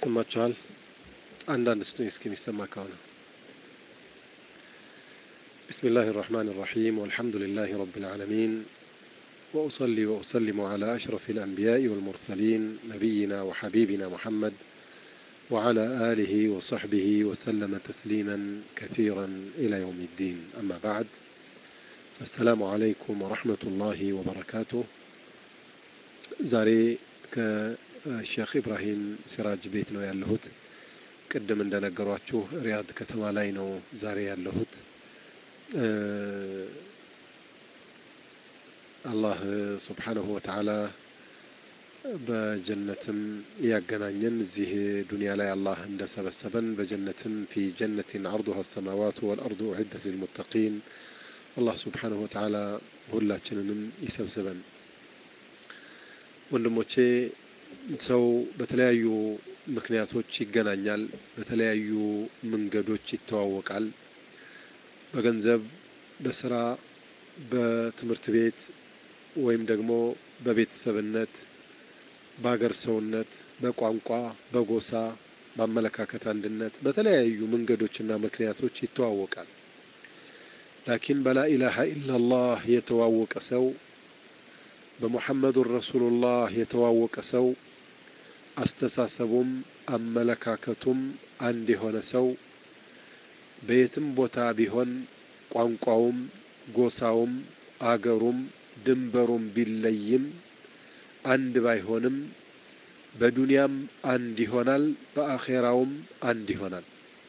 ይሰማችኋል? አንዳንድ ስጡኝ እስኪ የሚሰማ ከሆነ بسم الله الرحمن الرحيم والحمد لله رب العالمين وأصلي وأسلم على أشرف الأنبياء والمرسلين نبينا وحبيبنا محمد وعلى آله وصحبه وسلم تسليما كثيرا إلى يوم الدين أما بعد السلام عليكم ورحمة الله وبركاته زاري ከሼክ ኢብራሂም ሲራጅ ቤት ነው ያለሁት። ቅድም እንደነገሯችሁ ሪያድ ከተማ ላይ ነው ዛሬ ያለሁት። አላህ ሱብሓነሁ ወተዓላ በጀነትም ያገናኘን እዚህ ዱንያ ላይ አላህ እንደሰበሰበን በጀነትም ፊ ጀነትን አርዱሃ አሰማዋቱ ወልአርዱ ዑደት ሊልሙተቂን አላህ ሱብሓነሁ ወተዓላ ሁላችንንም ይሰብስበን። ወንድሞቼ ሰው በተለያዩ ምክንያቶች ይገናኛል፣ በተለያዩ መንገዶች ይተዋወቃል። በገንዘብ፣ በስራ፣ በትምህርት ቤት ወይም ደግሞ በቤተሰብነት፣ በሀገር ሰውነት፣ በቋንቋ፣ በጎሳ፣ በአመለካከት አንድነት በተለያዩ መንገዶችና ምክንያቶች ይተዋወቃል። ላኪን በላኢላሃ ኢላላህ የተዋወቀ ሰው በሙሐመዱን ረሱሉላህ የተዋወቀ ሰው አስተሳሰቡም አመለካከቱም አንድ የሆነ ሰው በየትም ቦታ ቢሆን ቋንቋውም ጎሳውም አገሩም ድንበሩም ቢለይም አንድ ባይሆንም በዱንያም አንድ ይሆናል፣ በአኼራውም አንድ ይሆናል።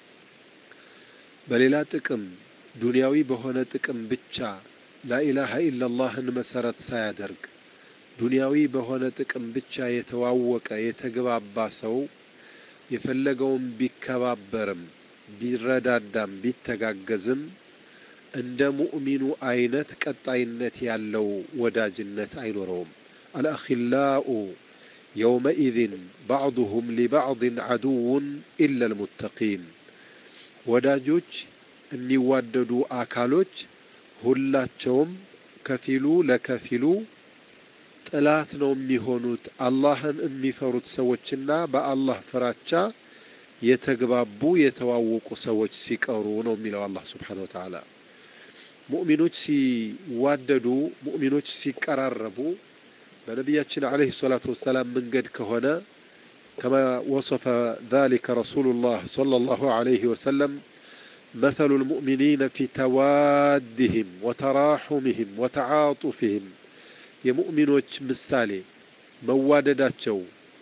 በሌላ ጥቅም ዱንያዊ በሆነ ጥቅም ብቻ ላኢላሃ ኢላላህን መሰረት ሳያደርግ ዱንያዊ በሆነ ጥቅም ብቻ የተዋወቀ የተግባባ ሰው የፈለገውን ቢከባበርም ቢረዳዳም ቢተጋገዝም እንደ ሙእሚኑ አይነት ቀጣይነት ያለው ወዳጅነት አይኖረውም። አልአኺላኡ የውመኢዝን ባዕዱሁም ሊባዕድን ዐዱውን ኢላ ልሙተቂን ወዳጆች የሚዋደዱ አካሎች ሁላቸውም ከፊሉ ለከፊሉ ጥላት ነው የሚሆኑት አላህን የሚፈሩት ሰዎችና በአላህ ፍራቻ የተግባቡ የተዋወቁ ሰዎች ሲቀሩ ነው የሚለው አላህ ስብሓነሁ ወተዓላ። ሙእሚኖች ሲዋደዱ፣ ሙእሚኖች ሲቀራረቡ በነቢያችን ዓለይሂ ሰላቱ ወሰላም መንገድ ከሆነ ከማ ወሰፈ ዛሊከ ረሱሉላህ ሰለላሁ ዓለይሂ ወሰለም مثل المؤمنين في توادهم وتراحمهم وتعاطفهم የሙእሚኖች ምሳሌ መዋደዳቸው፣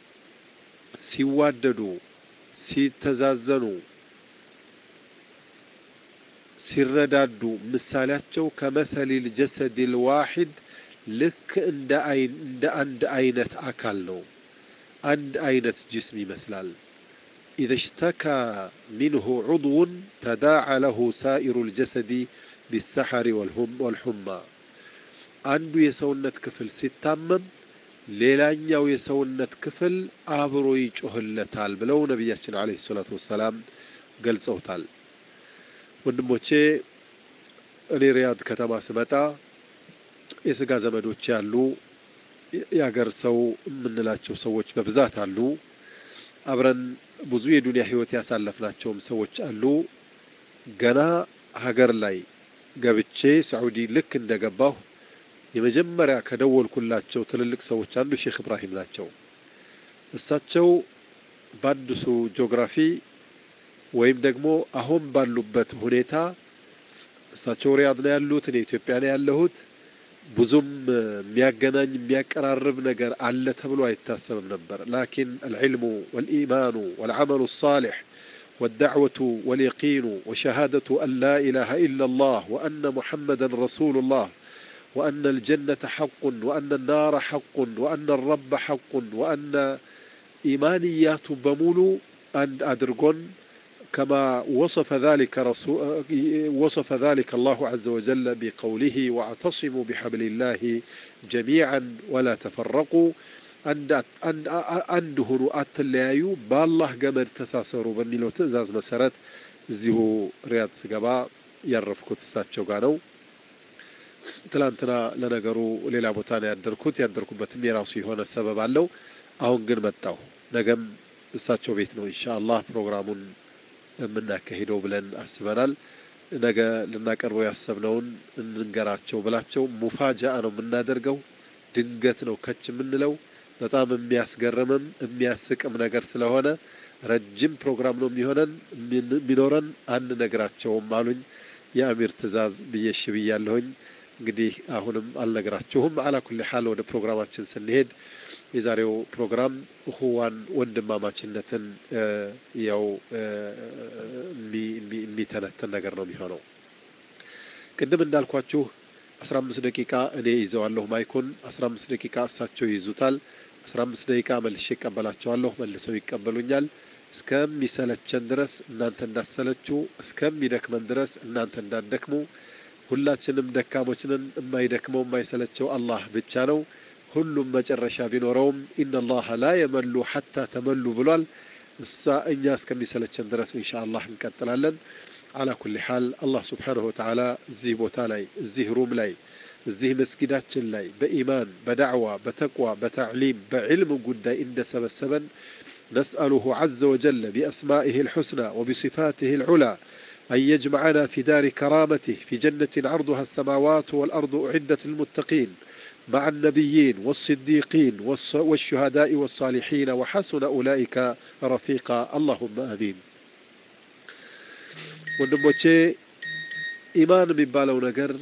ሲዋደዱ፣ ሲተዛዘኑ፣ ሲረዳዱ ምሳሌያቸው ከመሰል ልጀሰድ ልዋሒድ ልክ እንደ አንድ አይነት አካል ነው። አንድ አይነት ጅስም ይመስላል። إذا اشتكى منه عضو تداعى له سائر الجسد بالسحر والهم والحمى አንዱ የሰውነት ክፍል ሲታመም ሌላኛው የሰውነት ክፍል አብሮ ይጮህለታል ብለው ነቢያችን ዓለይሂ ሰላቱ ወሰላም ገልጸውታል። ወንድሞቼ እኔ ሪያድ ከተማ ስመጣ የስጋ ዘመዶች ያሉ የአገር ሰው የምንላቸው ሰዎች በብዛት አሉ። አብረን ብዙ የዱንያ ህይወት ያሳለፍናቸውም ሰዎች አሉ። ገና ሀገር ላይ ገብቼ ሳዑዲ ልክ እንደገባሁ የመጀመሪያ ከደወልኩላቸው ትልልቅ ሰዎች አንዱ ሼክ እብራሂም ናቸው። እሳቸው በአዲሱ ጂኦግራፊ ወይም ደግሞ አሁን ባሉበት ሁኔታ እሳቸው ሪያድ ነው ያሉት፣ እኔ ኢትዮጵያ ነው ያለሁት። ብዙም የሚያገናኝ የሚያቀራርብ ነገር አለ ተብሎ አይታሰብም ነበር። ላኪን አልዕልሙ ወልኢማኑ ወልዓመሉ ሳሊሕ والدعوة واليقين وشهادة أن لا إله إلا الله وأن محمدا رسول الله وأن الجنة حق وأن النار حق وأن الرب حق وأن إيمانيات بمولو أن أدرجون كما وصف ذلك رسول وصف ذلك الله عز وجل بقوله واعتصموا بحبل الله جميعا ولا تفرقوا አንድ ሁኑ አትለያዩ፣ በአላህ ገመድ ተሳሰሩ በሚለው ትዕዛዝ መሰረት እዚሁ ሪያድ ስገባ ያረፍኩት እሳቸው ጋር ነው። ትላንትና ለነገሩ ሌላ ቦታ ነው ያደርኩት። ያደርኩበትም የራሱ የሆነ ሰበብ አለው። አሁን ግን መጣሁ። ነገም እሳቸው ቤት ነው ኢንሻ አላህ ፕሮግራሙን የምናካሂደው ብለን አስበናል። ነገ ልናቀርበው ያሰብነውን እንንገራቸው ብላቸው ሙፋጃአ ነው የምናደርገው። ድንገት ነው ከች የምንለው። በጣም የሚያስገርምም የሚያስቅም ነገር ስለሆነ ረጅም ፕሮግራም ነው የሚሆነን የሚኖረን አንነግራቸውም አሉኝ። የአሚር ትእዛዝ ብዬሽ ብያለሁኝ። እንግዲህ አሁንም አልነግራችሁም። አላ ኩሊ ሓል ወደ ፕሮግራማችን ስንሄድ የዛሬው ፕሮግራም እኹዋን ወንድማማችነትን ያው የሚተነትን ነገር ነው የሚሆነው። ቅድም እንዳልኳችሁ አስራ አምስት ደቂቃ እኔ ይዘዋለሁ ማይኩን፣ አስራ አምስት ደቂቃ እሳቸው ይይዙታል። አስራ አምስት ደቂቃ መልሼ ይቀበላቸዋለሁ፣ መልሰው ይቀበሉኛል። እስከሚሰለቸን ድረስ እናንተ እንዳሰለችሁ፣ እስከሚደክመን ድረስ እናንተ እንዳትደክሙ። ሁላችንም ደካሞች ነን። የማይደክመው የማይሰለቸው አላህ ብቻ ነው። ሁሉም መጨረሻ ቢኖረውም ኢነላሀ ላ የመሉ ሐታ ተመሉ ብሏል። እሳ እኛ እስከሚሰለቸን ድረስ ኢንሻ አላህ እንቀጥላለን። አላ ኩሊ ሓል አላህ ስብሓንሁ ወተዓላ እዚህ ቦታ ላይ እዚህ ሩም ላይ እዚህ መስጊዳችን ላይ በኢማን በዳዕዋ በተቅዋ በታዕሊም በዕልም ጉዳይ እንደሰበሰበን ነስአሉሁ ዐዘ ወጀለ ቢአስማኢህ ልሑስና ወቢصፋትህ ልዑላ أن يجمعنا في دار كرامته في جنة عرضها السماوات والأرض أعدت للمتقين مع النبيين والصديقين والشهداء والصالحين وحسن أولئك رفيقا اللهم آمين ወንድሞቼ ኢማን የሚባለው ነገር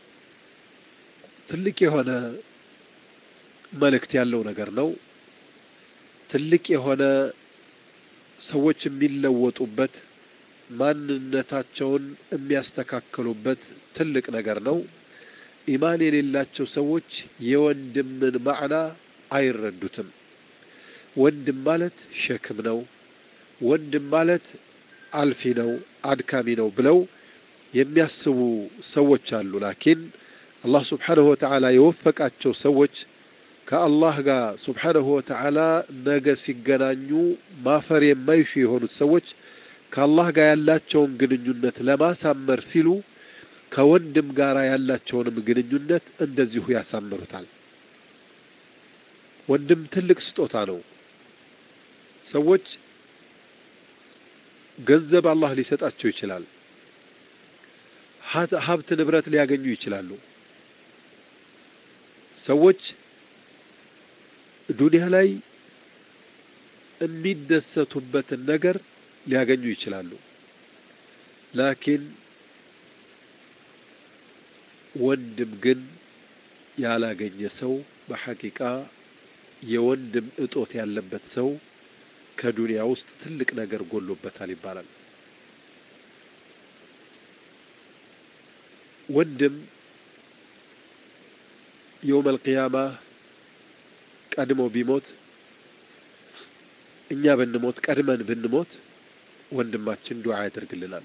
ትልቅ የሆነ መልእክት ያለው ነገር ነው። ትልቅ የሆነ ሰዎች የሚለወጡበት ማንነታቸውን የሚያስተካክሉበት ትልቅ ነገር ነው። ኢማን የሌላቸው ሰዎች የወንድምን ማዕና አይረዱትም። ወንድም ማለት ሸክም ነው። ወንድም ማለት አልፊ ነው፣ አድካሚ ነው ብለው የሚያስቡ ሰዎች አሉ። ላኪን አላህ ስብሓንሁ ወተዓላ የወፈቃቸው ሰዎች ከአላህ ጋር ስብሓንሁ ወተዓላ ነገ ሲገናኙ ማፈር የማይሹ የሆኑት ሰዎች ከአላህ ጋር ያላቸውን ግንኙነት ለማሳመር ሲሉ ከወንድም ጋር ያላቸውንም ግንኙነት እንደዚሁ ያሳምሩታል። ወንድም ትልቅ ስጦታ ነው። ሰዎች ገንዘብ አላህ ሊሰጣቸው ይችላል። ሀብት ንብረት ሊያገኙ ይችላሉ። ሰዎች ዱንያ ላይ የሚደሰቱበትን ነገር ሊያገኙ ይችላሉ። ላኪን ወንድም ግን ያላገኘ ሰው በሐቂቃ የወንድም እጦት ያለበት ሰው ከዱንያ ውስጥ ትልቅ ነገር ጎሎበታል ይባላል። ወንድም የውመል ቂያማ ቀድሞ ቢሞት እኛ ብንሞት ቀድመን ብንሞት ወንድማችን ዱዓ ያደርግልናል።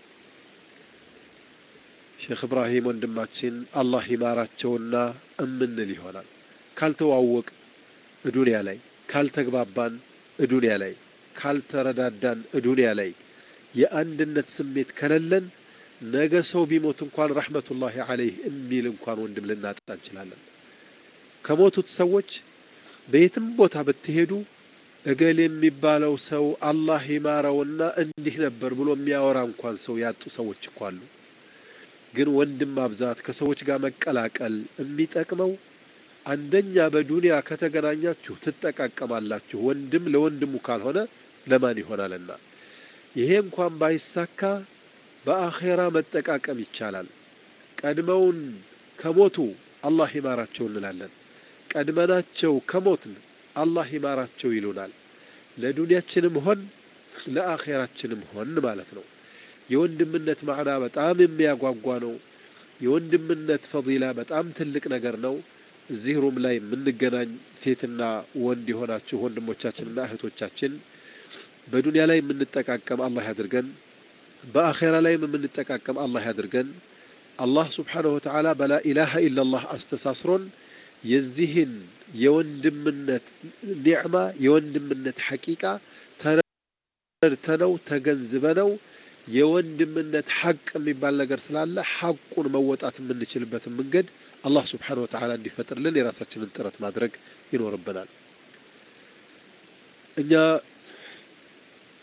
ሼክ እብራሂም ወንድማችን አላህ ይማራቸውና እምንል ይሆናል። ካልተዋወቅ እዱንያ ላይ ካልተግባባን እዱንያ ላይ ካልተረዳዳን እዱንያ ላይ የአንድነት ስሜት ከሌለን ነገ ሰው ቢሞት እንኳን ረሕመቱላሂ አለይህ የሚል እንኳን ወንድም ልናጣ እንችላለን። ከሞቱት ሰዎች በየትም ቦታ ብትሄዱ እገሌ የሚባለው ሰው አላህ ይማረውና እንዲህ ነበር ብሎ የሚያወራ እንኳን ሰው ያጡ ሰዎች እኮ አሉ። ግን ወንድም ማብዛት ከሰዎች ጋር መቀላቀል የሚጠቅመው አንደኛ በዱንያ ከተገናኛችሁ ትጠቃቀማላችሁ። ወንድም ለወንድሙ ካልሆነ ለማን ይሆናልና? ይሄ እንኳን ባይሳካ በአኼራ መጠቃቀም ይቻላል። ቀድመውን ከሞቱ አላህ ይማራቸው እንላለን። ቀድመናቸው ከሞትን አላህ ይማራቸው ይሉናል። ለዱንያችንም ሆን ለአኼራችንም ሆን ማለት ነው። የወንድምነት ማዕና በጣም የሚያጓጓ ነው። የወንድምነት ፈዲላ በጣም ትልቅ ነገር ነው። እዚህ ሩም ላይ የምንገናኝ ሴትና ወንድ የሆናችሁ ወንድሞቻችንና እህቶቻችን በዱንያ ላይ የምንጠቃቀም አላህ ያድርገን። በአኼራ ላይም የምንጠቃቀም አላህ ያድርገን። አላህ ስብሓነሁ ወተዓላ በላ ኢላሃ ኢላላህ አስተሳስሮን የዚህን የወንድምነት ኒዕማ የወንድምነት ሐቂቃ ተረድተነው ተገንዝበነው የወንድምነት ሐቅ የሚባል ነገር ስላለ ሐቁን መወጣት የምንችልበትን መንገድ አላህ ስብሓነሁ ወተዓላ እንዲፈጥርልን የራሳችንን ጥረት ማድረግ ይኖርብናል። እኛ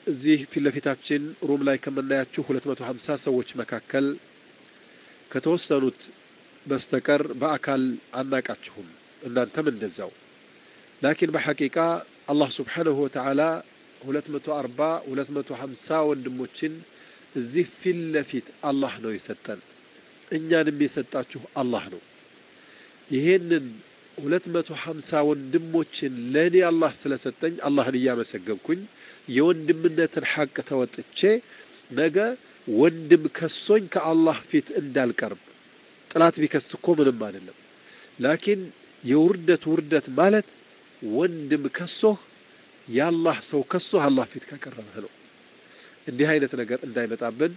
እዚህ ፊት ለፊታችን ሩም ላይ ከምናያችሁ ሁለት መቶ ሀምሳ ሰዎች መካከል ከተወሰኑት በስተቀር በአካል አናቃችሁም። እናንተም እንደዛው። ላኪን በሐቂቃ አላህ ስብሓንሁ ወተዓላ ሁለት መቶ አርባ ሁለት መቶ ሀምሳ ወንድሞችን እዚህ ፊት ለፊት አላህ ነው የሰጠን። እኛንም የሰጣችሁ አላህ ነው። ይሄንን ሁለት መቶ ሀምሳ ወንድሞችን ለእኔ አላህ ስለሰጠኝ አላህን እያመሰገንኩኝ የወንድምነትን ሐቅ ተወጥቼ ነገ ወንድም ከሶኝ ከአላህ ፊት እንዳልቀርብ ጥላት ቢከስ እኮ ምንም አይደለም። ላኪን የውርደት ውርደት ማለት ወንድም ከሶህ የአላህ ሰው ከሶህ አላህ ፊት ከቀረበህ ነው። እንዲህ አይነት ነገር እንዳይመጣብን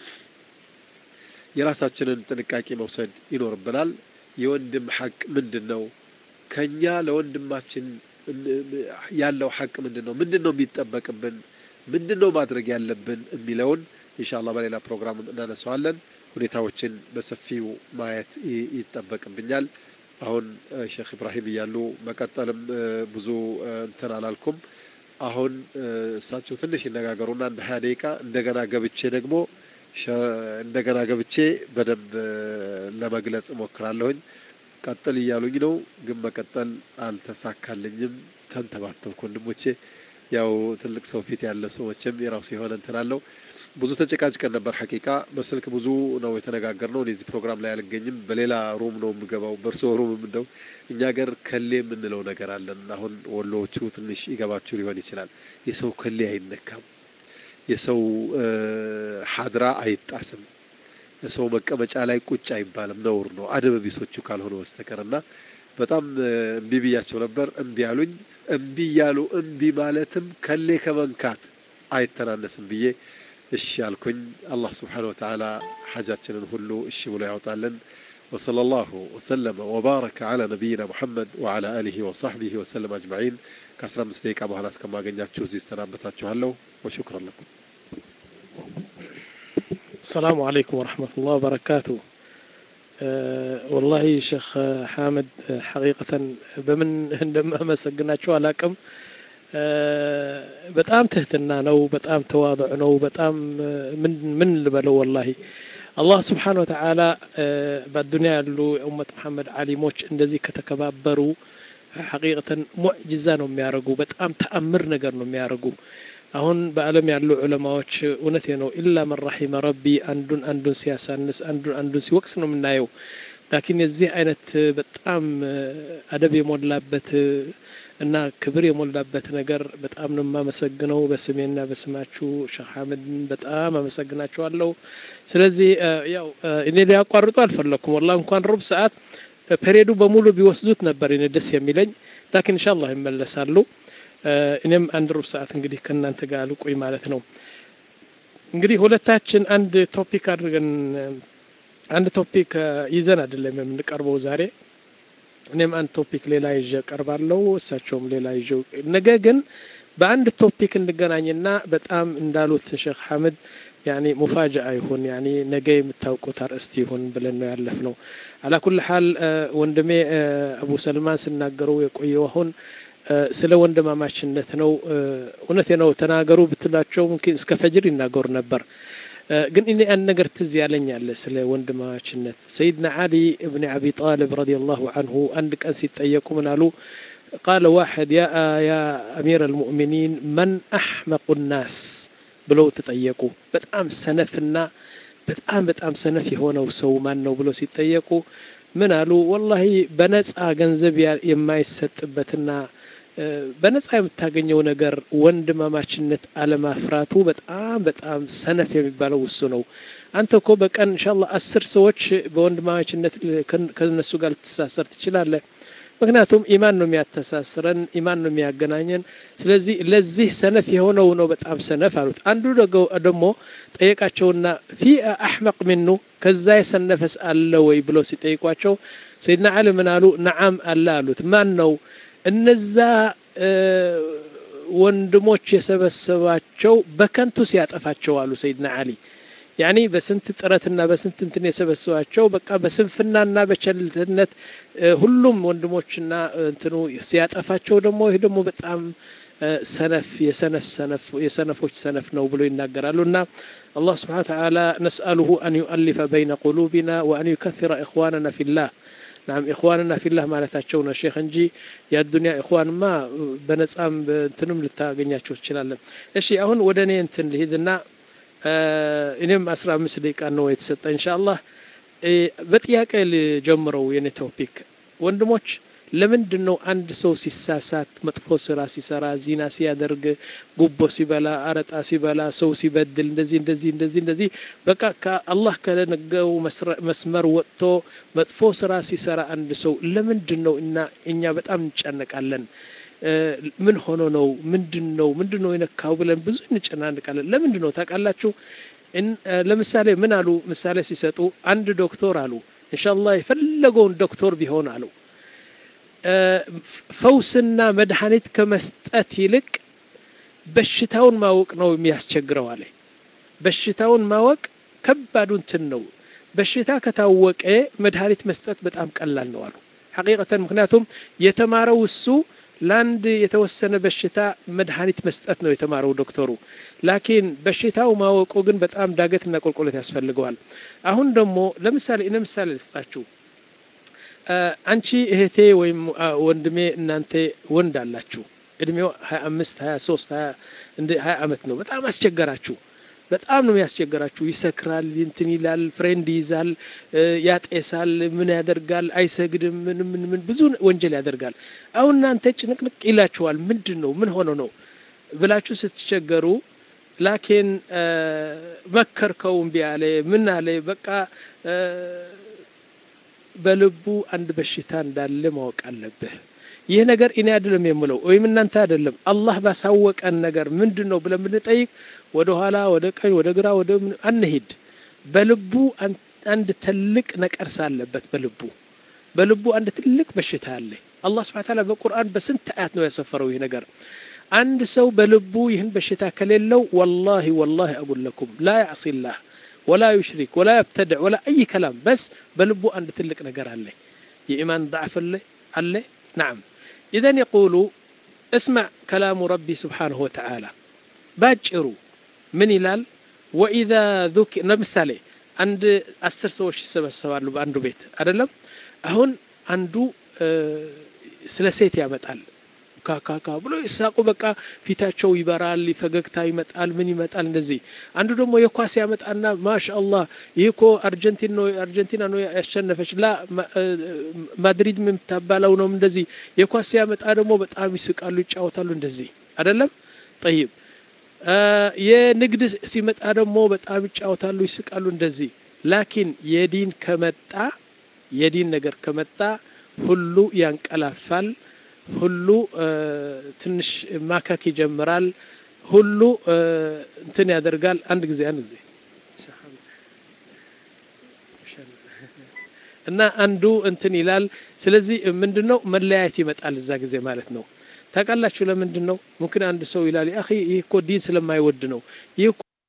የራሳችንን ጥንቃቄ መውሰድ ይኖርብናል። የወንድም ሐቅ ምንድን ነው? ከኛ ለወንድማችን ያለው ሐቅ ምንድን ነው? ምንድን ነው የሚጠበቅብን? ምንድን ነው ማድረግ ያለብን የሚለውን ኢንሻአላህ በሌላ ፕሮግራም እናነሳዋለን። ሁኔታዎችን በሰፊው ማየት ይጠበቅብኛል። አሁን ሼክ ኢብራሂም እያሉ መቀጠልም ብዙ እንትን አላልኩም። አሁን እሳቸው ትንሽ ይነጋገሩና እንደ ሀያ ደቂቃ እንደገና ገብቼ ደግሞ እንደገና ገብቼ በደንብ ለመግለጽ እሞክራለሁኝ። ቀጥል እያሉኝ ነው፣ ግን መቀጠል አልተሳካልኝም። ተንተባተብኩ ወንድሞቼ። ያው ትልቅ ሰው ፊት ያለ ሰዎችም የራሱ የሆነ እንትን አለው። ብዙ ተጨቃጭቀን ነበር። ሐቂቃ በስልክ ብዙ ነው የተነጋገርነው። እኔ እዚህ ፕሮግራም ላይ አልገኝም፣ በሌላ ሩም ነው የምገባው። በእርስዎ ሩም እንደው እኛ ገር ከሌ የምንለው ነገር አለን። አሁን ወሎዎቹ ትንሽ ይገባችሁ ሊሆን ይችላል። የሰው ከሌ አይነካም፣ የሰው ሀድራ አይጣስም፣ የሰው መቀመጫ ላይ ቁጭ አይባልም፣ ነውር ነው አደብ ቢሶቹ ካልሆነ በስተቀር እና በጣም እምቢ ብያቸው ነበር። እምቢ አሉኝ። እምቢ እያሉ እምቢ ማለትም ከሌ ከመንካት አይተናነስም ብዬ እሺ አልኩኝ። አላህ ስብሓነ ወተዓላ ሓጃችንን ሁሉ እሺ ብሎ ያውጣልን። ወሰለ ላሁ ወሰለመ ወባረከ ዓላ ነቢይና ሙሐመድ ወዓላ አሊሂ ወሳሕቢሂ ወሰለም አጅማዒን። ከአስራ አምስት ደቂቃ በኋላ እስከማገኛችሁ እዚህ እሰናበታችኋለሁ። ወሹክረን ለኩም። السلام عليكم ورحمة الله وبركاته والله ሼክ ሐመድ ሐቂቀተን በምን እንደማመሰግናቸው አላቅም። በጣም ትህትና ነው። በጣም ተዋضዕ ነው። በጣም ምን ልበለው ወላሂ አላህ ስብሓን ወተዓላ በአዱንያ ያሉ የኡመት መሐመድ ዓሊሞች እንደዚህ ከተከባበሩ ሐቂቀተን ሙዕጅዛ ነው የሚያደርጉ። በጣም ተአምር ነገር ነው የሚያደርጉ። አሁን በዓለም ያሉ ዑለማዎች እውነቴ ነው ኢላ መን ረሒመ ረቢ አንዱን አንዱን ሲያሳንስ አንዱን አንዱን ሲወቅስ ነው የምናየው። ላኪን የዚህ አይነት በጣም አደብ የሞላበት እና ክብር የሞላበት ነገር በጣም ነው የማመሰግነው። በስሜና በስማችሁ ሼክ ሐመድን በጣም አመሰግናቸዋለሁ። ስለዚህ ያው እኔ ሊያቋርጡ አልፈለኩም። ወላ እንኳን ሩብ ሰዓት ፔሬዱ በሙሉ ቢወስዱት ነበር እኔ ደስ የሚለኝ። ላኪን ኢንሻአላህ ይመለሳሉ። እኔም አንድ ሩብ ሰዓት እንግዲህ ከእናንተ ጋር ልቆይ ማለት ነው። እንግዲህ ሁለታችን አንድ ቶፒክ አድርገን አንድ ቶፒክ ይዘን አይደለም የምንቀርበው ዛሬ። እኔም አንድ ቶፒክ ሌላ ይዤ ቀርባለሁ፣ እሳቸውም ሌላ ይዤ ነገ ግን በአንድ ቶፒክ እንገናኝና በጣም እንዳሉት ሼክ ሐመድ ያኒ ሙፋጃአ ይሁን ያኒ ነገ የምታውቁት አርእስት ይሁን ብለን ነው ያለፍ ነው። አላኩል ሐል ወንድሜ አቡ ሰልማን ስናገሩ የቆየው አሁን ስለ ወንድማማችነት ነው። እውነቴ ነው ተናገሩ ብትላቸው ሙምኪን እስከ ፈጅር ይናገሩ ነበር። ግን እኔ አንድ ነገር ትዝ ያለኝ አለ ስለ ወንድማማችነት። ሰይድና ዓሊ እብን አቢ ጣልብ ረዲየላሁ አንሁ አንድ ቀን ሲጠየቁ ምን አሉ? ቃለ ዋሕድ ያ አሚር አልሙእሚኒን መን አሕመቁ ናስ ብለው ተጠየቁ። በጣም ሰነፍና በጣም በጣም ሰነፍ የሆነው ሰው ማን ነው ብለው ሲጠየቁ ምን አሉ? ወላሂ በነጻ ገንዘብ የማይሰጥበትና በነጻ የምታገኘው ነገር ወንድማማችነት አለማፍራቱ በጣም በጣም ሰነፍ የሚባለው ውሱ ነው። አንተ እኮ በቀን ኢንሻአላህ አስር ሰዎች በወንድማማችነት ከነሱ ጋር ልትሳሰር ትችላለህ። ምክንያቱም ኢማን ነው የሚያተሳስረን፣ ኢማን ነው የሚያገናኘን። ስለዚህ ለዚህ ሰነፍ የሆነው ነው በጣም ሰነፍ አሉት። አንዱ ደግሞ ጠየቃቸውና ፊ አሕመቅ ሚኑ ከዛ የሰነፈስ አለ ወይ ብለው ሲጠይቋቸው ሰይድና ዓሊ ምን አሉ? ነዓም አለ አሉት። ማን ነው? እነዛ ወንድሞች የሰበሰባቸው በከንቱ ሲያጠፋቸው አሉ ሰይድና ዓሊ። ያኒ በስንት ጥረትና በስንት እንትን የሰበሰባቸው በቃ በስንፍናና በቸልተነት ሁሉም ወንድሞችና እንትኑ ሲያጠፋቸው ደግሞ ይህ ደግሞ በጣም ሰነፍ የሰነፍ ሰነፍ የሰነፎች ሰነፍ ነው ብሎ ይናገራሉ እና አላህ ስብሓነ ወተዓላ ነስአሉሁ አን ዩአሊፈ በይነ ቁሉቢና ወአን ዩከثረ ኢኽዋንና ፊላህ ናም ኢኽዋንና ፊላህ ማለታቸው ነው ሼክ እንጂ የአዱንያ ኢኽዋንማ በነጻም እንትንም ልታገኛቸው ትችላለን እሺ አሁን ወደ እኔ እንትን ልሂድና እኔም አስራ አምስት ደቂቃ ነው የተሰጠ እንሻ አላህ በጥያቄ ልጀምረው የኔ ቶፒክ ወንድሞች ለምንድን ነው አንድ ሰው ሲሳሳት መጥፎ ስራ ሲሰራ ዚና ሲያደርግ ጉቦ ሲበላ አረጣ ሲበላ ሰው ሲበድል እንደዚህ እንደዚህ እንደዚህ እንደዚህ በቃ ከአላህ ከነገው መስመር ወጥቶ መጥፎ ስራ ሲሰራ አንድ ሰው ለምንድን ነው እና እኛ በጣም እንጨነቃለን ምን ሆኖ ነው ምንድን ነው ምንድን ነው የነካው ብለን ብዙ እንጨናንቃለን ለምንድን ነው ታውቃላችሁ ለምሳሌ ምን አሉ ምሳሌ ሲሰጡ አንድ ዶክተር አሉ እንሻላ የፈለገውን ዶክተር ቢሆን አሉ ፈውስና መድኃኒት ከመስጠት ይልቅ በሽታውን ማወቅ ነው የሚያስቸግረው አለ በሽታውን ማወቅ ከባዱ እንትን ነው በሽታ ከታወቀ መድኃኒት መስጠት በጣም ቀላል ነው አሉ ሐቂቀተን ምክንያቱም የተማረው እሱ ለአንድ የተወሰነ በሽታ መድኃኒት መስጠት ነው የተማረው ዶክተሩ ላኪን በሽታው ማወቁ ግን በጣም ዳገትና ቁልቁለት ያስፈልገዋል አሁን ደግሞ ለምሳሌ እነ ምሳሌ ልስጣችሁ አንቺ እህቴ ወይም ወንድሜ እናንተ ወንድ አላችሁ እድሜው ሀያ አምስት ሀያ ሶስት ሀያ አመት ነው በጣም አስቸገራችሁ በጣም ነው ያስቸገራችሁ ይሰክራል እንትን ይላል ፍሬንድ ይይዛል ያጤሳል ምን ያደርጋል አይሰግድም ምን ምን ምን ብዙ ወንጀል ያደርጋል አሁን እናንተ ጭንቅንቅ ይላችኋል ምንድን ነው ምን ሆኖ ነው ብላችሁ ስትቸገሩ ላኪን መከርከው እምቢ አለ ምን አለ በቃ በልቡ አንድ በሽታ እንዳለ ማወቅ አለብህ ይህ ነገር እኔ አይደለም የምለው ወይም እናንተ አይደለም አላህ ባሳወቀን ነገር ምንድን ነው ብለን ብንጠይቅ ወደ ኋላ ወደ ቀኝ ወደ ግራ ወደ አንሂድ በልቡ አንድ ትልቅ ነቀርሳ አለበት በልቡ በልቡ አንድ ትልቅ በሽታ አለ አላህ ስብሐ ተዓላ በቁርአን በስንት አያት ነው ያሰፈረው ይህ ነገር አንድ ሰው በልቡ ይህን በሽታ ከሌለው ወላሂ ወላሂ አጉለኩም ላ ያዕሲላህ ولا يشرك ولا يبتدع ولا أي كلام بس بلبو أن تلك نقر عليه إيمان ضعف عليه عليه نعم إذا يقول اسمع كلام ربي سبحانه وتعالى باجروا من إلال وإذا ذكر مثالي عند أسر سوش سبب سوالو بأندو بيت أدلم أهون عنده أه سلسيت يا متعال ካካካ ብሎ ይሳቁ በቃ ፊታቸው ይበራል ፈገግታ ይመጣል ምን ይመጣል እንደዚህ አንዱ ደግሞ የኳስ ያመጣና ማሻአላህ ይህ እኮ አርጀንቲን ነው አርጀንቲና ነው ያሸነፈች ላ ማድሪድ የምታባለው ነው እንደዚህ የኳስ ያመጣ ደግሞ በጣም ይስቃሉ ይጫወታሉ እንደዚህ አይደለም ጠይብ የንግድ ሲመጣ ደግሞ በጣም ይጫወታሉ ይስቃሉ እንደዚህ ላኪን የዲን ከመጣ የዲን ነገር ከመጣ ሁሉ ያንቀላፋል ሁሉ ትንሽ ማከክ ይጀምራል ሁሉ እንትን ያደርጋል አንድ ጊዜ አንድ ጊዜ እና አንዱ እንትን ይላል ስለዚህ ምንድነው መለያየት ይመጣል እዛ ጊዜ ማለት ነው ታውቃላችሁ ለምንድን ነው ሙምኪን አንድ ሰው ይላል አኺ ይህ እኮ ዲን ስለማይወድ ነው ይህ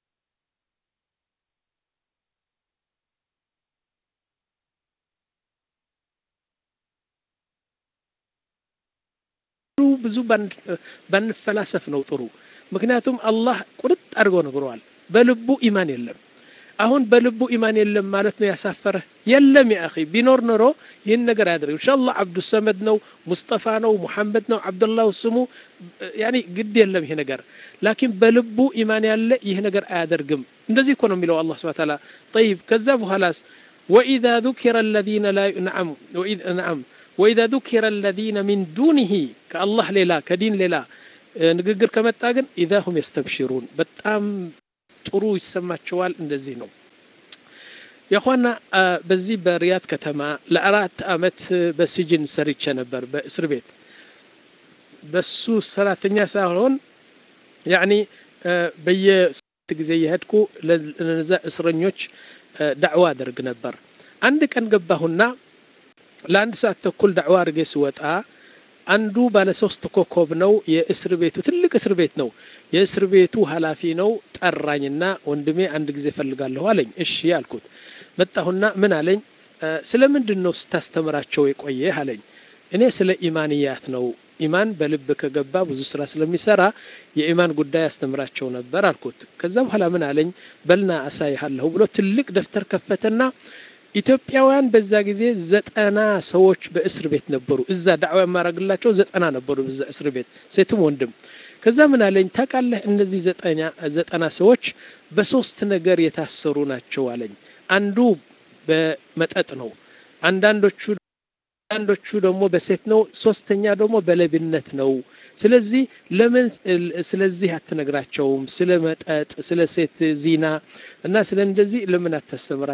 ብዙ ባንፈላሰፍ ነው ጥሩ ምክንያቱም አላህ ቁርጥ አድርጎ ነግሯል በልቡ ኢማን የለም አሁን በልቡ ኢማን የለም ማለት ነው ያሳፈረ የለም ያ አኺ ቢኖር ኖሮ ይህን ነገር አያደርግ ኢንሻአላህ አብዱ ሰመድ ነው ሙስጠፋ ነው ሙሐመድ ነው አብዱላህ ስሙ ያኒ ግድ የለም ይሄ ነገር ላኪን በልቡ ኢማን ያለ ይህ ነገር አያደርግም እንደዚህ እኮ ነው የሚለው አላህ Subhanahu Ta'ala طيب ከዛ በኋላስ وإذا ذكر الذين لا نعم وإذ نعم وإذا ذكر الذين من دونه كالله ليلا كدين ليلا ንግግር ከመጣ ግን ኢዛ ሁም የስተብሽሩን በጣም ጥሩ ይሰማቸዋል እንደዚህ ነው የኳና በዚህ በሪያድ ከተማ ለአራት አመት በስጅን ሰርቼ ነበር በእስር ቤት በሱ ሰራተኛ ሳይሆን ያኒ በየስት ጊዜ የሄድኩ ለነዛ እስረኞች ዳዕዋ አደርግ ነበር አንድ ቀን ገባሁና ለአንድ ሰዓት ተኩል ዳዕዋ አድርጌ ስወጣ አንዱ ባለ ሶስት ኮከብ ነው የእስር ቤቱ ትልቅ እስር ቤት ነው የእስር ቤቱ ኃላፊ ነው ጠራኝና ወንድሜ አንድ ጊዜ ፈልጋለሁ አለኝ እሺ አልኩት መጣሁና ምን አለኝ ስለ ምንድን ነው ስታስተምራቸው የቆየ አለኝ እኔ ስለ ኢማንያት ነው ኢማን በልብ ከገባ ብዙ ስራ ስለሚሰራ የኢማን ጉዳይ ያስተምራቸው ነበር አልኩት። ከዛ በኋላ ምን አለኝ፣ በልና አሳይሃለሁ ብሎ ትልቅ ደብተር ከፈተና ኢትዮጵያውያን በዛ ጊዜ ዘጠና ሰዎች በእስር ቤት ነበሩ። እዛ ዳዕዋ የማረግላቸው ዘጠና ነበሩ በዛ እስር ቤት ሴትም ወንድም። ከዛ ምን አለኝ ታውቃለህ፣ እነዚህ ዘጠና ሰዎች በሶስት ነገር የታሰሩ ናቸው አለኝ። አንዱ በመጠጥ ነው፣ አንዳንዶቹ አንዳንዶቹ ደግሞ በሴት ነው፣ ሶስተኛ ደግሞ በሌብነት ነው። ስለዚህ ለምን ስለዚህ አትነግራቸውም? ስለ መጠጥ፣ ስለ ሴት ዚና እና ስለ እንደዚህ ለምን አታስተምራቸው?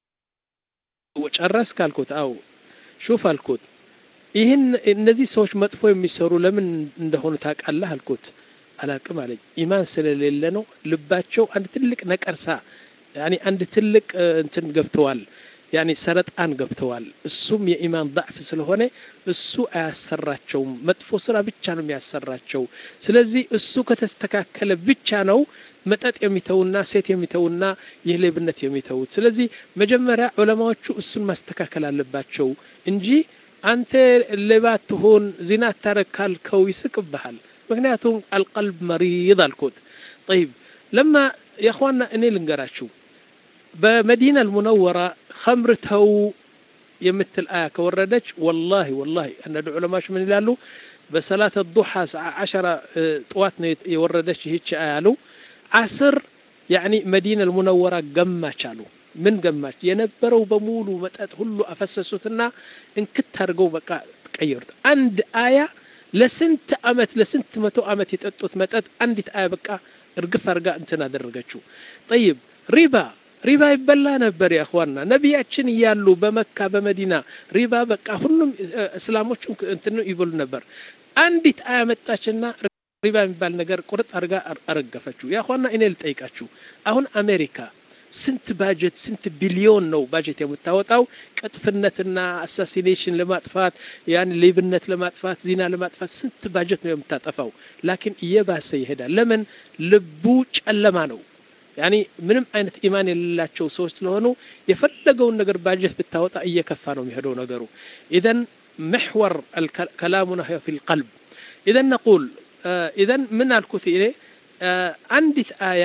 ጨረስክ አልኩት። አው ሹፍ አልኩት። ይህን እነዚህ ሰዎች መጥፎ የሚሰሩ ለምን እንደሆኑ ታውቃለህ አልኩት። አላቅም አለኝ። ኢማን ስለሌለ ነው። ልባቸው አንድ ትልቅ ነቀርሳ ያኒ አንድ ትልቅ እንትን ገብተዋል ያኒ ሰረጣን ገብተዋል። እሱም የኢማን ضعፍ ስለሆነ እሱ አያሰራቸውም። መጥፎ ስራ ብቻ ነው የሚያሰራቸው። ስለዚህ እሱ ከተስተካከለ ብቻ ነው መጠጥ የሚተውና ሴት የሚተውና ይህ ሌብነት የሚተውት። ስለዚህ መጀመሪያ ዑለማዎቹ እሱን ማስተካከል አለባቸው እንጂ አንተ ሌባ ትሆን ዚና ታረግ ካልከው ይስቅብሃል። ምክንያቱም አልቀልብ መሪድ አልኩት። ጠይብ ለማ የእኽዋና እኔ ልንገራችሁ በመዲና አልሙነወራ ኸምር ተው የምትል አያ ከወረደች ወላሂ ወላሂ አንዳንድ ዑለማዎች ምን ይላሉ? በሰላት ዱሓ ዓሸራ ጥዋት ነው የወረደች ይህች አያ አሉ። ዓስር ያኒ መዲና አልሙነወራ ገማች አሉ። ምን ገማች? የነበረው በሙሉ መጠጥ ሁሉ አፈሰሱትና እንክት አድርገው በቃ ቀየሩት። አንድ አያ ለስንት አመት ለስንት መቶ አመት የጠጡት መጠጥ አንዲት አያ በቃ እርግፍ አድርጋ እንትን አደረገችው። ጠይብ ሪባ ሪባ ይበላ ነበር ያኽዋና ነቢያችን እያሉ በመካ በመዲና ሪባ በቃ ሁሉም እስላሞች እንትን ይበሉ ነበር። አንዲት አያ መጣችና ሪባ የሚባል ነገር ቁርጥ አድርጋ አረገፈችው። ያኽዋና እኔ ልጠይቃችሁ አሁን አሜሪካ ስንት ባጀት ስንት ቢሊዮን ነው ባጀት የምታወጣው ቅጥፍነትና አሳሲኔሽን ለማጥፋት ያን ሌብነት ለማጥፋት ዚና ለማጥፋት ስንት ባጀት ነው የምታጠፋው። ላኪን እየባሰ ይሄዳል። ለምን? ልቡ ጨለማ ነው። ያኒ ምንም አይነት ኢማን የሌላቸው ሰዎች ስለሆኑ የፈለገውን ነገር ባጀት ብታወጣ እየከፋ ነው የሚሄደው ነገሩ። ኢዘን ምሕወር ከላሙና ፊ ልቀልብ ኢዘን ነቁል ኢዘን ምን አልኩት እኔ አንዲት አያ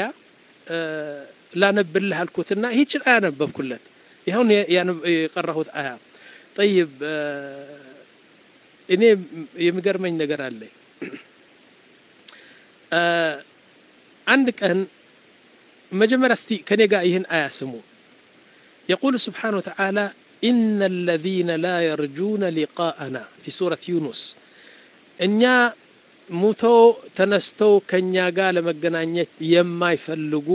ላነብልህ አልኩትና ይህችን አያ ነበብኩለት። ይኸውን የቀራሁት አያ ጠይብ። እኔ የሚገርመኝ ነገር አለ። አንድ ቀን መጀመሪያ እስቲ ከኔ ጋር ይህን አያ ስሙ። የቁል ስብሓነ ወተዓላ ኢነ አለዚነ ላ የርጁነ ሊቃአና ፊ ሱረት ዩኑስ እኛ ሙተው ተነስተው ከእኛ ጋር ለመገናኘት የማይፈልጉ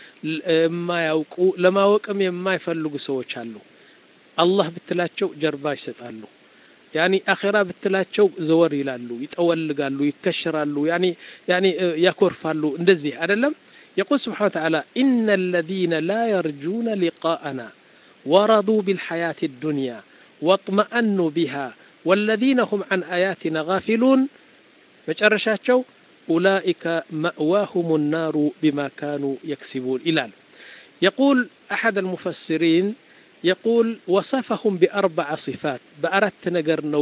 የማያውቁ ለማወቅም የማይፈልጉ ሰዎች አሉ። አላህ ብትላቸው ጀርባ ይሰጣሉ። ያኒ አኼራ ብትላቸው ዘወር ይላሉ፣ ይጠወልጋሉ፣ ይከሽራሉ፣ ያኒ ያኒ ያኮርፋሉ። እንደዚህ አይደለም። የቁል ስብሓነ ወተዓላ ኢነ አለዚነ ላ የርጁነ ሊቃአና ወረዱ ቢልሐያት ዱንያ ወጥመአኑ ቢሃ ወለዚነ ሁም ዐን አያቲና ጋፊሉን መጨረሻቸው ኡላኢከ መእዋሁም ናሩ ቢማ ካኑ የክሲቡን ይላል። የቁል አሐድ አልሙፈሲሪን የቁል ወሰፈሁም ቢአርበዓ ሲፋት በአራት ነገር ነው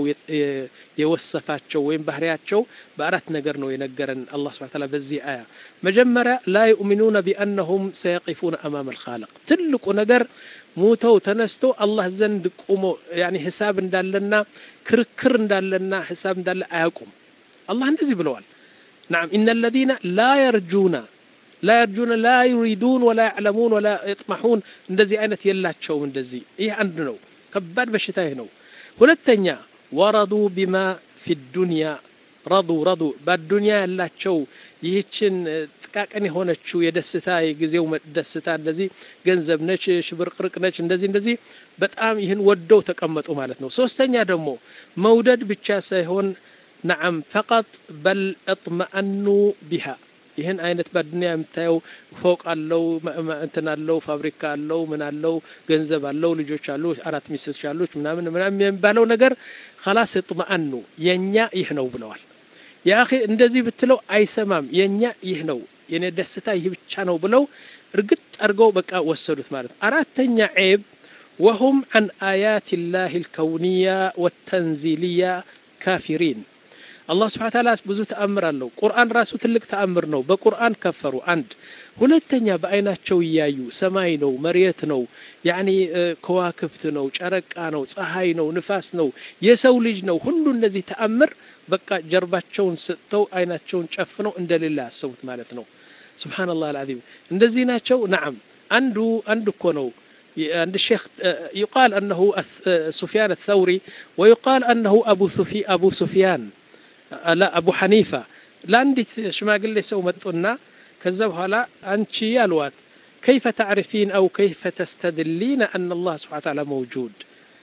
የወሰፋቸው ወይም ባህሪያቸው በአራት ነገር ነው የነገረን አላህ ሱብሓነሁ ወተዓላ በዚህ አያ። መጀመሪያ ላ ዩእሚኑነ ቢአነሁም ሰየቂፉነ አማመ አልኻልቅ ትልቁ ነገር ሙተው ተነስቶ አላህ ዘንድ ቁሞ ያኒ ሂሳብ እንዳለና ክርክር እንዳለና ሂሳብ እንዳለ አያውቁም። አላህ እንደዚህ ብለዋል። ናም ኢነ አለዚነ ላ የርጁና ላ የርጁነ ላ ዩሪዱን ወላ ያዕለሙን ወላ የጥመሑን እንደዚህ አይነት የላቸውም። እንደዚህ ይህ አንድ ነው። ከባድ በሽታ ይህ ነው። ሁለተኛ ወረዱ ቢማ ፊ ዱንያ ረዱ ረዱ በዱንያ ያላቸው ይህችን ጥቃቅን የሆነችው የደስታ የጊዜው ደስታ እንደዚህ ገንዘብ ነች፣ ሽብርቅርቅ ነች፣ እንደዚህ እንደዚህ በጣም ይህን ወደው ተቀመጡ ማለት ነው። ሶስተኛ ደግሞ መውደድ ብቻ ሳይሆን ነዓም ፈቀጥ በል እጥመአኑ ቢሃ ይህን አይነት በዱንያ የምታየው ፎቅ አለው፣ እንትን አለው፣ ፋብሪካ አለው፣ ምን አለው፣ ገንዘብ አለው፣ ልጆች አሉ፣ አራት ሚስቶች አሉች፣ ምናምን ምናምን የሚባለው ነገር ከላስ እጥመአኑ የእኛ ይህ ነው ብለዋል። የአኺ እንደዚህ ብትለው አይሰማም። የእኛ ይህ ነው የኔ ደስታ ይህ ብቻ ነው ብለው እርግጥ አድርገው በቃ ወሰዱት ማለት ነው። አራተኛ ዔብ ወሁም ዐን አያት ላህ ልከውንያ ወተንዚልያ ካፊሪን አላህ ስብሐነ ተዓላ ብዙ ተአምር አለው። ቁርአን ራሱ ትልቅ ተአምር ነው። በቁርአን ከፈሩ አንድ። ሁለተኛ በአይናቸው እያዩ ሰማይ ነው፣ መሬት ነው፣ ያኒ ከዋክብት ነው፣ ጨረቃ ነው፣ ፀሐይ ነው፣ ንፋስ ነው፣ የሰው ልጅ ነው። ሁሉ እነዚህ ተአምር በቃ ጀርባቸውን ሰጥተው አይናቸውን ጨፍነው እንደሌላ ያሰቡት ማለት ነው። ሱብሓነላህ አልዓዚም እንደዚህ ናቸው። ነዓም አንዱ አንድ እኮ ነው عند الشيخ يقال أنه سفيان الثوري ويقال أنه أبو سفي أبو سفيان لا أبو حنيفة لا عندي شما قل لي سو متقنا كذب هلا أنت الوات كيف تعرفين أو كيف تستدلين أن الله سبحانه وتعالى موجود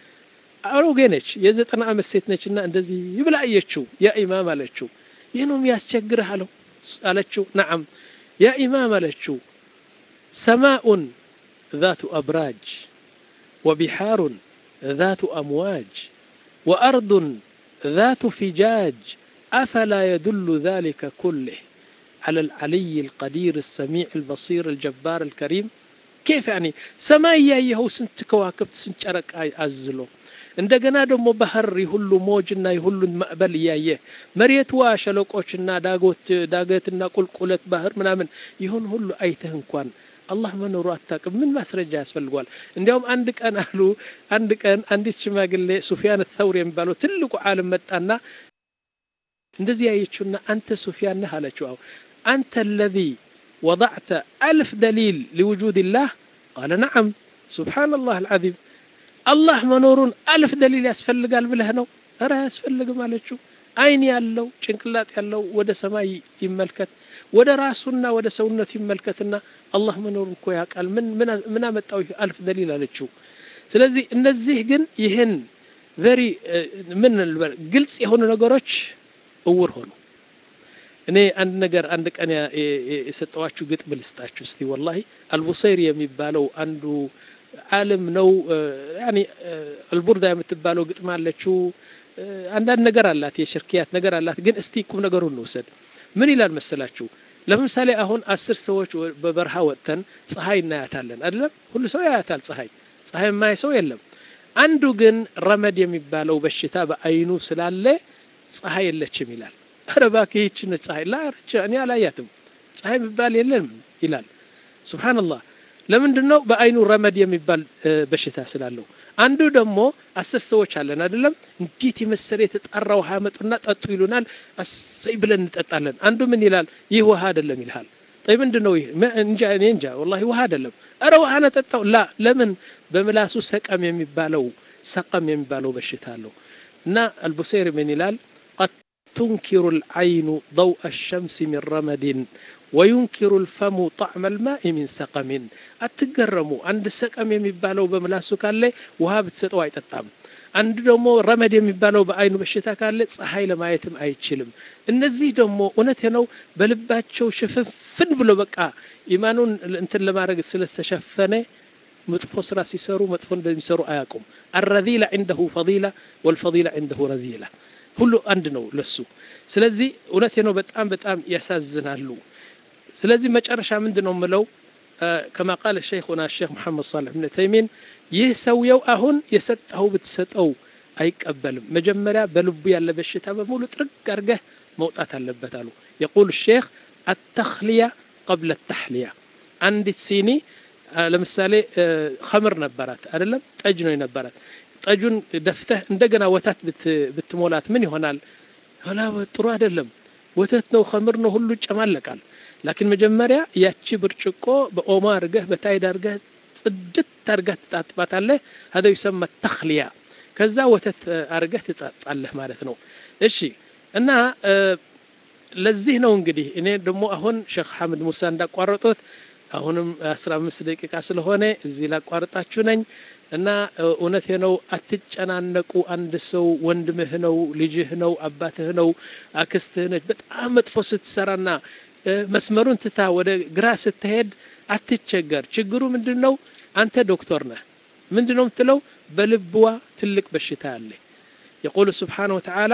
አሮጌነች የዘጠና ዓመት ሴት ነችና እንደዚህ ይብላ አየችው ያ ኢማም አለችው ይህንም ያስቸግርህ አለው አለችው ነዓም ያ ኢማም አለችው ሰማኡን ذات أبراج وبحار ذات أمواج وأرض ذات فجاج أفلا يدل ذلك كله على العلي القدير السميع البصير الجبار الكريم كيف يعني سماء ያየኸው ስንት ከዋክብት ስንት ጨረቃ አዝሎ እንደገና ደግሞ ባህር የሁሉ ሞጅና የሁሉን ማዕበል እያየ መሬትዋ ሸለቆችና ዳጎት ዳገትና ቁልቁለት ባህር ምናምን ይሁን ሁሉ አይተህ እንኳን አላህ መኖሩ አታውቅም። ምን ማስረጃ ያስፈልጓል? እንዲያውም አንድ ቀን አሉ አንድ ቀን አንዲት ሽማግሌ ሱፊያን ተውሪ የሚባለው ትልቁ ዓለም መጣና እንደዚህ ያየችውና አንተ ሱፊያን ነህ አለችው። አው አንተ አለዚ ወضዕተ አልፍ ደሊል ሊውጁድ ላህ ቃለ ነዓም ሱብሓነላህ አልዓዚም አላህ መኖሩን አልፍ ደሊል ያስፈልጋል ብለህ ነው? እረ አያስፈልግም አለችው። አይን ያለው ጭንቅላት ያለው ወደ ሰማይ ይመልከት፣ ወደ ራሱና ወደ ሰውነቱ ይመልከትና አላህ መኖሩን እኮ ያውቃል። ምን ምን አመጣው አልፍ ደሊል አለችው። ስለዚህ እነዚህ ግን ይህን ቨሪ ምን ግልጽ የሆኑ ነገሮች እውር ሆኑ። እኔ አንድ ነገር አንድ ቀን የሰጠዋችሁ ግጥም ልስጣችሁ እስቲ። ወላሂ አልቡሰይሪ የሚባለው አንዱ ዓለም ነው። ያኒ አልቡርዳ የምትባለው ግጥም አለችው። አንዳንድ ነገር አላት፣ የሽርክያት ነገር አላት። ግን እስቲ ቁም ነገሩን እንውሰድ። ምን ይላል መሰላችሁ? ለምሳሌ አሁን አስር ሰዎች በበረሃ ወጥተን ፀሐይ እናያታለን አይደለም? ሁሉ ሰው ያያታል ፀሐይ። ፀሐይ የማያይ ሰው የለም። አንዱ ግን ረመድ የሚባለው በሽታ በአይኑ ስላለ ፀሐይ የለችም ይላል። ኧረ እባክህ ይህች ነች ፀሐይ ላ እኔ አላያትም ፀሐይ የሚባል የለም ይላል። ሱብሓነላህ ለምንድን ነው? በአይኑ ረመድ የሚባል በሽታ ስላለው። አንዱ ደግሞ አስር ሰዎች አለን አይደለም? እንዴት የመሰለ የተጣራ ውሃ ያመጡና ጠጡ ይሉናል። አሰይ ብለን እንጠጣለን። አንዱ ምን ይላል? ይህ ውሃ አይደለም ይልሃል። ጠይ ምንድን ነው ይህ? እንጃ እኔ እንጃ ወላሂ ውሃ አይደለም። እረ ውሃ ነጠጣው። ላ ለምን? በምላሱ ሰቀም የሚባለው ሰቀም የሚባለው በሽታ አለው። እና አልቡሴሪ ምን ይላል? ቀድ ቱንኪሩ ልዓይኑ ضوء الشمس من رمد ወዩንኪሩ ልፈሙ ጣዕመ ልማኢ ሚን ሰቀሚን። አትገረሙ። አንድ ሰቀም የሚባለው በምላሱ ካለ ውሃ ብትሰጠው አይጠጣም። አንድ ደግሞ ረመድ የሚባለው በአይኑ በሽታ ካለ ፀሐይ ለማየትም አይችልም። እነዚህ ደግሞ እውነት ነው በልባቸው ሽፍንፍን ብሎ በቃ ኢማኑን እንትን ለማድረግ ስለተሸፈነ መጥፎ ስራ ሲሰሩ መጥፎ እንደሚሰሩ አያውቁም። አረዚላ ዒንደሁ ፈዲላ ወልፈዲላ ዒንደሁ ረዚላ ሁሉ አንድ ነው ለሱ። ስለዚህ እውነት ነው በጣም በጣም ያሳዝናሉ። ስለዚህ መጨረሻ ምንድን ነው የምለው ከማ ቃለ ሸይኹና ሼክ መሐመድ ሳልሕ ብን ተይሚን ይህ ሰውየው አሁን የሰጠኸው ብትሰጠው አይቀበልም። መጀመሪያ በልቡ ያለ በሽታ በሙሉ ጥርግ አርገህ መውጣት አለበት አሉ። የቁል ሼክ አተክልያ ቀብለ ተሕልያ። አንዲት ሲኒ ለምሳሌ ከምር ነበራት አይደለም፣ ጠጅ ነው የነበራት። ጠጁን ደፍተህ እንደገና ወተት ብትሞላት ምን ይሆናል? ላ ጥሩ አይደለም። ወተት ነው ከምር ነው ሁሉ ይጨማለቃል። ላኪን መጀመሪያ ያቺ ብርጭቆ በኦማ አርገህ በታይድ አርገህ ጽድት አርገህ ትጣጥባታለህ። ሀደ ይሰማ ተክልያ። ከዛ ወተት አርገህ ትጣጣለህ ማለት ነው። እሺ እና ለዚህ ነው እንግዲህ እኔ ደግሞ አሁን ሼክ ሐምድ ሙሳ እንዳቋረጡት አሁንም አስራ አምስት ደቂቃ ስለሆነ እዚህ ላቋርጣችሁ ነኝ እና እውነቴ ነው። አትጨናነቁ። አንድ ሰው ወንድምህ ነው፣ ልጅህ ነው፣ አባትህ ነው፣ አክስትህ ነች። በጣም መጥፎ ስትሰራና መስመሩን ትታ ወደ ግራ ስትሄድ አትቸገር። ችግሩ ምንድን ነው? አንተ ዶክተር ነህ። ምንድን ነው የምትለው? በልብዋ ትልቅ በሽታ አለ። የቁሉ ስብሓነሁ ወተዓላ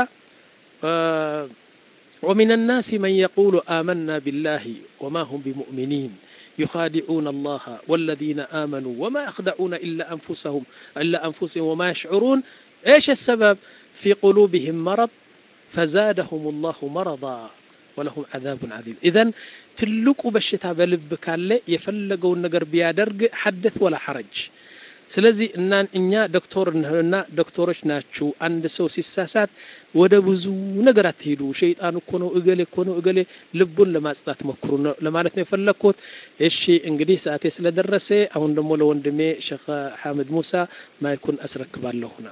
ወሚን ናሲ መን የቁሉ አመና ቢላሂ ወማ ሁም ቢሙእሚኒን يخادعون الله والذين آمنوا وما يخدعون إلا أنفسهم إلا أنفسهم وما يشعرون إيش السبب في قلوبهم مرض ፈዛደሁም ላሁ መረዳ ወለሁም ዓዛቡን ዓዚም ኢዘን ትልቁ በሽታ በልብ ካለ የፈለገውን ነገር ቢያደርግ ሐደት ወላ ሐረጅ ስለዚህ እና እኛ ዶክተር እና ዶክተሮች ናችሁ አንድ ሰው ሲሳሳት ወደ ብዙ ነገር አትሄዱ ሸይጣን እኮ ነው እገሌ እኮ ነው እገሌ ልቡን ለማጽዳት ሞክሩ ነው ለማለት ነው የፈለግኩት እሺ እንግዲህ ሰዓቴ ስለደረሰ አሁን ደግሞ ለወንድሜ ሼክ ሐምድ ሙሳ ማይኩን አስረክባለሁና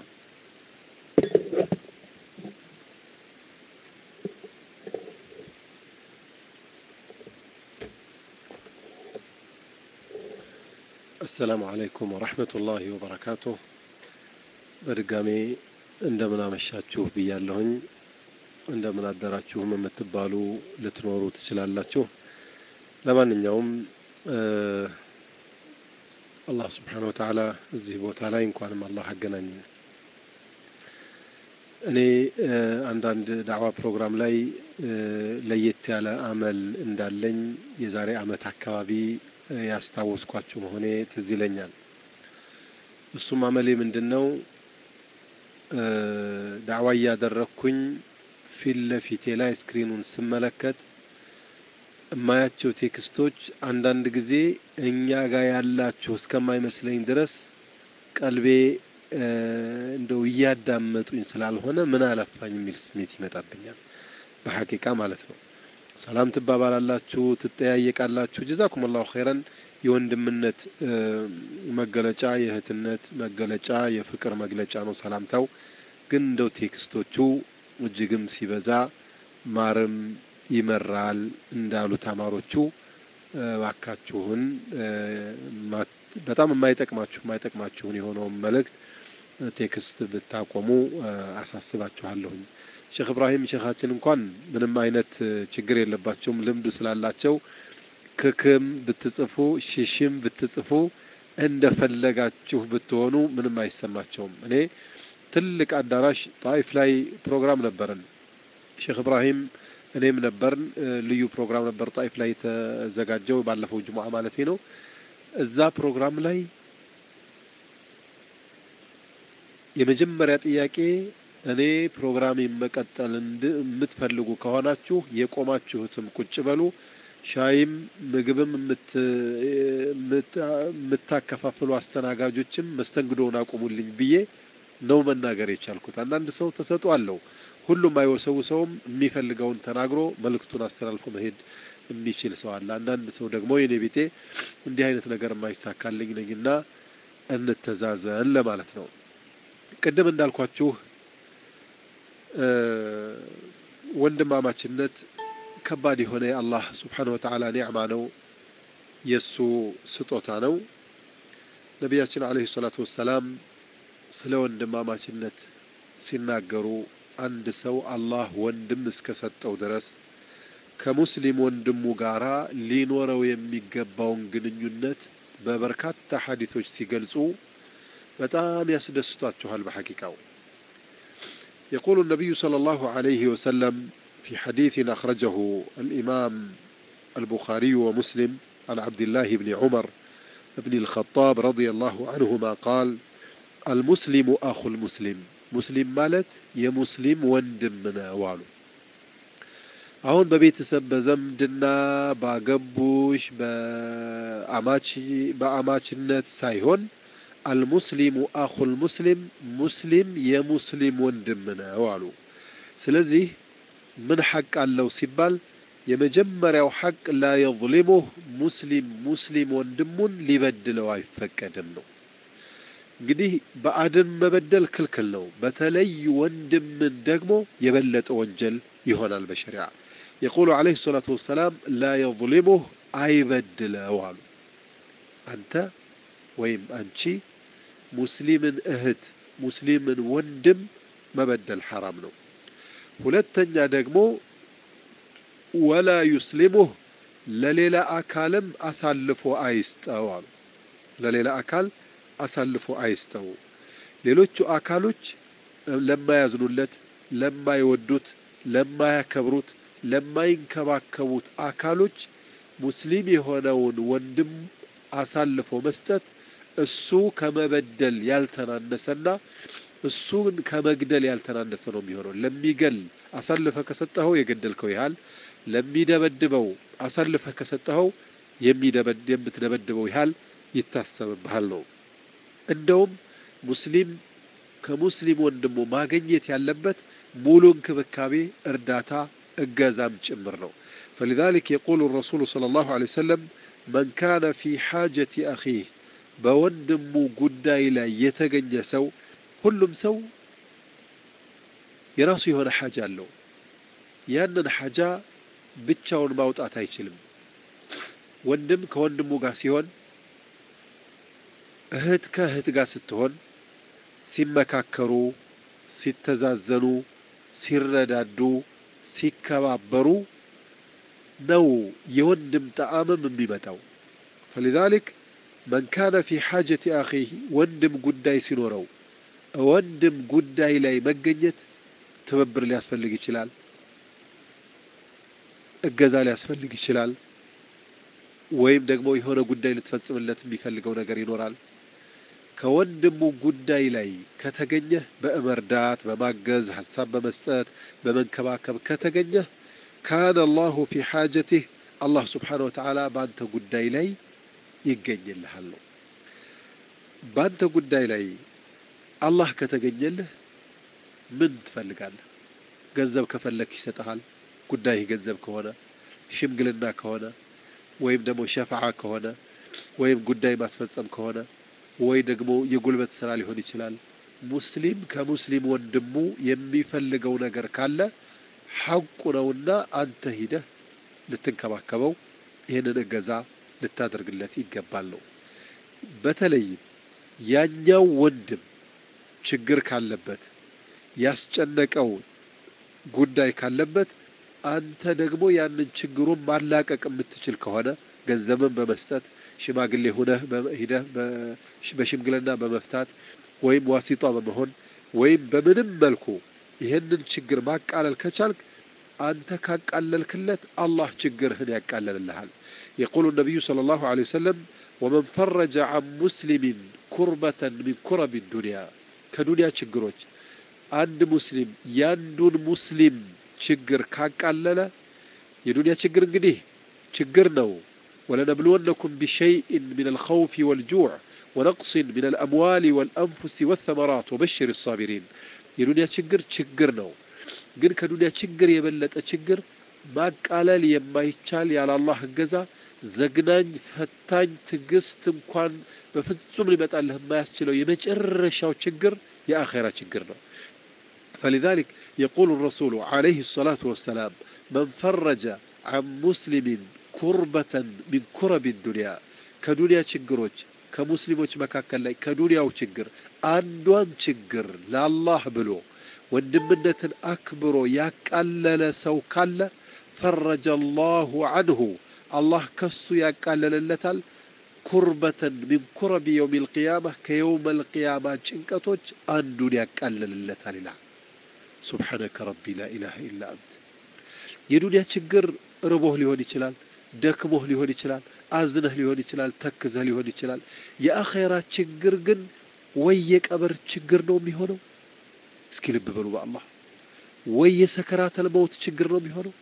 አሰላሙ አለይኩም ወረሕመቱላሂ ወበረካቱሁ። በድጋሜ እንደምን አመሻችሁ ብያለሁኝ። እንደምን አደራችሁም የምትባሉ ልትኖሩ ትችላላችሁ። ለማንኛውም አላህ ስብሓነ ወተዓላ እዚህ ቦታ ላይ እንኳንም አላህ አገናኘን። እኔ አንዳንድ ዳዕዋ ፕሮግራም ላይ ለየት ያለ አመል እንዳለኝ የዛሬ አመት አካባቢ ያስታወስኳችሁ መሆኔ ትዝ ይለኛል። እሱም አመሌ ምንድን ነው? ዳዕዋ እያደረግኩኝ ፊት ለፊቴ ላይ ስክሪኑን ስመለከት እማያቸው ቴክስቶች አንዳንድ ጊዜ እኛ ጋር ያላችሁ እስከማይመስለኝ ድረስ ቀልቤ እንደው እያዳመጡኝ ስላልሆነ ምን አለፋኝ የሚል ስሜት ይመጣብኛል። በሐቂቃ ማለት ነው። ሰላም ትባባላላችሁ፣ ትጠያየቃላችሁ። ጀዛኩም አላሁ ኸይረን። የወንድምነት መገለጫ፣ የእህትነት መገለጫ፣ የፍቅር መግለጫ ነው ሰላምታው። ግን እንደው ቴክስቶቹ እጅግም ሲበዛ ማርም ይመራል እንዳሉ ተማሮቹ እባካችሁን በጣም የማይጠቅማችሁ የማይጠቅማችሁን የሆነውን መልእክት ቴክስት ብታቆሙ አሳስባችኋለሁኝ። ሼክ እብራሂም ሼኻችን እንኳን ምንም አይነት ችግር የለባቸውም። ልምዱ ስላላቸው ክክም ብትጽፉ ሽሽም ብትጽፉ እንደፈለጋችሁ ብትሆኑ ምንም አይሰማቸውም። እኔ ትልቅ አዳራሽ ጣይፍ ላይ ፕሮግራም ነበርን። ሼክ እብራሂም እኔም ነበርን። ልዩ ፕሮግራም ነበር ጣይፍ ላይ የተዘጋጀው ባለፈው ጅሙዓ ማለት ነው። እዛ ፕሮግራም ላይ የመጀመሪያ ጥያቄ እኔ ፕሮግራም መቀጠል የምትፈልጉ ከሆናችሁ የቆማችሁትም ቁጭ በሉ፣ ሻይም ምግብም የምታከፋፍሉ አስተናጋጆችም መስተንግዶውን አቁሙልኝ ብዬ ነው መናገር የቻልኩት። አንዳንድ ሰው ተሰጥኦ አለው። ሁሉም አይወሰው ሰውም የሚፈልገውን ተናግሮ መልእክቱን አስተላልፎ መሄድ የሚችል ሰው አለ። አንዳንድ ሰው ደግሞ የኔ ቤቴ እንዲህ አይነት ነገር የማይሳካልኝ ነኝና እንተዛዘን ለማለት ነው። ቅድም እንዳልኳችሁ ወንድማማችነት ከባድ የሆነ የአላህ ስብሓነሁ ወተዓላ ኒዕማ ነው፣ የእሱ ስጦታ ነው። ነቢያችን ዓለይሂ ሰላቱ ወሰላም ስለ ወንድማማችነት ሲናገሩ አንድ ሰው አላህ ወንድም እስከ ሰጠው ድረስ ከሙስሊም ወንድሙ ጋራ ሊኖረው የሚገባውን ግንኙነት በበርካታ ሐዲቶች ሲገልጹ በጣም ያስደስቷችኋል። በሐቂቃው يقول النبي صلى الله عليه وسلم في حديث أخرجه الإمام البخاري ومسلم عن عبد الله بن عمر بن الخطاب رضي الله عنهما قال المسلم أخو المسلم ሙስሊም ማለት የሙስሊም ወንድም ነው አሉ። አሁን በቤተሰብ በዘምድና ባገቡሽ በአማች በአማችነት ሳይሆን አልሙስሊሙ አኹል ሙስሊም ሙስሊም የሙስሊም ወንድም ነው አሉ። ስለዚህ ምን ሐቅ አለው ሲባል የመጀመሪያው ሐቅ ላ የظሊሙህ ሙስሊም ሙስሊም ወንድሙን ሊበድለው አይፈቀድም ነው። እንግዲህ ባዕድን መበደል ክልክል ነው። በተለይ ወንድምን ደግሞ የበለጠ ወንጀል ይሆናል በሸሪዓ። የቁሉ ዓለይሂ ሰላቱ ወሰላም ላ የظሊሙህ አይበድለው አሉ። አንተ ወይም አንቺ ሙስሊምን እህት ሙስሊምን ወንድም መበደል ሐራም ነው። ሁለተኛ ደግሞ ወላ ዩስሊሙህ ለሌላ አካልም አሳልፎ አይስጠው አሉ። ለሌላ አካል አሳልፎ አይስጠው። ሌሎቹ አካሎች ለማያዝኑለት፣ ለማይወዱት፣ ለማያከብሩት፣ ለማይንከባከቡት አካሎች ሙስሊም የሆነውን ወንድም አሳልፎ መስጠት እሱ ከመበደል ያልተናነሰና እሱን ከመግደል ያልተናነሰ ነው የሚሆነው። ለሚገል አሳልፈ ከሰጠኸው የገደልከው ያህል፣ ለሚደበድበው አሳልፈ ከሰጠኸው የምትደበድበው ያህል ይታሰብብሃል ነው። እንደውም ሙስሊም ከሙስሊም ወንድሙ ማግኘት ያለበት ሙሉ እንክብካቤ፣ እርዳታ፣ እገዛም ጭምር ነው። فلذلك يقول الرسول صلى الله عليه وسلم من كان في حاجة أخيه በወንድሙ ጉዳይ ላይ የተገኘ ሰው ሁሉም ሰው የራሱ የሆነ ሐጃ አለው። ያንን ሐጃ ብቻውን ማውጣት አይችልም። ወንድም ከወንድሙ ጋር ሲሆን፣ እህት ከእህት ጋር ስትሆን ሲመካከሩ፣ ሲተዛዘኑ፣ ሲረዳዱ፣ ሲከባበሩ ነው የወንድም ጣዕምም የሚመጣው። ፈሊዛሊክ መን ካነ ፊ ሓጀቲ አኺህ ወንድም ጉዳይ ሲኖረው ወንድም ጉዳይ ላይ መገኘት ትብብር ሊያስፈልግ ይችላል። እገዛ ሊያስፈልግ ይችላል። ወይም ደግሞ የሆነ ጉዳይ ልትፈጽምለት የሚፈልገው ነገር ይኖራል። ከወንድሙ ጉዳይ ላይ ከተገኘህ በመርዳት በማገዝ ሀሳብ በመስጠት በመንከባከብ ከተገኘህ ካነ አላሁ ፊ ሓጀቲህ አላህ ስብሓነሁ ወተዓላ በአንተ ጉዳይ ላይ ይገኝልሃል ነው። በአንተ ጉዳይ ላይ አላህ ከተገኘልህ ምን ትፈልጋለህ? ገንዘብ ከፈለክ ይሰጠሃል። ጉዳይህ ገንዘብ ከሆነ ሽምግልና ከሆነ ወይም ደግሞ ሸፍዓ ከሆነ ወይም ጉዳይ ማስፈጸም ከሆነ ወይ ደግሞ የጉልበት ስራ ሊሆን ይችላል። ሙስሊም ከሙስሊም ወንድሙ የሚፈልገው ነገር ካለ ሐቁ ነውና አንተ ሂደህ ልትንከባከበው ይህንን እገዛ ልታደርግለት ይገባል ነው። በተለይም ያኛው ወንድም ችግር ካለበት ያስጨነቀው ጉዳይ ካለበት አንተ ደግሞ ያንን ችግሩን ማላቀቅ የምትችል ከሆነ ገንዘብን በመስጠት ሽማግሌ ሁነህ ሂደህ በሽምግልና በመፍታት ወይም ዋሲጧ በመሆን ወይም በምንም መልኩ ይህንን ችግር ማቃለል ከቻልክ አንተ ካቃለልክለት አላህ ችግርህን ያቃለልልሃል። የቁሉ ነቢዩ ሰለላሁ ዐለይሂ ወሰለም ወመን ፈረጀ ዐን ሙስሊሚን ኩርበተን ሚን ኩረቢ ዱንያ ከዱንያ ችግሮች አንድ ሙስሊም ያንዱን ሙስሊም ችግር ካቃለለ የዱንያ ችግር እንግዲህ ችግር ነው። ወለነብልወነኩም ቢሸይእን ሚን አልኸውፊ ወልጁዕ ወነቅሲን ሚን አልአምዋሊ ወልአንፉሲ ወተመራት ወበሽር ሳቢሪን የዱንያ ችግር ችግር ነው። ግን ከዱንያ ችግር የበለጠ ችግር ማቃለል የማይቻል ያለ አላህ እገዛ ዘግናኝ፣ ፈታኝ፣ ትዕግስት እንኳን በፍጹም ሊመጣልህ የማያስችለው የመጨረሻው ችግር የአኼራ ችግር ነው። فلذلك يقول الرسول عليه الصلاة والسلام من فرج عن مسلم كربة من كرب الدنيا كدنيا ችግሮች ከሙስሊሞች መካከል ላይ ከዱንያው ችግር አንዷን ችግር ለአላህ ብሎ ወንድምነትን አክብሮ ያቃለለ ሰው ካለ ፈረጀ አላሁ አንሁ አላህ ከሱ ያቃለለለታል። ኩርበተን ሚን ኩረቢ የውም ልቅያማ ከየውም ልቅያማ ጭንቀቶች አንዱን ያቃለልለታል ይላል። ሱብሓነከ ረቢ ላ ኢላሃ ኢላ አንት። የዱንያ ችግር ርቦህ ሊሆን ይችላል፣ ደክሞህ ሊሆን ይችላል፣ አዝነህ ሊሆን ይችላል፣ ተክዘህ ሊሆን ይችላል። የአኼራ ችግር ግን ወይ የቀብር ችግር ነው የሚሆነው። እስኪ ልብ በሉ በአላህ ወይ የሰከራተል መውት ችግር ነው የሚሆነው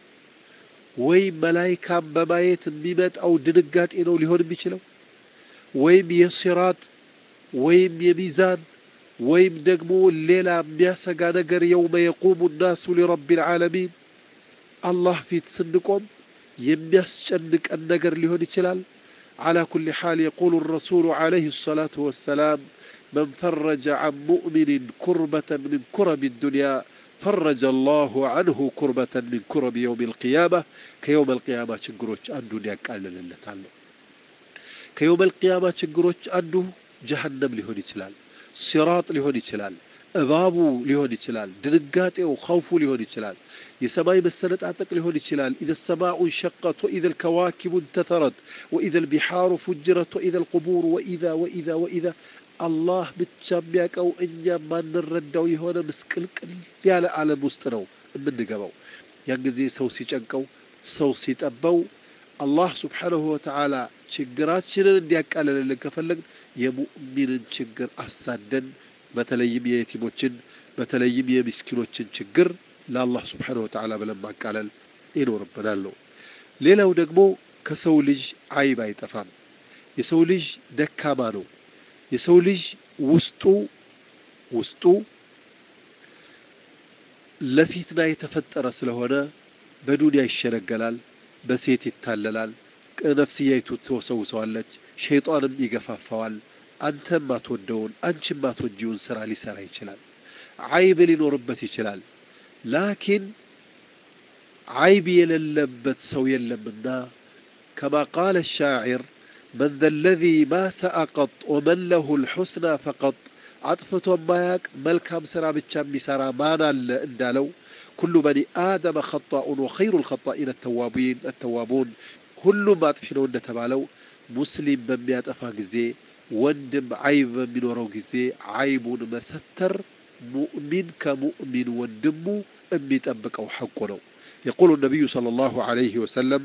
ወይ መላይካን በማየት የሚመጣው ድንጋጤ ነው ሊሆን የሚችለው ወይም የሲራጥ ወይም የሚዛን ወይም ደግሞ ሌላ የሚያሰጋ ነገር የውመ የቁሙ ናሱ ሊረቢ ልዓለሚን አላህ ፊት ስንቆም የሚያስጨንቀን ነገር ሊሆን ይችላል። على كل حال يقول الرسول عليه الصلاة والسلام من فرج عن مؤمن كربة من كرب الدنيا فرج الله عنه كربة من كرب يوم القيامة كيوم القيامة ችግሮች አንዱን ያቃልልለታል ነው። ከየውም القيامة ችግሮች አንዱ ጀሀነም ሊሆን ይችላል፣ ሲራጥ ሊሆን ይችላል፣ እባቡ ሊሆን ይችላል፣ ድንጋጤው ኸውፉ ሊሆን ይችላል፣ የሰማይ መሰነጣጠቅ ሊሆን ይችላል። ኢዘ ሰማኡ እንሸቀት ወኢዘ ልከዋኪቡ እንተተረት ወኢዘ ልቢሓሩ ፉጅረት ወኢዘ ልቁቡር ወኢዛ ወኢዛ ወኢዛ አላህ ብቻ የሚያውቀው እኛ ማንረዳው የሆነ ምስቅልቅል ያለ ዓለም ውስጥ ነው የምንገባው። ያን ጊዜ ሰው ሲጨንቀው፣ ሰው ሲጠበው አላህ ስብሓነሁ ወተዓላ ችግራችንን እንዲያቃለልልን ከፈለግን የሙእሚንን ችግር አሳደን በተለይም የየቲሞችን በተለይም የምስኪኖችን ችግር ለአላህ ስብሓነሁ ወተዓላ ብለን ማቃለል ይኖርብናል ነው። ሌላው ደግሞ ከሰው ልጅ አይብ አይጠፋም። የሰው ልጅ ደካማ ነው። የሰው ልጅ ውስጡ ውስጡ ለፊትና የተፈጠረ ስለሆነ በዱንያ ይሸነገላል፣ በሴት ይታለላል፣ ነፍስያይቱ ትወሰውሰዋለች፣ ሸይጣንም ይገፋፋዋል። አንተም ማትወደውን አንቺም ማትወጂውን ስራ ሊሰራ ይችላል። አይብ ሊኖርበት ይችላል። ላኪን አይብ የሌለበት ሰው የለምና ከማ ቃለ ሻዒር መን ዘ ለዚ ማ ሰአ ቀጥ ወመን ለሁ ልሑስና ፈቀጥ አጥፍቶ ማያቅ መልካም ስራ ብቻ የሚሰራ ማን አለ እንዳለው ኩሉ በኒ አደመ ኸጣኡን ወኸይሩ ልኸጣኢን አተዋቡን ሁሉም አጥፊ ነው እንደተባለው ሙስሊም በሚያጠፋ ጊዜ ወንድም አይብ በሚኖረው ጊዜ አይቡን መሰተር ሙእሚን ከሙእሚን ወንድሙ የሚጠብቀው ሐቁ ነው። የቁሉ ነቢዩ ሰለላሁ ዐለይሂ ወሰለም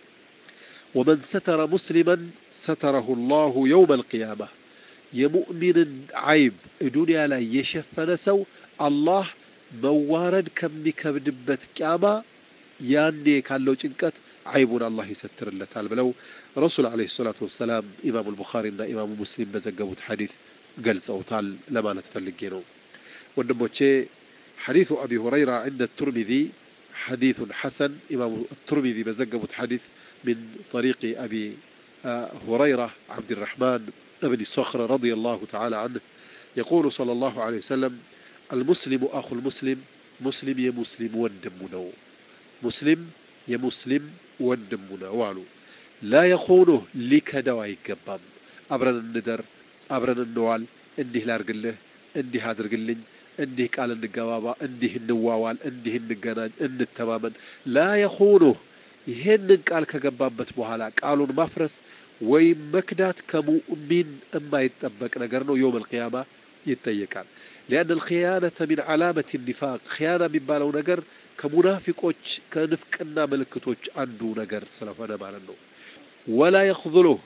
ወመን ሰተረ ሙስሊመን ሰተረሁ ላሁ የውመ አልቅያማ የሙእሚንን አይብ ዱንያ ላይ የሸፈነ ሰው አላህ መዋረድ ከሚከብድበት ቅያማ ያኔ ካለው ጭንቀት አይቡን አላህ ይሰትርለታል ብለው ረሱል ዓለይሂ ሰላቱ ወሰላም ኢማሙ አልቡኻሪና ኢማሙ ሙስሊም በዘገቡት ሐዲስ ገልጸውታል ለማለት ፈልጌ ነው። ወንድሞቼ ሐዲሱ አቢ ሁረይራ ዕንደ ቱርሚዚ ሐዲሱን ሐሰን ኢማሙ ቱርሚዚ በዘገቡት ሐዲስ من طريق أبي هريرة عبد الرحمن بن صخر رضي الله تعالى عنه يقول صلى الله عليه وسلم المسلم أخو المسلم مسلم يا مسلم وندمنا مسلم يا مسلم وندمنا والو لا يخونه لك دواء يقبام أبرن الندر أبرن النوال እንዲህ ላርግልህ እንዲህ አድርግልኝ እንዲህ ቃል እንገባባ እንዲህ እንዋዋል እንዲህ እንገናኝ እንተማመን ላ የኹኑህ ይሄንን ቃል ከገባበት በኋላ ቃሉን ማፍረስ ወይም መክዳት ከሙእሚን የማይጠበቅ ነገር ነው። የውም አልቅያማ ይጠየቃል። ሊአን አልክያነተ ሚን ዓላመት ኒፋቅ ክያና የሚባለው ነገር ከሙናፊቆች ከንፍቅና ምልክቶች አንዱ ነገር ስለሆነ ማለት ነው። ወላ የኽዙሉህ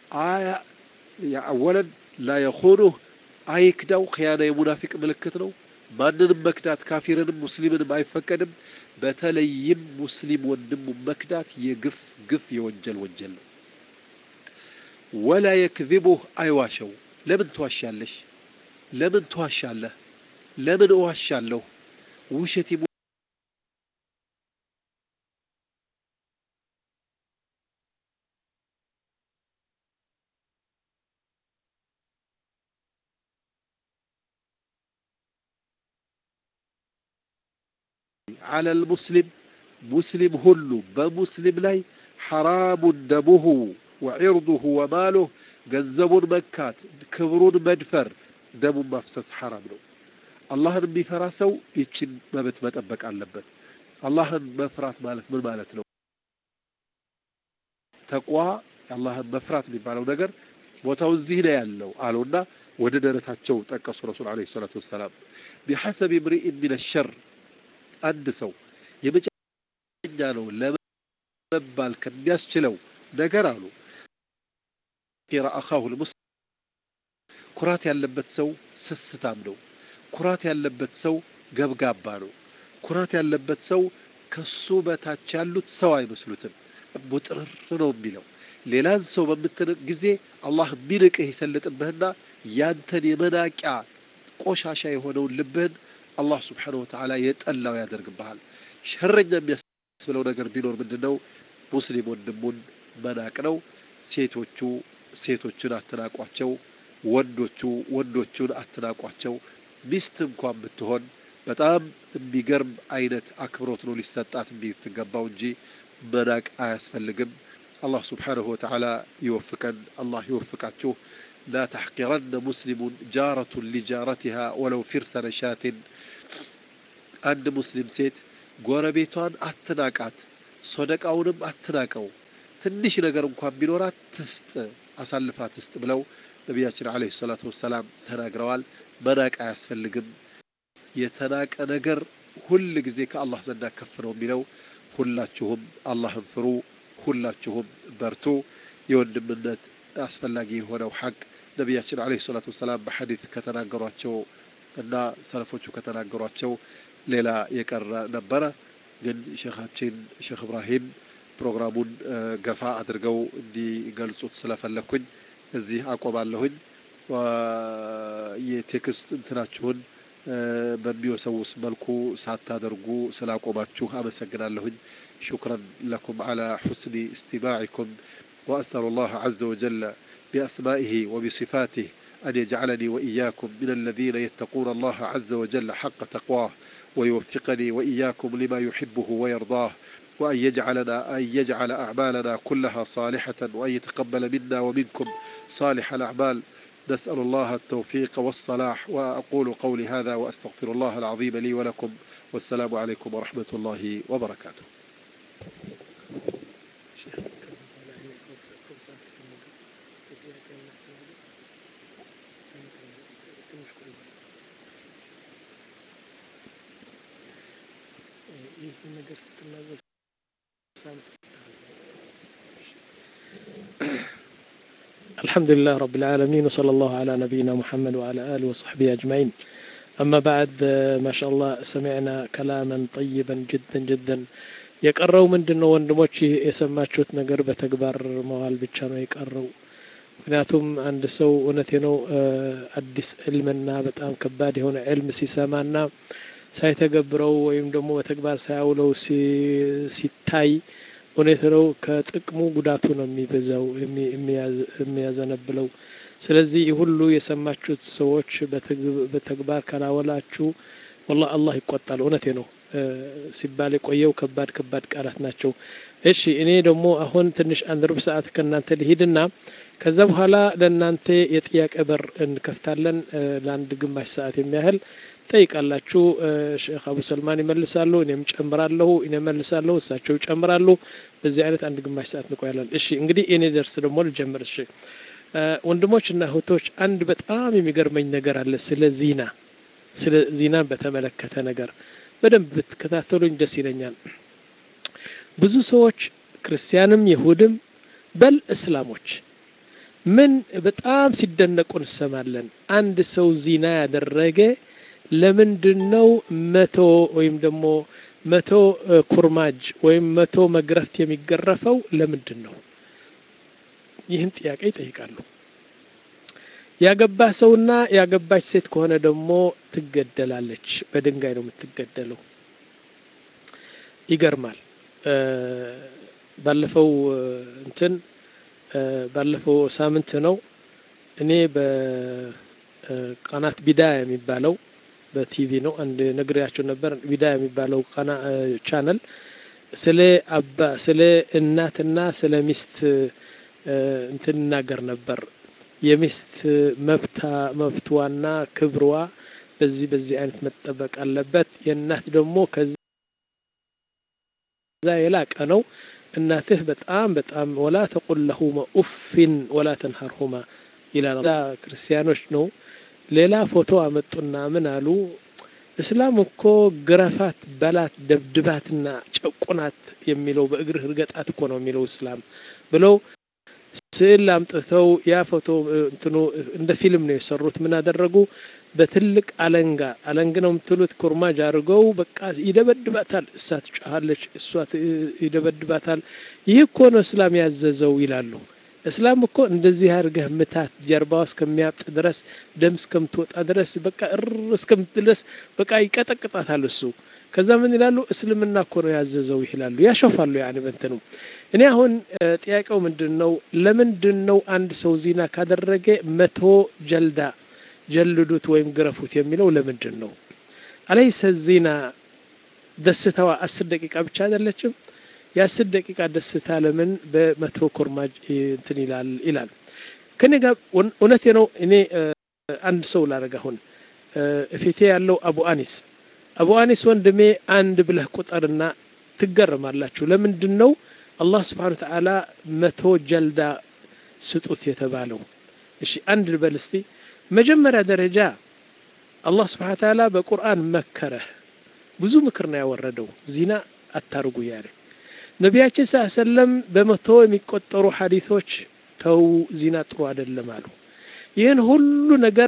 አወለን ላ የኹኑህ አይክዳው። ክያና የሙናፊቅ ምልክት ነው። ማንንም መክዳት ካፊርንም ሙስሊምንም አይፈቀድም። በተለይም ሙስሊም ወንድሙ መክዳት የግፍ ግፍ የወንጀል ወንጀል ነው። ወላ የክዚቡህ አይዋሸው። ለምን ትዋሻለሽ? ለምን ትዋሻለህ? ለምን እዋሻለሁ? ውሸት على المسلم مسلم هلو بمسلم لاي حرام دمه وعرضه وماله ገንዘቡን መካት ክብሩን መድፈር ደሙን ማፍሰስ ሐራም ነው። አላህን የሚፈራ ሰው ይችን መብት መጠበቅ አለበት። አላህን መፍራት ማለት ምን ማለት ነው? ተቋ አላህን መፍራት የሚባለው ነገር ቦታው እዚህ ነው ያለው አሉና ወደ ደረታቸው ጠቀሱ ረሱል ዓለይሂ ሰላቱ ወሰላም ቢሐሰብ እምሪኢን ሚነ ሸር አንድ ሰው የመጨረኛ ነው ለመባል ከሚያስችለው ነገር አሉ ቂራ አኻሁ ልሙስሊም ኩራት ያለበት ሰው ስስታም ነው። ኩራት ያለበት ሰው ገብጋባ ነው። ኩራት ያለበት ሰው ከሱ በታች ያሉት ሰው አይመስሉትም። ቡጥርር ነው የሚለው ሌላን ሰው በምትንቅ ጊዜ አላህ የሚንቅህ ይሰልጥብህና ያንተን የመናቂያ ቆሻሻ የሆነውን ልብህን አላህ ስብሓነሁ ወተዓላ የጠላው ያደርግብሃል። ሸረኛ የሚያስብለው ነገር ቢኖር ምንድን ነው? ሙስሊም ወንድሙን መናቅ ነው። ሴቶቹ ሴቶችን አትናቋቸው፣ ወንዶቹ ወንዶቹን አትናቋቸው። ሚስት እንኳን ብትሆን በጣም የሚገርም አይነት አክብሮት ነው ሊሰጣት የሚትገባው እንጂ መናቅ አያስፈልግም። አላህ ስብሓነሁ ወተዓላ ይወፍቀን። አላህ ይወፍቃችሁ። ላ ተሕቂረነ ሙስሊሙን ጃረቱን ሊጃረቲሃ ወለው ፊርሰ ነሻትን አንድ ሙስሊም ሴት ጎረቤቷን አትናቃት፣ ሶደቃውንም አትናቀው። ትንሽ ነገር እንኳን ቢኖራት ትስጥ፣ አሳልፋ ትስጥ ብለው ነቢያችን ዓለይሂ ሰላቱ ወሰላም ተናግረዋል። መናቅ አያስፈልግም። የተናቀ ነገር ሁል ጊዜ ከአላህ ዘንዳ ከፍ ነው የሚለው። ሁላችሁም አላህን ፍሩ፣ ሁላችሁም በርቱ። የወንድምነት አስፈላጊ የሆነው ሐቅ ነቢያችን ዓለይሂ ሰላቱ ወሰላም በሐዲት ከተናገሯቸው እና ሰለፎቹ ከተናገሯቸው ሌላ የቀረ ነበረ። ግን ሼኻችን ሼክ እብራሂም ፕሮግራሙን ገፋ አድርገው እንዲገልጹት ስለፈለግኩኝ እዚህ አቆማለሁኝ። የቴክስት እንትናችሁን በሚወሰውስ መልኩ ሳታደርጉ ስላቆማችሁ አመሰግናለሁኝ። ሹክረን ለኩም ዓላ ሑስኒ እስቲማዕኩም وأسأل الله عز وجل بأسمائه وبصفاته أن يجعلني وإياكم من الذين يتقون الله عز وجل حق تقواه ويوفقني وإياكم لما يحبه ويرضاه وأن يجعلنا أن يجعل أعمالنا كلها صالحة وأن يتقبل منا ومنكم صالح الأعمال نسأل الله التوفيق والصلاح وأقول قولي هذا وأستغفر الله العظيم لي ولكم والسلام عليكم ورحمة الله وبركاته الحمد لله رب العالمين وصلى الله على نبينا محمد وعلى آله وصحبه أجمعين أما بعد ما شاء الله سمعنا كلاما طيبا جدا جدا የቀረው ምንድን ነው ወንድሞች የሰማችሁት ነገር በተግባር መዋል ብቻ ነው የቀረው ምክንያቱም አንድ ሰው እውነቴ ነው አዲስ ዕልምና በጣም ከባድ የሆነ ዕልም ሲሰማና ሳይተገብረው ወይም ደግሞ በተግባር ሳያውለው ሲታይ እውነት ነው ከጥቅሙ ጉዳቱ ነው የሚበዛው የሚያዘነብለው። ስለዚህ ሁሉ የሰማችሁት ሰዎች በተግባር ካላወላችሁ ወላ አላህ ይቆጣል። እውነቴ ነው ሲባል የቆየው ከባድ ከባድ ቃላት ናቸው። እሺ እኔ ደግሞ አሁን ትንሽ አንድ ሩብ ሰዓት ከእናንተ ልሂድና ከዛ በኋላ ለእናንተ የጥያቄ በር እንከፍታለን ለአንድ ግማሽ ሰዓት የሚያህል ጠይቃላችሁ። ሼክ አቡ ሰልማን ይመልሳሉ፣ እኔም ጨምራለሁ፣ እኔ መልሳለሁ፣ እሳቸው ይጨምራሉ። በዚህ አይነት አንድ ግማሽ ሰዓት እንቆያለን። እሺ እንግዲህ እኔ ደርስ ደግሞ ልጀምር። እሺ ወንድሞች እና እህቶች አንድ በጣም የሚገርመኝ ነገር አለ። ስለ ዚና ስለ ዚናን በተመለከተ ነገር በደንብ ብትከታተሉኝ ደስ ይለኛል። ብዙ ሰዎች ክርስቲያንም ይሁድም በል እስላሞች ምን በጣም ሲደነቁ እንሰማለን። አንድ ሰው ዚና ያደረገ ለምንድን ነው መቶ ወይም ደግሞ መቶ ኩርማጅ ወይም መቶ መግረፍት የሚገረፈው ለምንድን ነው? ይህን ጥያቄ ይጠይቃሉ። ያገባ ሰውና ያገባች ሴት ከሆነ ደግሞ ትገደላለች። በድንጋይ ነው የምትገደለው። ይገርማል። ባለፈው እንትን ባለፈው ሳምንት ነው እኔ በቀናት ቢዳያ የሚባለው በቲቪ ነው አንድ ነግሬያቸው ነበር። ቢዳያ የሚባለው ቀና ቻነል ስለ አባ ስለ እናትና ስለ ሚስት እንትን እናገር ነበር። የሚስት መብታ መብትዋና ክብሯ በዚህ በዚህ አይነት መጠበቅ አለበት። የእናት ደግሞ ከዛ የላቀ ነው። እናትህ በጣም በጣም ወላ ተቁል ለሁማ ኡፊን ወላ ተንሀርሁማ ይላል። ክርስቲያኖች ነው። ሌላ ፎቶ አመጡና ምን አሉ? እስላም እኮ ግረፋት፣ በላት፣ ደብድባትና ጨቁናት የሚለው በእግርህ እርገጣት እኮ ነው የሚለው እስላም ብለው ስዕል አምጥተው ያ ፎቶ እንትኑ እንደ ፊልም ነው የሰሩት። ምን አደረጉ? በትልቅ አለንጋ አለንግ ነው የምትሉት ኩርማጅ አድርገው በቃ ይደበድባታል። እሷ ትጮኻለች፣ እሷ ይደበድባታል። ይህ እኮ ነው እስላም ያዘዘው ይላሉ። እስላም እኮ እንደዚህ አድርገህ ምታት፣ ጀርባዋ እስከሚያብጥ ድረስ ደም እስከምትወጣ ድረስ በቃ እር እስከምትድረስ በቃ ይቀጠቅጣታል እሱ። ከዛ ምን ይላሉ? እስልምና እኮ ነው ያዘዘው ይላሉ። ያሾፋሉ። ያን በንትኑ እኔ አሁን ጥያቄው ምንድን ነው? ለምንድን ነው አንድ ሰው ዚና ካደረገ መቶ ጀልዳ ጀልዱት ወይም ግረፉት የሚለው ለምንድን ነው? አለይሰ ዚና ደስታዋ አስር ደቂቃ ብቻ አይደለችም? የአስር ደቂቃ ደስታ ለምን በመቶ ኮርማጅ እንትን ይላል ይላል። ከኔ ጋር እውነቴ ነው። እኔ አንድ ሰው ላረግ አሁን እፊቴ ያለው አቡ አኒስ አቡ አኒስ ወንድሜ አንድ ብለህ ቁጠርና ትገረማላችሁ። ለምንድን ነው አላህ ስብሓነ ወተዓላ መቶ ጀልዳ ስጡት የተባለው? እሺ አንድ ልበል እስቲ። መጀመሪያ ደረጃ አላህ ስብሓነ ወተዓላ በቁርአን መከረህ፣ ብዙ ምክር ነው ያወረደው ዚና አታርጉ ያለ ነቢያችን ስ ሰለም በመቶ የሚቆጠሩ ሐዲቶች ተው ዚና ጥሩ አይደለም አሉ። ይህን ሁሉ ነገር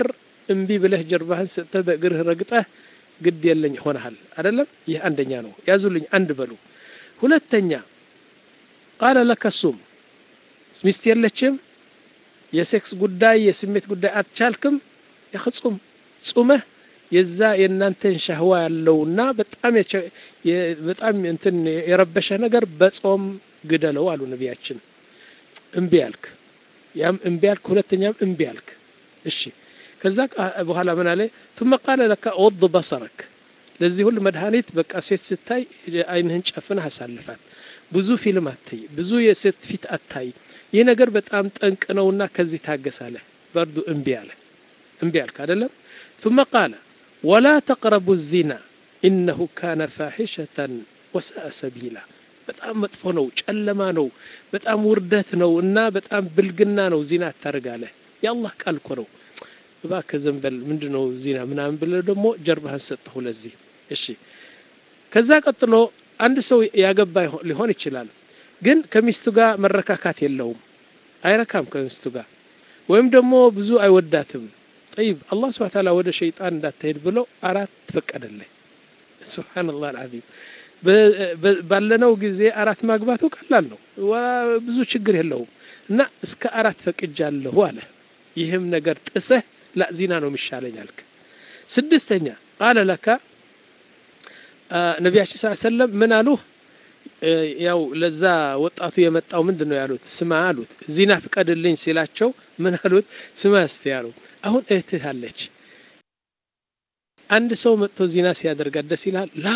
እምቢ ብለህ ጀርባህን ሰጥተህ በእግርህ ረግጠህ ግድ የለኝ ሆነሃል አይደለም ይህ አንደኛ ነው ያዙልኝ አንድ በሉ ሁለተኛ ቃለ ለከ ሱም ሚስት የለችም የሴክስ ጉዳይ የስሜት ጉዳይ አትቻልክም ያኽጹም ጹመህ የዛ የእናንተን ሻህዋ ያለውና በጣም በጣም እንትን የረበሸ ነገር በጾም ግደለው አሉ ነቢያችን እምቢ ያልክ ያም እምቢ ያልክ ሁለተኛም እምቢ ያልክ እሺ ከዛ በኋላ ምን አለ ثم قال لك غض بصرك ለዚህ ሁሉ መድኃኒት በቃ ሴት ስታይ አይንህን ጨፍነህ አሳልፋት ብዙ ፊልም አታይ ብዙ የሴት ፊት አታይ ይህ ነገር በጣም ጠንቅ ነውና ከዚህ ታገሳለህ በርዱ እምቢ አለ እምቢ አልክ አይደለም ثم قال ولا تقربوا الزنا إنه كان فاحشة وساء سبيلا በጣም መጥፎ ነው ጨለማ ነው በጣም ውርደት ነው እና በጣም ብልግና ነው ዚና አታርጋለህ የአላህ ቃል እኮ ነው እባክህ ዘንበል ምንድን ነው ዚና ምናምን ብለህ ደግሞ ጀርባህን ሰጠሁ ለዚህ እሺ ከዛ ቀጥሎ አንድ ሰው ያገባ ሊሆን ይችላል ግን ከሚስቱ ጋር መረካካት የለውም አይረካም ከሚስቱ ጋር ወይም ደግሞ ብዙ አይወዳትም ጠይብ አላህ ስብሐ ተዓላ ወደ ሸይጣን እንዳትሄድ ብለው አራት ፈቀደልህ ሱብሓነላህ አልዓዚም ባለነው ጊዜ አራት ማግባቱ ቀላል ነው ብዙ ችግር የለውም እና እስከ አራት ፈቅጃለሁ አለ ይህም ነገር ጥሰህ ላ ዚና ነው የሚሻለኝ አልክ ስድስተኛ ቃለ ለካ ነቢያችን ስ ሰለም ምን አሉ ያው ለዛ ወጣቱ የመጣው ምንድን ነው ያሉት ስማ አሉት ዚና ፍቀድልኝ ሲላቸው ምን አሉት ስማ እስቲ ያሉ አሁን እህትህ አለች አንድ ሰው መጥቶ ዚና ሲያደርጋት ደስ ይልሃል ላ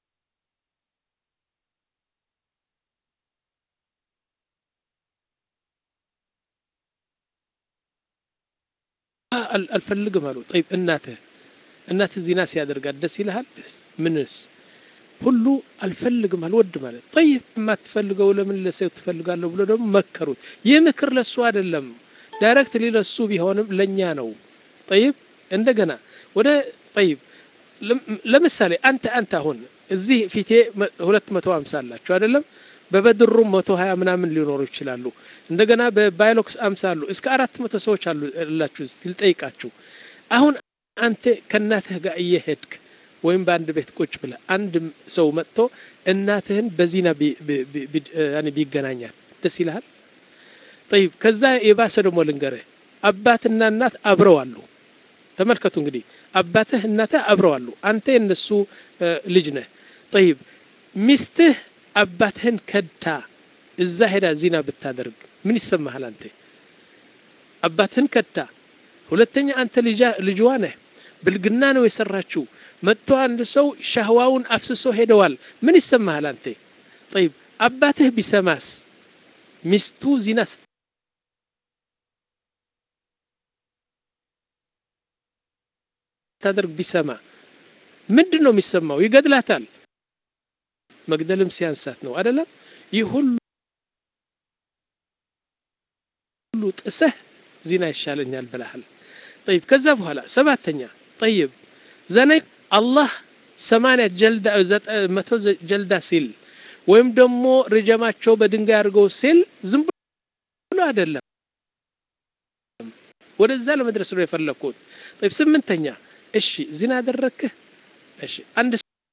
አልፈልግም አሉ ጠይብ እናትህ እናትህ ዚና ሲያደርጋት ደስ ይልሃል ምንስ ሁሉ አልፈልግም አልወድም ማለት ጠይብ የማትፈልገው ለምን ለሰው ትፈልጋለሁ ብሎ ደግሞ መከሩት ይህ ምክር ለሱ አይደለም ዳይሬክት ሊለሱ ቢሆንም ለእኛ ነው ጠይብ እንደገና ወደ ጠይብ ለምሳሌ አንተ አንተ አሁን እዚህ ፊቴ ሁለት መቶ ሀምሳ አላችሁ አይደለም በበድሩም መቶ ሀያ ምናምን ሊኖሩ ይችላሉ እንደገና በባይሎክስ አምሳ አሉ እስከ አራት መቶ ሰዎች አሉ ላችሁ ልጠይቃችሁ አሁን አንተ ከእናትህ ጋር እየሄድክ ወይም በአንድ ቤት ቁጭ ብለ አንድ ሰው መጥቶ እናትህን በዚና ቢገናኛል ደስ ይልሃል ጠይብ ከዛ የባሰ ደግሞ ልንገርህ አባትና እናት አብረው አሉ ተመልከቱ እንግዲህ አባትህ እናትህ አብረው አሉ አንተ የነሱ ልጅ ነህ ጠይብ ሚስትህ አባትህን ከድታ እዛ ሄዳ ዚና ብታደርግ ምን ይሰማሃል አንተ አባትህን ከድታ ሁለተኛ አንተ ልጅዋ ነህ ብልግና ነው የሰራችው መጥቶ አንድ ሰው ሻህዋውን አፍስሶ ሄደዋል ምን ይሰማሃል አንተ ጠይብ አባትህ ቢሰማስ ሚስቱ ዚና ስታደርግ ቢሰማ ምንድን ነው የሚሰማው ይገድላታል መግደልም ሲያንሳት ነው አይደለም ይህ ሁሉ ጥሰህ ዚና ይሻለኛል ብለሃል ጠይብ ከዛ በኋላ ሰባተኛ ጠይብ ዘነይ አላህ ሰማንያ ጀልዳ መቶ ጀልዳ ሲል ወይም ደግሞ ርጀማቸው በድንጋይ አድርገው ሲል ዝም ብሎ አይደለም ወደዛ ለመድረስ ነው የፈለግኩት ጠይብ ስምንተኛ እሺ ዚና አደረግክህ እሺ አንድ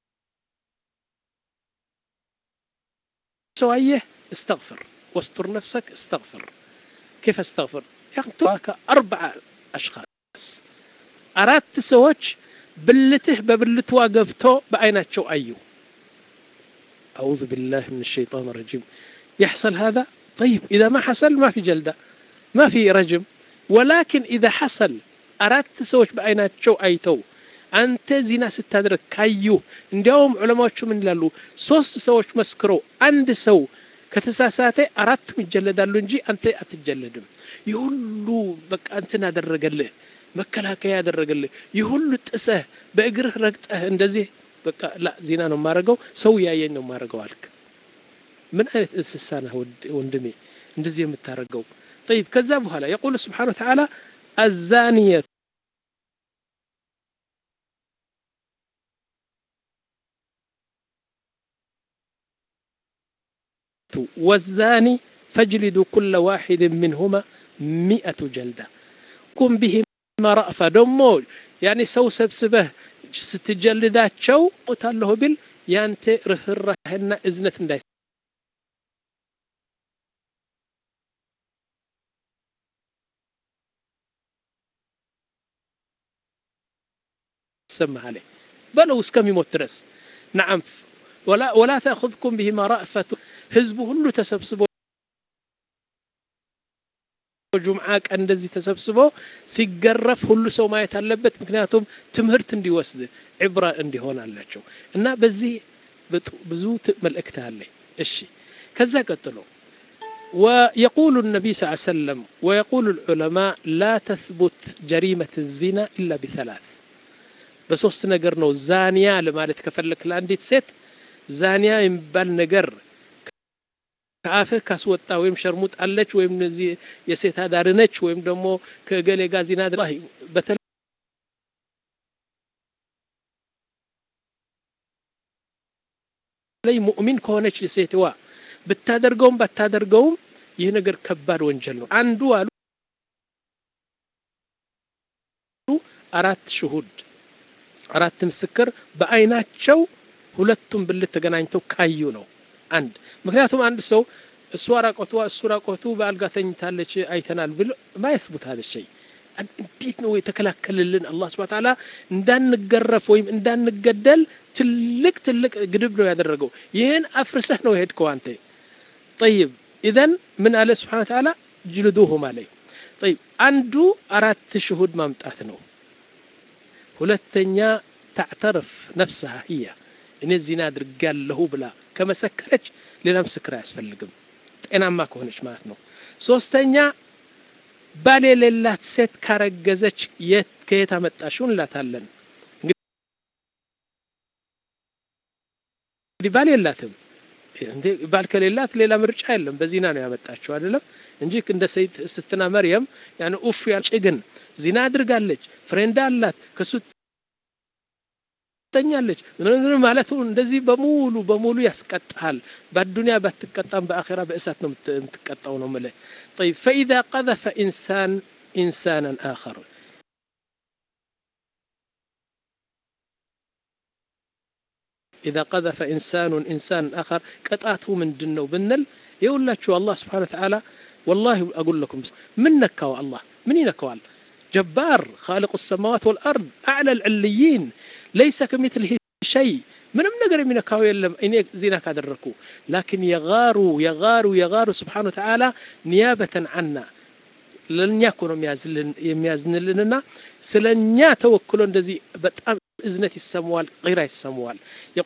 ሰው አየህ استغفر واستر نفسك استغفر كيف استغفر يقتلك أربع أشخاص أردت سوتش بلته ببلتوا قفتو بعيناتشو أيو أعوذ بالله من الشيطان الرجيم يحصل هذا طيب إذا ما حصل ما في جلدة ما في رجم ولكن إذا حصل أردت سوتش بعيناتشو أيتو አንተ ዚና ስታደርግ ካዩ እንዲያውም ዑለማዎቹ ምን ይላሉ ሶስት ሰዎች መስክረው አንድ ሰው ከተሳሳተ አራቱም ይጀለዳሉ እንጂ አንተ አትጀለድም ይህ ሁሉ በቃ እንትን አደረገልህ መከላከያ ያደረገልህ ይህ ሁሉ ጥሰህ በእግርህ ረግጠህ እንደዚህ በቃ ላ ዚና ነው የማደርገው ሰው ያየኝ ነው የማደርገው አልክ ምን አይነት እንስሳ ነህ ወንድሜ እንደዚህ የምታደርገው طيب ከዛ በኋላ يقول سبحانه وتعالى الزانية والزاني فاجلدوا كل واحد منهما مئة جلدة كن بهما ቢሂማ ረእፋ ደግሞ ያኔ ሰው ሰብስበህ ስትጀልዳቸው ሞታለሁ ቢል ያንተ ርህራሄና እዝነት እንዳይ ሰማህ በለው እስከሚሞት ድረስ ነዓም ወላ ተእኹዝኩም ቢሂማ ረእፈቱ ህዝቡ ሁሉ ተሰብስቦ ጁምዓ ቀን እንደዚህ ተሰብስቦ ሲገረፍ ሁሉ ሰው ማየት አለበት ምክንያቱም ትምህርት እንዲወስድ ዕብራ እንዲሆን አላቸው እና በዚህ ብዙ መልእክት አለ እሺ ከዛ ቀጥሎ ويقول النبي صلى الله عليه وسلم ويقول العلماء لا تثبت جريمة الزنا إلا بثلاث በሶስት ነገር ነው ዛኒያ ለማለት ከፈለክ ለአንዲት ሴት ዛኒያ የሚባል ነገር ከአፍህ ካስወጣ ወይም ሸርሙጥ አለች ወይም እነዚህ የሴት አዳር ነች ወይም ደግሞ ከገሌ ጋር ዚና በተለይ ሙእሚን ከሆነች ሴትዋ ብታደርገውም ባታደርገውም ይህ ነገር ከባድ ወንጀል ነው አንዱ አሉ አራት ሽሁድ አራት ምስክር በአይናቸው ሁለቱም ብልት ተገናኝተው ካዩ ነው አንድ ምክንያቱም አንድ ሰው እሱ ራቆቷ እሱ ራቆቱ በአልጋ ተኝታለች አይተናል ብሎ ማየስቡት ሀደ ሸይ እንዴት ነው የተከላከልልን አላህ ስብሐ ተዓላ እንዳንገረፍ ወይም እንዳንገደል ትልቅ ትልቅ ግድብ ነው ያደረገው ይህን አፍርሰህ ነው የሄድከው አንተ ጠይብ ኢዘን ምን አለ ስብሐ ተዓላ ጅልዱሁም አለይ ጠይብ አንዱ አራት ሽሁድ ማምጣት ነው ሁለተኛ ታዕተርፍ ነፍስሃ ህያ እኔ ዚና አድርጋለሁ ብላ ከመሰከረች ሌላ ምስክር አያስፈልግም ጤናማ ከሆነች ማለት ነው ሶስተኛ ባል የሌላት ሴት ካረገዘች የት ከየት አመጣሽው እንላታለን እንግዲህ ባል የላትም እንዴ ባል ከሌላት ሌላ ምርጫ የለም በዚና ነው ያመጣችው አይደለም እንጂ እንደ ስትና መርየም ያን ኡፍ ያልጭ ግን ዚና አድርጋለች ፍሬንድ አላት ከሱ ትተኛለች ማለቱ እንደዚህ በሙሉ በሙሉ ያስቀጣሃል በአዱንያ ባትቀጣም በአኼራ በእሳት ነው የምትቀጣው ነው ምልህ طيب فإذا قذف إنسان إنسانا آخر إذا قذف إنسان إنسان آخر قطعته من دنو بنل يقول لك الله سبحانه وتعالى والله أقول لكم من نكوا الله من ينكوال جبار خالق السماوات والأرض أعلى العليين ليس كمثله شيء ምንም ነገር የሚነካው የለም እኔ ዚና ካደረግኩ ላኪን የጋሩ የጋሩ የጋሩ ስብሓን ወተዓላ ኒያበተን አና ለእኛ እኮ ነው የሚያዝንልንና ስለ እኛ ተወክሎ እንደዚህ በጣም እዝነት ይሰማዋል ራ ይሰማዋል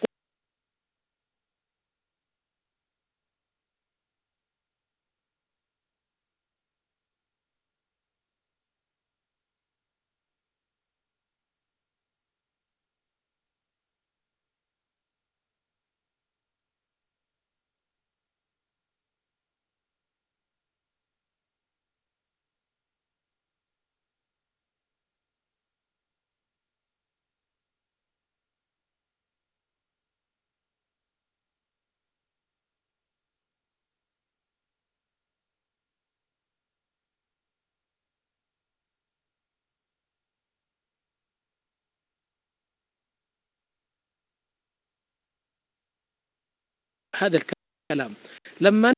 هذا الكلام لما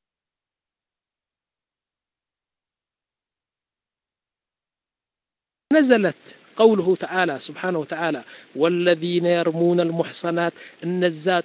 نزلت قوله تعالى سبحانه وتعالى والذين يرمون المحصنات النزات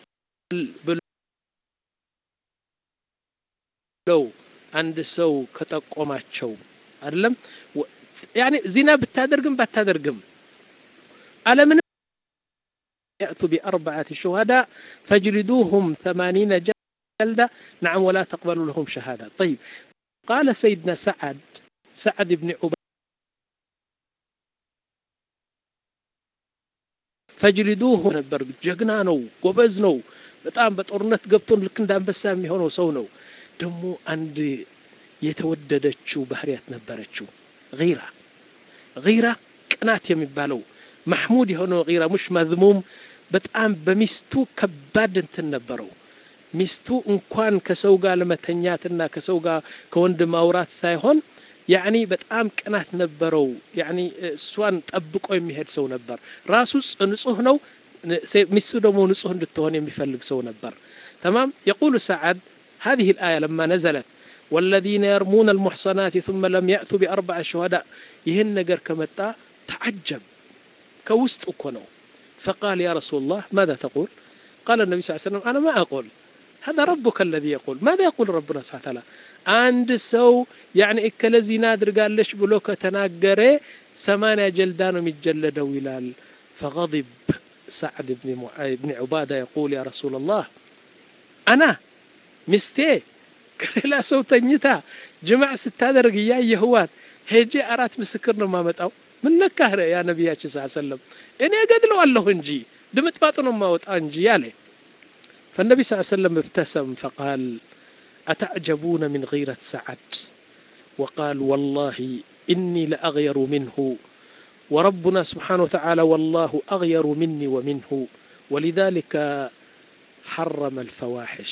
لو عند سو كتقوماتشو አይደለም ያኔ ዚና ብታደርግም ባታደርግም አለምን يأتوا بأربعة شهداء فاجلدوهم ثمانين جلدة نعم ولا تقبلوا لهم شهادة طيب قال سيدنا سعد سعد بن عبيد ፈጅሊዱሁ ነበር ጀግና ነው ጎበዝ ነው በጣም በጦርነት ገብቶን ልክ እንደ አንበሳ የሚሆነው ሰው ነው ደግሞ አንድ የተወደደችው ባህሪያት ነበረችው ጊራ ጊራ ቅናት የሚባለው ማሕሙድ የሆነው ጊራ ሙሽ መዝሙም በጣም በሚስቱ ከባድ እንትን ነበረው ሚስቱ እንኳን ከሰው ጋር ለመተኛትና ከሰው ጋር ከወንድ ማውራት ሳይሆን ያኒ በጣም ቅናት ነበረው። ያኒ እሷን ጠብቆ የሚሄድ ሰው ነበር። ራሱ ንጹህ ነው፣ ሚስቱ ደግሞ ንጹህ እንድትሆን የሚፈልግ ሰው ነበር። ተማም የቁሉ ሰዓድ هذه الآية لما نزلت والذين يرمون المحصنات ثم لم يأتوا بأربع شهداء ይህን ነገር ከመጣ ተዓጀብ ከውስጥ እኮ ነው فقال يا رسول الله ماذا تقول قال النبي صلى الله عليه وسلم أنا ما أقول هذا ربك الذي يقول ماذا يقول ربنا سبحانه وتعالى አንድ ሰው ያኒ እከለ ዚና አድርጋለች ብሎ ከተናገረ ሰማንያ ጀልዳ ነው የሚጀለደው ይላል فغضب سعد بن بن عبادة يقول يا رسول الله أنا ሚስቴ ከሌላ ሰው ተኝታ ጅማዕ ስታደርግ እያየህዋት ሄጄ አራት ምስክር ነው የማመጣው ምን ነካህ ያ ነቢያችን ስ ሰለም እኔ እገድለዋለሁ እንጂ ድምጥማጡ ነው የማወጣ እንጂ ያለ فالنبي صلى الله عليه وسلم ابتسم فقال أتعجبون من غيرة سعد وقال والله إني لأغير منه وربنا سبحانه وتعالى والله أغير مني ومنه ولذلك حرم الفواحش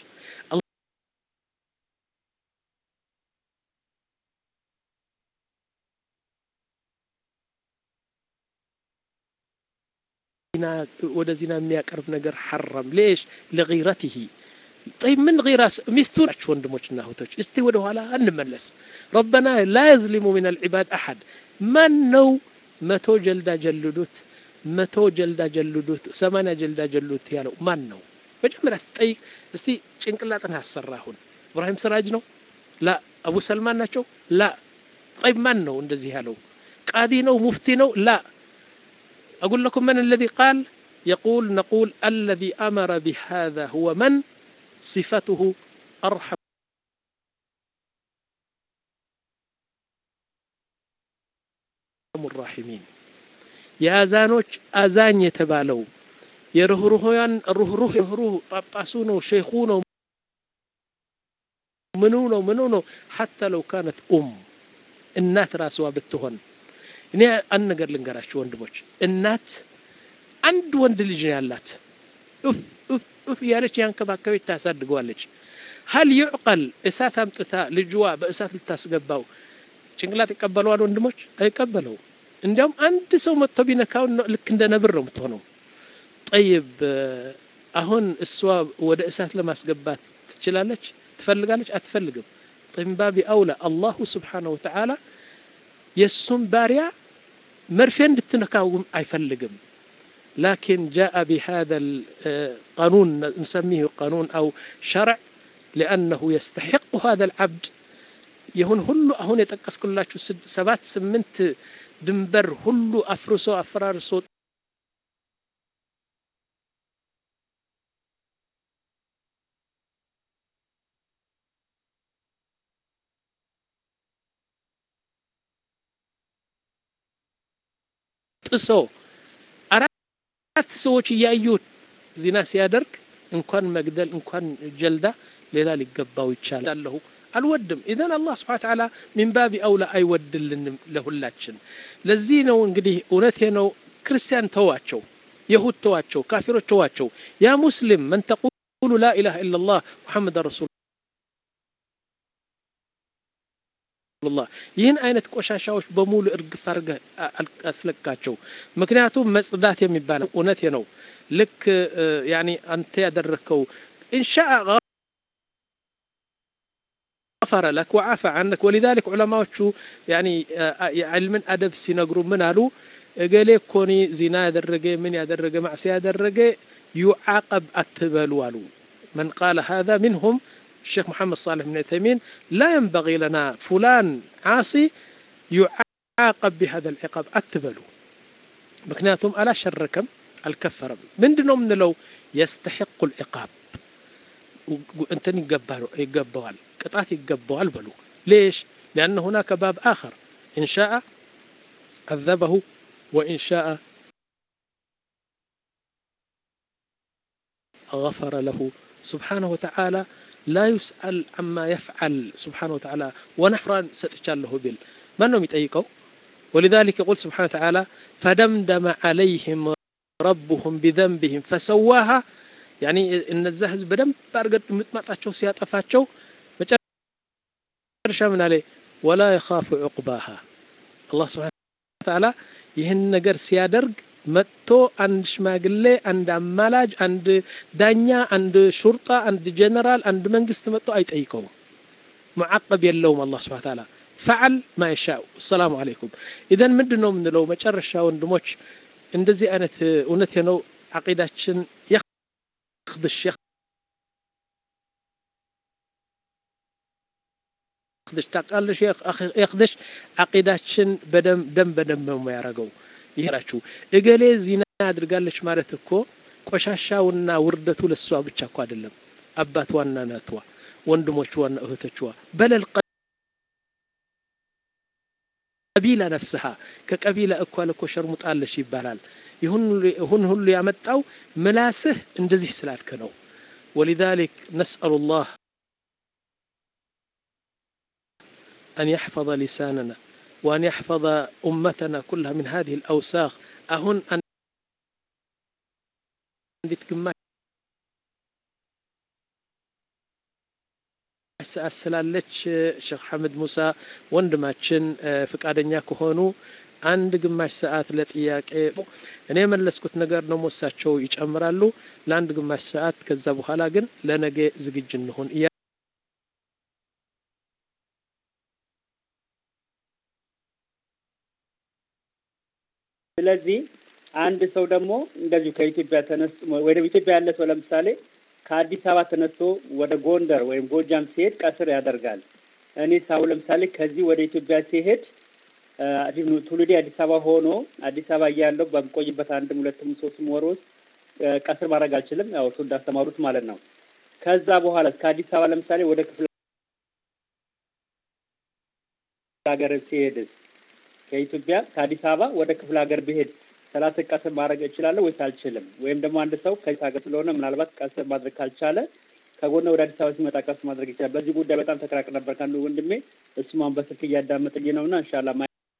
ወደ ዚና የሚያቀርብ ነገር ሐረም ሌሽ ለጊረትህ طيب من غير ሚስቱ ናቸው ወንድሞችና እህቶች እስቲ ወደ ኋላ እንመለስ ረበና ላ የዝሊሙ ምን አልዕባድ አሐድ ማን ነው መቶ ጀልዳ ጀልዱት መቶ ጀልዳ ጀልዱት ሰማንያ ጀልዳ ጀልዱት ያለው ማን ነው መጀመሪያ ስጠይቅ እስቲ ጭንቅላጥን ያሰራ አሁን እብራሂም ስራጅ ነው ላ አቡ ሰልማን ናቸው ላ طيب ማን ነው እንደዚህ ያለው ቃዲ ነው ሙፍቲ ነው ላ أقول لكم من الذي قال يقول نقول الذي أمر بهذا هو من صفته أرحم الراحمين የአዛኖች አዛኝ የተባለው የርህሩህያን ሩህሩህ ሩህሩህ ጳጳሱ ነው ሼኹ ነው ምኑ ነው ምኑ ነው ሐታ ለው ካነት ኡም እናት ራስዋ ብትሆን እኔ አንድ ነገር ልንገራችሁ ወንድሞች እናት አንድ ወንድ ልጅ ነው ያላት ኡፍ እያለች ያንከባከበች ታሳድገዋለች ሀል ዩዕቀል እሳት አምጥታ ልጅዋ በእሳት ልታስገባው ጭንቅላት ይቀበለዋል ወንድሞች አይቀበለው እንዲያውም አንድ ሰው መጥቶ ቢነካው ልክ እንደ ነብር ነው የምትሆነው ጠይብ አሁን እሷ ወደ እሳት ለማስገባት ትችላለች ትፈልጋለች አትፈልግም ጥንባቢ አውላ አላሁ ስብሓነሁ ወተዓላ የእሱም ባሪያ መርፌ እንድትነካውም አይፈልግም لكن جاء بهذا القانون نسميه قانون أو شرع لأنه يستحق هذا العبد يهون هلو أهون يتقص كلاتشو سبات سمنت ድንበር ሁሉ አፍርሶ አፈራርሶ ጥሶ አራት ሰዎች እያዩ ዚና ሲያደርግ እንኳን መግደል እንኳን ጀልዳ ሌላ ሊገባው ይቻላል አለሁ አልወድም ኢዘን አላህ ስብሓን ተዓላ ሚን ባቢ አውላ አይወድልንም ለሁላችን ለዚህ ነው እንግዲህ እውነቴ ነው ክርስቲያን ተዋቸው የሁድ ተዋቸው ካፊሮች ተዋቸው ያ ሙስሊም መን ተቁሉ ላ ኢላሃ ኢላ ላህ ሙሐመድ ረሱል ላ ይህን አይነት ቆሻሻዎች በሙሉ እርግፍ አርገህ አስለቃቸው ምክንያቱም መጽዳት የሚባለው እውነቴ ነው ልክ ያኒ አንተ ያደረግከው ኢንሻአ غفر لك وعفى عنك ولذلك علماء يعني علم أدب سينقروا من قالوا قال كوني زنا يدرجه من يدرجه معصية يدرجه يعاقب أتبلوا قالوا من قال هذا منهم الشيخ محمد صالح بن عثيمين لا ينبغي لنا فلان عاصي يعاقب بهذا العقاب أتبلوا مكنياتهم ألا شركم الكفر من دنهم من لو يستحق العقاب انت يقبل ቅጣት ይገባዋል በሉ ليش لأن هناك باب آخر إن شاء عذبه وإن شاء غفر له سبحانه وتعالى لا يسأل عما يفعل سبحانه وتعالى ونحرا ستجاله بال من نوم يتأيقوا ولذلك يقول سبحانه وتعالى فدمدم عليهم ربهم بذنبهم فسواها يعني إن الزهز بدم بارقد متمطاتشو سياطفاتشو መጨረሻ ምን አለ ወላ የኻፉ ዑቅባሃ አላህ ስብሓነ ወተዓላ ይህን ነገር ሲያደርግ መጥቶ አንድ ሽማግሌ፣ አንድ አማላጅ፣ አንድ ዳኛ፣ አንድ ሹርጣ፣ አንድ ጀነራል፣ አንድ መንግስት መጥቶ አይጠይቀውም። ሙዓቀብ የለውም። አላህ ስብሓነ ወተዓላ ፈዓል ማ የሻእ። ሰላሙ አለይኩም። ኢዘን ምንድን ነው የምንለው መጨረሻ ወንድሞች፣ እንደዚህ አይነት እውነት ነው ዓቂዳችን የኽድሽ የኽድሽ ታውቃለሽ፣ የኽድሽ ዓቂዳችን በደም ደም በደም ነው የሚያደርገው። ይሄራችሁ እገሌ ዚና አድርጋለች ማለት እኮ ቆሻሻውና ውርደቱ ለሷ ብቻ እኮ አይደለም። አባትዋና እናትዋ፣ ወንድሞችዋና እህቶችዋ በለል ቀቢላ ነፍስሃ ከቀቢላ እኳ ለኮ ሸርሙጣለሽ ይባላል። ይሁን ሁሉ ያመጣው ምላስህ እንደዚህ ስላልክ ነው። ወሊዛሊክ ነስአሉ ላህ አን የሕፈظ ሊሳንና وأن يحفظ أمتنا كلها من هذه الأوساخ أهن أن ሰዓት ስላለች ሼክ ሐመድ ሙሳ ወንድማችን ፍቃደኛ ከሆኑ አንድ ግማሽ ሰዓት ለጥያቄ እኔ የመለስኩት ነገር ደግሞ እሳቸው ይጨምራሉ ለአንድ ግማሽ ሰዓት። ከዛ በኋላ ግን ለነገ ዝግጅ እንሆን። ስለዚህ አንድ ሰው ደግሞ እንደዚሁ ከኢትዮጵያ ተነስቶ ወደ ኢትዮጵያ ያለ ሰው ለምሳሌ ከአዲስ አበባ ተነስቶ ወደ ጎንደር ወይም ጎጃም ሲሄድ ቀስር ያደርጋል። እኔ ሳው ለምሳሌ ከዚህ ወደ ኢትዮጵያ ሲሄድ ትውልዴ አዲስ አበባ ሆኖ አዲስ አበባ እያለሁ በምቆይበት አንድም ሁለትም ሶስትም ወር ውስጥ ቀስር ማድረግ አልችልም። ያው እሱ እንዳስተማሩት ማለት ነው። ከዛ በኋላ ከአዲስ አበባ ለምሳሌ ወደ ክፍለ ሀገር ሲሄድስ ከኢትዮጵያ ከአዲስ አበባ ወደ ክፍለ ሀገር ብሄድ ሰላት ቀስር ማድረግ እችላለሁ ወይስ አልችልም? ወይም ደግሞ አንድ ሰው ከዚህ ሀገር ስለሆነ ምናልባት ቀስር ማድረግ ካልቻለ ከጎነ ወደ አዲስ አበባ ሲመጣ ቀስር ማድረግ ይችላል። በዚህ ጉዳይ በጣም ተከራቅ ነበር ከአንዱ ወንድሜ። እሱም አሁን በስልክ እያዳመጠኝ ነው እና እንሻላ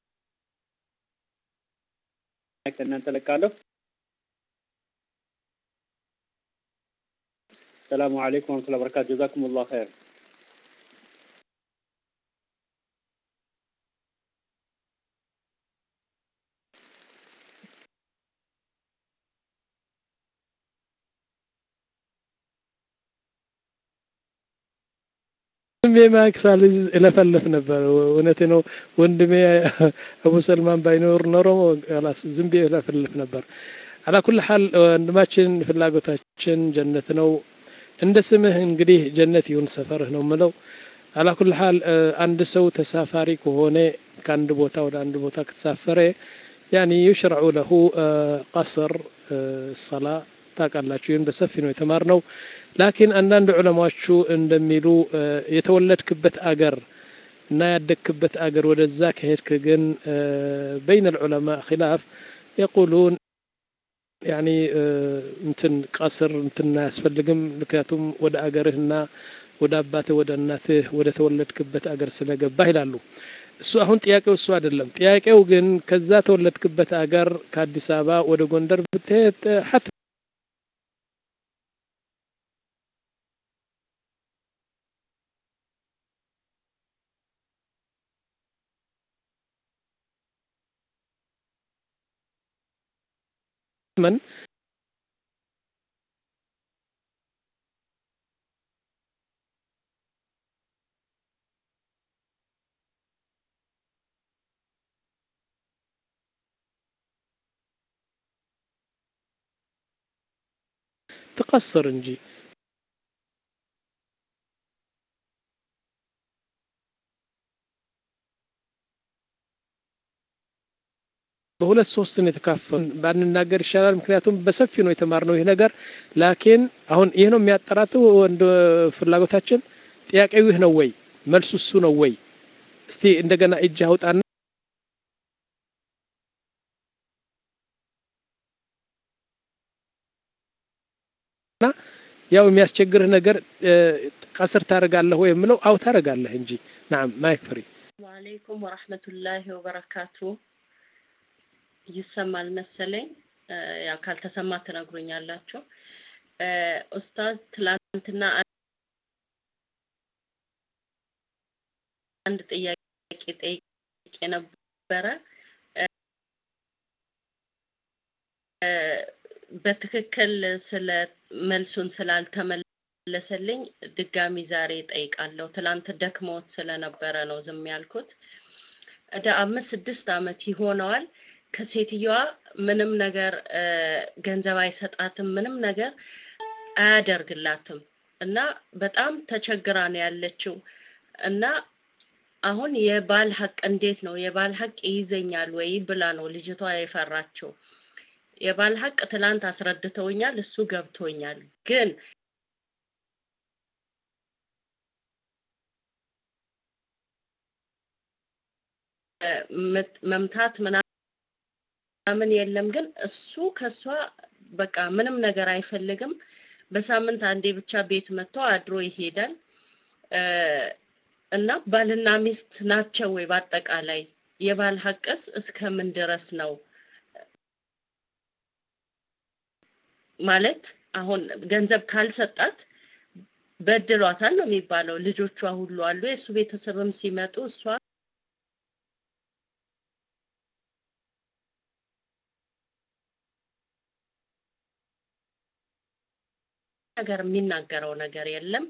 እናንተ ለቃለሁ። ሰላሙ አለይኩም ወረህመቱላሂ ወበረካቱ። ጀዛኩም ላሁ ኸይር። ዝም ብዬ ማይክ ሳልይዝ እለፈልፍ ነበር። እውነቴ ነው ወንድሜ አቡ ሰልማን ባይኖር ኖሮ ላስ ዝም ብዬ እለፈልፍ ነበር። አላ ኩል ሐል ወንድማችን ፍላጎታችን ጀነት ነው። እንደ ስምህ እንግዲህ ጀነት ይሁን ሰፈርህ ነው ምለው። አላ ኩል ሐል አንድ ሰው ተሳፋሪ ከሆነ ከአንድ ቦታ ወደ አንድ ቦታ ከተሳፈረ ያኒ ዩሽረዑ ለሁ ቀስር ሰላ ታውቃላችሁ። ይህን በሰፊ ነው የተማርነው። ላኪን አንዳንድ ዑለማዎቹ እንደሚሉ የተወለድክበት አገር እና ያደግክበት አገር ወደዛ ከሄድክ ግን በይነ ልዑለማ ኪላፍ የቁሉን ያኒ እንትን ቀስር እንትን አያስፈልግም። ምክንያቱም ወደ አገርህና ወደ አባትህ ወደ እናትህ ወደ ተወለድክበት አገር ስለገባህ ይላሉ። እሱ አሁን ጥያቄው እሱ አይደለም። ጥያቄው ግን ከዛ ተወለድክበት አገር ከአዲስ አበባ ወደ ጎንደር ብትሄድ ሐት من تقصر እንጂ በሁለት ሶስት ነው የተካፈሉ ባንናገር ይሻላል። ምክንያቱም በሰፊ ነው የተማርነው ይህ ነገር። ላኪን አሁን ይህ ነው የሚያጠራትው ወንድ ፍላጎታችን። ጥያቄው ይህ ነው ወይ? መልሱ እሱ ነው ወይ? እስቲ እንደገና እጅ አውጣና ያው የሚያስቸግርህ ነገር ቀስር ታደርጋለህ ወይ የምለው አው ታደርጋለህ እንጂ ናም ማይክ ፍሪ ወአለይኩም ወራህመቱላሂ ወበረካቱ ይሰማል መሰለኝ ያው ካልተሰማ ትነግሩኛላችሁ ኡስታዝ ትላንትና አንድ ጥያቄ ጠይቄ ነበረ። በትክክል ስለ መልሱን ስላልተመለሰልኝ ድጋሚ ዛሬ ጠይቃለሁ። ትላንት ደክሞት ስለነበረ ነው ዝም ያልኩት። ወደ አምስት ስድስት ዓመት ይሆነዋል። ከሴትየዋ ምንም ነገር ገንዘብ አይሰጣትም፣ ምንም ነገር አያደርግላትም እና በጣም ተቸግራ ነው ያለችው እና አሁን የባል ሀቅ እንዴት ነው የባል ሀቅ ይይዘኛል ወይ ብላ ነው ልጅቷ የፈራችው። የባል ሀቅ ትላንት አስረድተውኛል፣ እሱ ገብቶኛል። ግን መምታት ምናምን የለም። ግን እሱ ከሷ በቃ ምንም ነገር አይፈልግም። በሳምንት አንዴ ብቻ ቤት መጥቶ አድሮ ይሄዳል። እና ባልና ሚስት ናቸው ወይ? በአጠቃላይ የባል ሀቅስ እስከምን ድረስ ነው? ማለት አሁን ገንዘብ ካልሰጣት በድሏታል ነው የሚባለው። ልጆቿ ሁሉ አሉ። የእሱ ቤተሰብም ሲመጡ እሷ ነገር የሚናገረው ነገር የለም።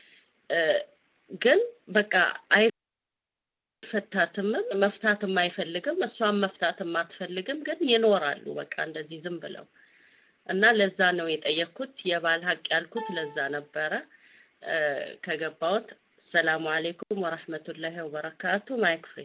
ግን በቃ አይፈታትምም፣ መፍታትም አይፈልግም፣ እሷም መፍታትም አትፈልግም። ግን ይኖራሉ በቃ እንደዚህ ዝም ብለው እና ለዛ ነው የጠየኩት። የባል ሀቅ ያልኩት ለዛ ነበረ። ከገባሁት ሰላሙ አሌይኩም ወረህመቱላሂ ወበረካቱ። ማይክ ፍሪ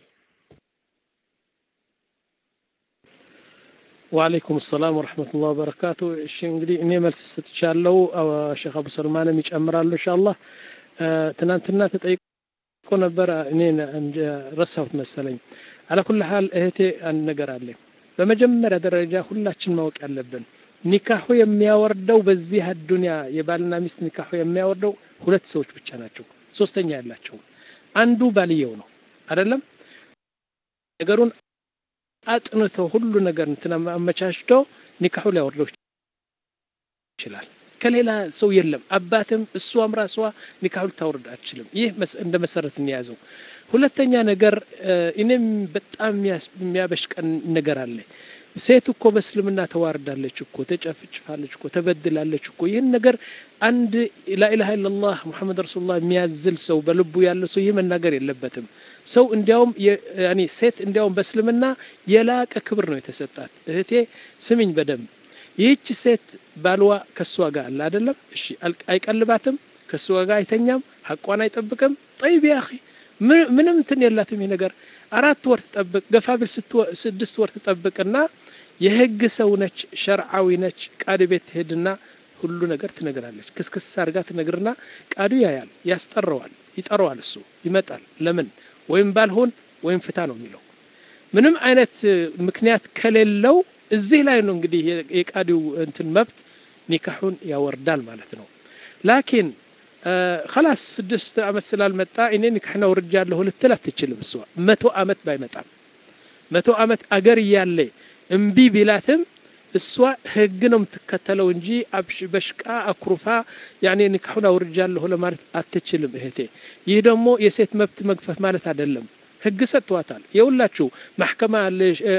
ወአለይኩም ሰላም ወረህመቱላህ ወበረካቱ። እሺ እንግዲህ እኔ መልስ ሰጥቻለሁ። ሼክ አቡ ሰልማንም ይጨምራሉ ኢንሻአላህ። ትናንትና ተጠይቆ ነበር፣ እኔ ረሳሁት መሰለኝ። አለኩል ሀል እህቴ አንድ ነገር አለ። በመጀመሪያ ደረጃ ሁላችን ማወቅ ያለብን ኒካሁ የሚያወርደው በዚህ አዱንያ የባልና ሚስት ኒካሁ የሚያወርደው ሁለት ሰዎች ብቻ ናቸው። ሶስተኛ ያላቸው አንዱ ባልየው ነው አይደለም። ነገሩን አጥንቶ ሁሉ ነገር እንትን አመቻችቶ ኒካሁ ሊያወርደው ይችላል። ከሌላ ሰው የለም። አባትም እሷም ራሷ ኒካሁ ልታወርድ አትችልም። ይህ እንደ መሰረት እንያዘው። ሁለተኛ ነገር እኔም በጣም የሚያበሽቀን ነገር አለ። ሴት እኮ በእስልምና ተዋርዳለች እኮ ተጨፍጭፋለች እኮ ተበድላለች እኮ። ይህን ነገር አንድ ላኢላሃ ኢለላህ ሙሐመድ ረሱሉላህ የሚያዝል ሰው በልቡ ያለ ሰው ይህ መናገር የለበትም። ሰው እንዲያውም ያኔ ሴት እንዲያውም በእስልምና የላቀ ክብር ነው የተሰጣት። እህቴ ስምኝ በደንብ ይህች ሴት ባልዋ ከእሷ ጋር አለ አይደለም? እሺ አይቀልባትም፣ ከእሷ ጋር አይተኛም፣ ሐቋን አይጠብቅም። ጠይብ ያ ምንም እንትን የላትም። ይህ ነገር አራት ወር ትጠብቅ፣ ገፋ ቢል ስድስት ወር ትጠብቅና የህግ ሰው ነች፣ ሸርዓዊ ነች። ቃዲ ቤት ትሄድና ሁሉ ነገር ትነግራለች። ክስክስ አድርጋ ትነግርና ቃዱ ያያል፣ ያስጠራዋል፣ ይጠራዋል። እሱ ይመጣል። ለምን ወይም ባልሆን ወይም ፍታ ነው የሚለው። ምንም አይነት ምክንያት ከሌለው እዚህ ላይ ነው እንግዲህ የቃዲው እንትን መብት ኒካሑን ያወርዳል ማለት ነው። ላኪን ከላስ ስድስት ዓመት ስላልመጣ እኔ ኒካሕና ውርጃለሁ ልትል አትችልም። እሷ መቶ ዓመት ባይመጣም መቶ ዓመት አገር እያለ እምቢ ቢላትም እሷ ህግ ነው የምትከተለው እንጂ በሽቃ አኩርፋ ያኔ ኒካሑን አውርጃለሁ ለማለት አትችልም እህቴ። ይህ ደግሞ የሴት መብት መግፈፍ ማለት አይደለም። ህግ ሰጥቷታል። የሁላችሁ ማሕከማ አለ፣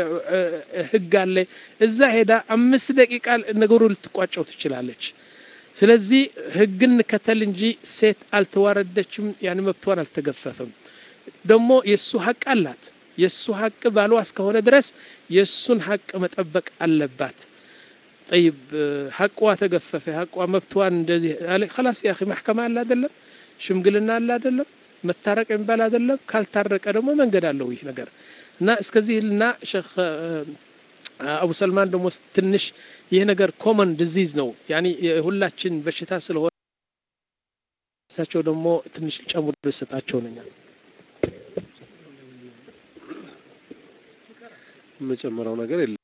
ህግ አለ። እዛ ሄዳ አምስት ደቂቃ ነገሩ ልትቋጨው ትችላለች። ስለዚህ ህግን እንከተል እንጂ ሴት አልተዋረደችም፣ ያን መብቷን አልተገፈፈም። ደግሞ የእሱ ሀቅ አላት። የእሱ ሀቅ ባሏ እስከሆነ ድረስ የእሱን ሀቅ መጠበቅ አለባት። ጠይብ ሀቋ ተገፈፈ፣ ሀቋ መብቷን እንደዚህ ከላስ ያ ማሕከማ አለ አይደለም፣ ሽምግልና አለ አይደለም መታረቅ የሚባል አይደለም። ካልታረቀ ደግሞ መንገድ አለው ይህ ነገር እና እስከዚህ ልና ሼክ አቡ ሰልማን ደግሞ ትንሽ ይህ ነገር ኮመን ዲዚዝ ነው ያኒ የሁላችን በሽታ ስለሆነ እሳቸው ደግሞ ትንሽ ጨምሮ ይሰጣቸው ነኛል። የምጨምረው ነገር የለም።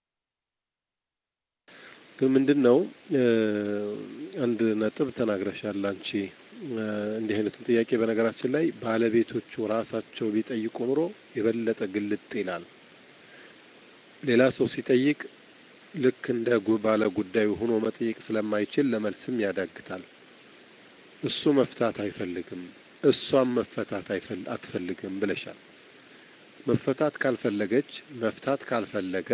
ግን ምንድን ነው አንድ ነጥብ ተናግረሻል አንቺ እንዲህ አይነቱን ጥያቄ በነገራችን ላይ ባለቤቶቹ ራሳቸው ቢጠይቁ ኑሮ የበለጠ ግልጥ ይላል። ሌላ ሰው ሲጠይቅ ልክ እንደ ባለ ጉዳዩ ሆኖ መጠየቅ ስለማይችል ለመልስም ያዳግታል። እሱ መፍታት አይፈልግም፣ እሷም መፈታት አትፈልግም ብለሻል። መፈታት ካልፈለገች መፍታት ካልፈለገ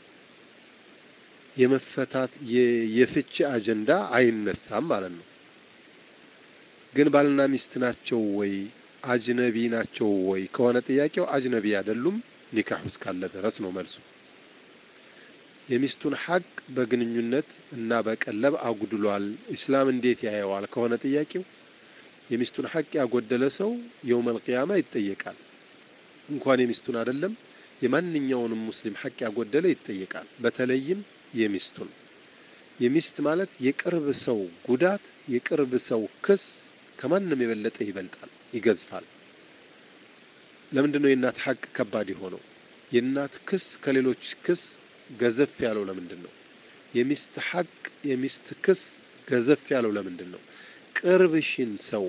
የመፈታት የፍቺ አጀንዳ አይነሳም ማለት ነው። ግን ባልና ሚስት ናቸው ወይ አጅነቢ ናቸው ወይ ከሆነ ጥያቄው አጅነቢ አይደሉም፣ ኒካህ እስካለ ድረስ ነው መልሱ። የሚስቱን ሐቅ በግንኙነት እና በቀለብ አጉድሏል፣ ኢስላም እንዴት ያየዋል ከሆነ ጥያቄው የሚስቱን ሐቅ ያጎደለ ሰው የውመል ቂያማ ይጠየቃል። እንኳን የሚስቱን አይደለም የማንኛውንም ሙስሊም ሐቅ ያጎደለ ይጠየቃል። በተለይም የሚስቱን የሚስት ማለት የቅርብ ሰው ጉዳት የቅርብ ሰው ክስ ከማንም የበለጠ ይበልጣል፣ ይገዝፋል። ለምንድን ነው የእናት ሐቅ ከባድ የሆነው? የእናት ክስ ከሌሎች ክስ ገዘፍ ያለው ለምንድን ነው? የሚስት ሐቅ የሚስት ክስ ገዘፍ ያለው ለምንድን ነው? ቅርብሽን ሰው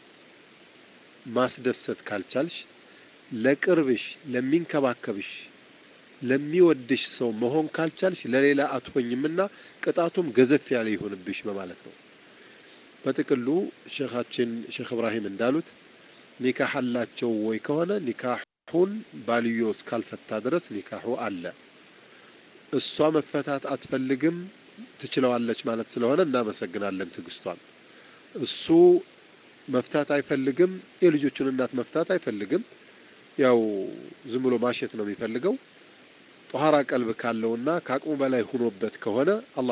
ማስደሰት ካልቻልሽ ለቅርብሽ ለሚንከባከብሽ ለሚወድሽ ሰው መሆን ካልቻልሽ ለሌላ አትሆኝምና ቅጣቱም ገዘፍ ያለ ይሆንብሽ በማለት ነው። በጥቅሉ ሼኻችን ሼክ እብራሂም እንዳሉት ኒካህ አላቸው ወይ ከሆነ ኒካሁን ባልዮ እስካልፈታ ድረስ ኒካሁ አለ። እሷ መፈታት አትፈልግም ትችለዋለች ማለት ስለሆነ እናመሰግናለን ትዕግስቷን። እሱ መፍታት አይፈልግም፣ የልጆቹን እናት መፍታት አይፈልግም። ያው ዝም ብሎ ማሸት ነው የሚፈልገው። ጧሃራ ቀልብ ካለውና ከአቅሙ በላይ ሁኖበት ከሆነ አላህ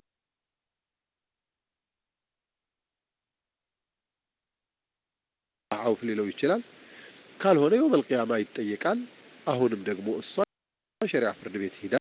አውፍ ሊለው ይችላል። ካልሆነ የውመል ቂያማ ይጠየቃል። አሁንም ደግሞ እሷ ሸሪዓ ፍርድ ቤት ሂዳ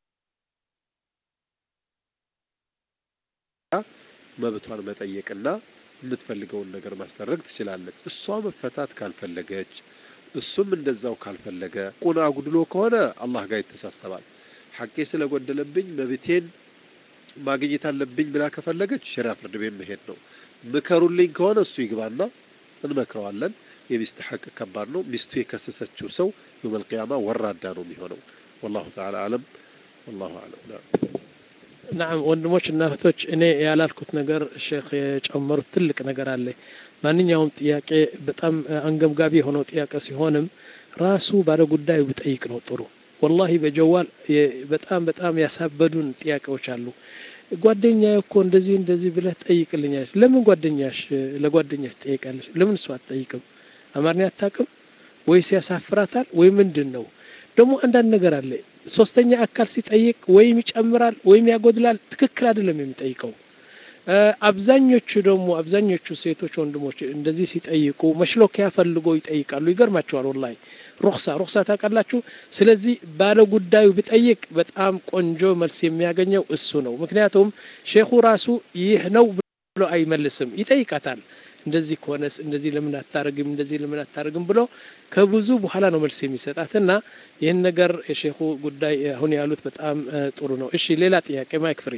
መብቷን መጠየቅና የምትፈልገውን ነገር ማስደረግ ትችላለች። እሷ መፈታት ካልፈለገች እሱም እንደዛው ካልፈለገ ቁና አጉድሎ ከሆነ አላህ ጋር ይተሳሰባል። ሐቄ ስለጎደለብኝ መብቴን ማግኘት አለብኝ ብላ ከፈለገች ሸሪዓ ፍርድ ቤት መሄድ ነው። ምከሩልኝ ከሆነ እሱ ይግባና እንመክረዋለን። የሚስት ሐቅ ከባድ ነው። ሚስቱ የከሰሰችው ሰው የውመል ቂያማ ወራዳ ነው የሚሆነው። ወላሁ ተዓላ አለም። ወላሁ አለም። ናም ወንድሞች እና እህቶች፣ እኔ ያላልኩት ነገር ሼክ የጨመሩት ትልቅ ነገር አለ። ማንኛውም ጥያቄ በጣም አንገብጋቢ የሆነው ጥያቄ ሲሆንም ራሱ ባለ ጉዳዩ ብጠይቅ ነው ጥሩ። ወላሂ በጀዋል በጣም በጣም ያሳበዱን ጥያቄዎች አሉ። ጓደኛ እኮ እንደዚህ እንደዚህ ብለህ ጠይቅልኛለች። ለምን ጓደኛሽ ለጓደኛሽ ትጠይቃለች? ለምን እሷ አትጠይቅም? አማርኛ አታውቅም ወይስ ያሳፍራታል ወይ ምንድን ነው? ደግሞ አንዳንድ ነገር አለ ሶስተኛ አካል ሲጠይቅ ወይም ይጨምራል ወይም ያጎድላል። ትክክል አይደለም የሚጠይቀው። አብዛኞቹ ደግሞ አብዛኞቹ ሴቶች ወንድሞች እንደዚህ ሲጠይቁ መሽሎኪያ ፈልጎ ይጠይቃሉ። ይገርማቸዋል። ወላሂ ሩክሳ ሩክሳ ታውቃላችሁ። ስለዚህ ባለ ጉዳዩ ቢጠይቅ በጣም ቆንጆ መልስ የሚያገኘው እሱ ነው። ምክንያቱም ሼኹ ራሱ ይህ ነው ብሎ አይመልስም፣ ይጠይቃታል። እንደዚህ ከሆነስ እንደዚህ ለምን አታርግም እንደዚህ ለምን አታርግም ብሎ ከብዙ በኋላ ነው መልስ የሚሰጣት እና ይህን ነገር የሼኹ ጉዳይ አሁን ያሉት በጣም ጥሩ ነው። እሺ ሌላ ጥያቄ ማይክ ፍሪ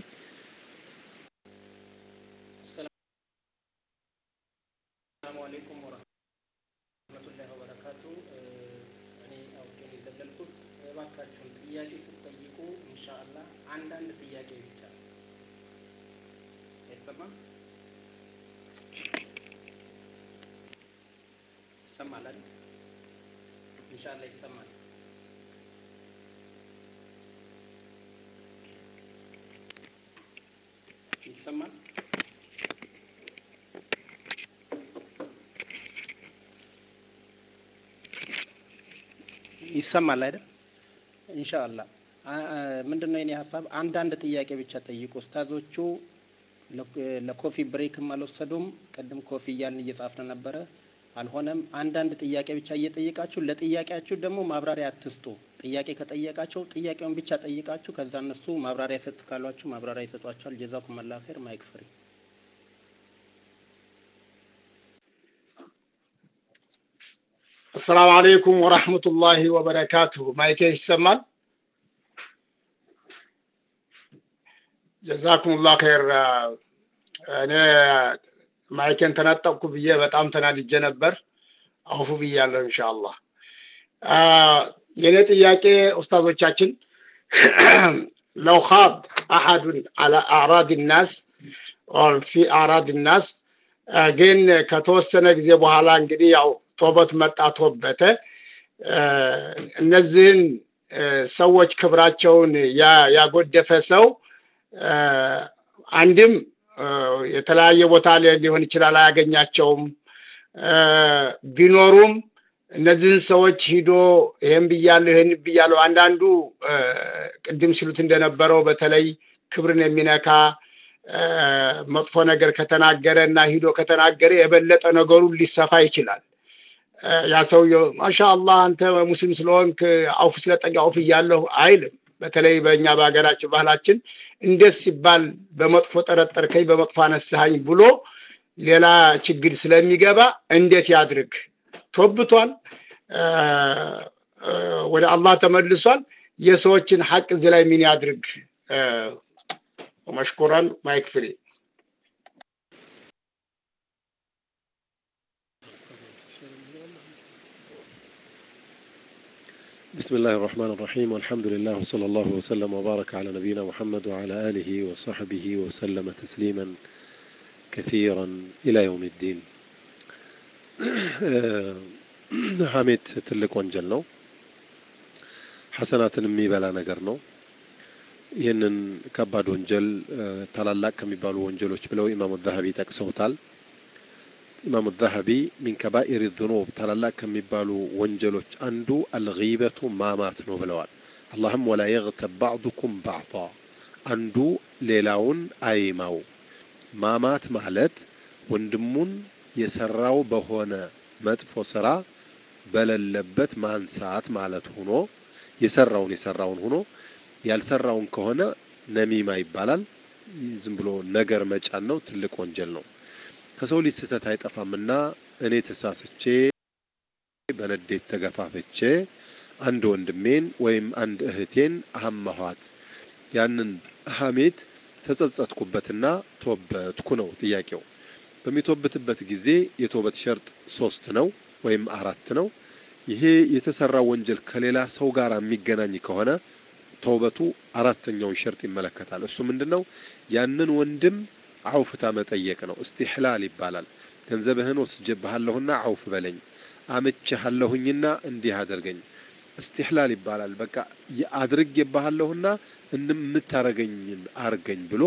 ሰላሙ አለይኩም ወረህመቱላሂ ወበረካቱ። እኔ አውቄ ነው የዘለልኩት። እባካችሁን ጥያቄ ስትጠይቁ ኢንሻአላህ አንዳንድ ጥያቄ ብቻ አይሰማም? ይሰማል አይደል? ኢንሻአላህ ይሰማል። ይሰማል? ይሰማል አይደል? ኢንሻአላህ ምንድን ነው የኔ ሀሳብ፣ አንዳንድ ጥያቄ ብቻ ጠይቁ። ኡስታዞቹ ለኮፊ ብሬክም አልወሰዱም። ቅድም ኮፊ እያልን እየጻፍን ነበረ፣ አልሆነም። አንዳንድ ጥያቄ ብቻ እየጠየቃችሁ ለጥያቄያችሁ ደግሞ ማብራሪያ አትስጡ። ጥያቄ ከጠየቃቸው ጥያቄውን ብቻ ጠይቃችሁ ከዛ እነሱ ማብራሪያ ሰጥ ካሏችሁ ማብራሪያ ይሰጧቸዋል። ጀዛኩም አላህ ኸይር። ማይክ ፍሪ አሰላሙ አለይኩም ወራህመቱላሂ ወበረካቱሁ። ማይኬ ይሰማል? ጀዛኩሙላህ ኸይር። እኔ ማይኬን ተነጠቅኩ ብዬ በጣም ተናድጄ ነበር። አውፉ ብያለሁ ኢንሻአላህ። የእኔ ጥያቄ ኡስታዞቻችን ለው ኻድ አሐዱን አላ አዕራድ ናስ ፊ አዕራድ ናስ ግን ከተወሰነ ጊዜ በኋላ እንግዲህ ያው ቶበት መጣ ቶበተ እነዚህን ሰዎች ክብራቸውን ያጎደፈ ሰው አንድም የተለያየ ቦታ ሊሆን ይችላል አያገኛቸውም። ቢኖሩም እነዚህን ሰዎች ሂዶ ይህን ብያለሁ ይህን ብያለሁ አንዳንዱ ቅድም ሲሉት እንደነበረው በተለይ ክብርን የሚነካ መጥፎ ነገር ከተናገረ እና ሂዶ ከተናገረ የበለጠ ነገሩን ሊሰፋ ይችላል። ያ ሰውየው ማሻ አላህ አንተ ሙስሊም ስለሆንክ አውፍ ስለጠቂ አውፍ እያለሁ አይልም። በተለይ በእኛ በሀገራችን ባህላችን እንዴት ሲባል በመጥፎ ጠረጠርከኝ፣ በመጥፎ አነሳኸኝ ብሎ ሌላ ችግር ስለሚገባ እንዴት ያድርግ? ቶብቷል፣ ወደ አላህ ተመልሷል። የሰዎችን ሐቅ እዚህ ላይ ምን ያድርግ? መሽኩራን ማይክ ፍሪ بسم الله الرحمن الرحيم والحمد لله وصلى الله وسلم وبارك على نبينا محمد وعلى آله وصحبه وسلم تسليما كثيرا إلى يوم الدين ሐሜት ትልቅ ወንጀል ነው። ሐሰናትን የሚበላ ነገር ነው። ይህንን ከባድ ወንጀል ታላላቅ ከሚባሉ ወንጀሎች ብለው ኢማሙ ዛሀቢ ጠቅሰውታል። ኢማሙ ዛሀቢ ሚን ከባኢር ዝኑብ ታላላቅ ከሚባሉ ወንጀሎች አንዱ አልጊበቱ ማማት ነው ብለዋል። አላህም ወላ የግተብ ባዕዱኩም ባዕጣ አንዱ ሌላውን አይማው። ማማት ማለት ወንድሙን የሰራው በሆነ መጥፎ ስራ በሌለበት ማንሳት ማለት ሆኖ የሰራውን የሰራውን ሆኖ ያልሰራውን ከሆነ ነሚማ ይባላል። ዝም ብሎ ነገር መጫን ነው። ትልቅ ወንጀል ነው። ከሰው ልጅ ስህተት አይጠፋምና እኔ ተሳስቼ በንዴት ተገፋፍቼ አንድ ወንድሜን ወይም አንድ እህቴን አሀማኋት። ያንን ሀሜት ተጸጸትኩበትና ቶበትኩ ነው ጥያቄው። በሚቶብትበት ጊዜ የቶበት ሸርጥ ሶስት ነው ወይም አራት ነው። ይሄ የተሰራው ወንጀል ከሌላ ሰው ጋር የሚገናኝ ከሆነ ተውበቱ አራተኛውን ሸርጥ ይመለከታል። እሱ ምንድን ነው? ያንን ወንድም አውፍታ መጠየቅ ነው። እስቲሕላል ይባላል። ገንዘብህን ወስጄብሃለሁና አውፍ በለኝ፣ አምቼሃለሁኝና እንዲህ አድርገኝ። እስቲሕላል ይባላል። በቃ አድርጌብሃለሁና የምታረገኝን አርገኝ ብሎ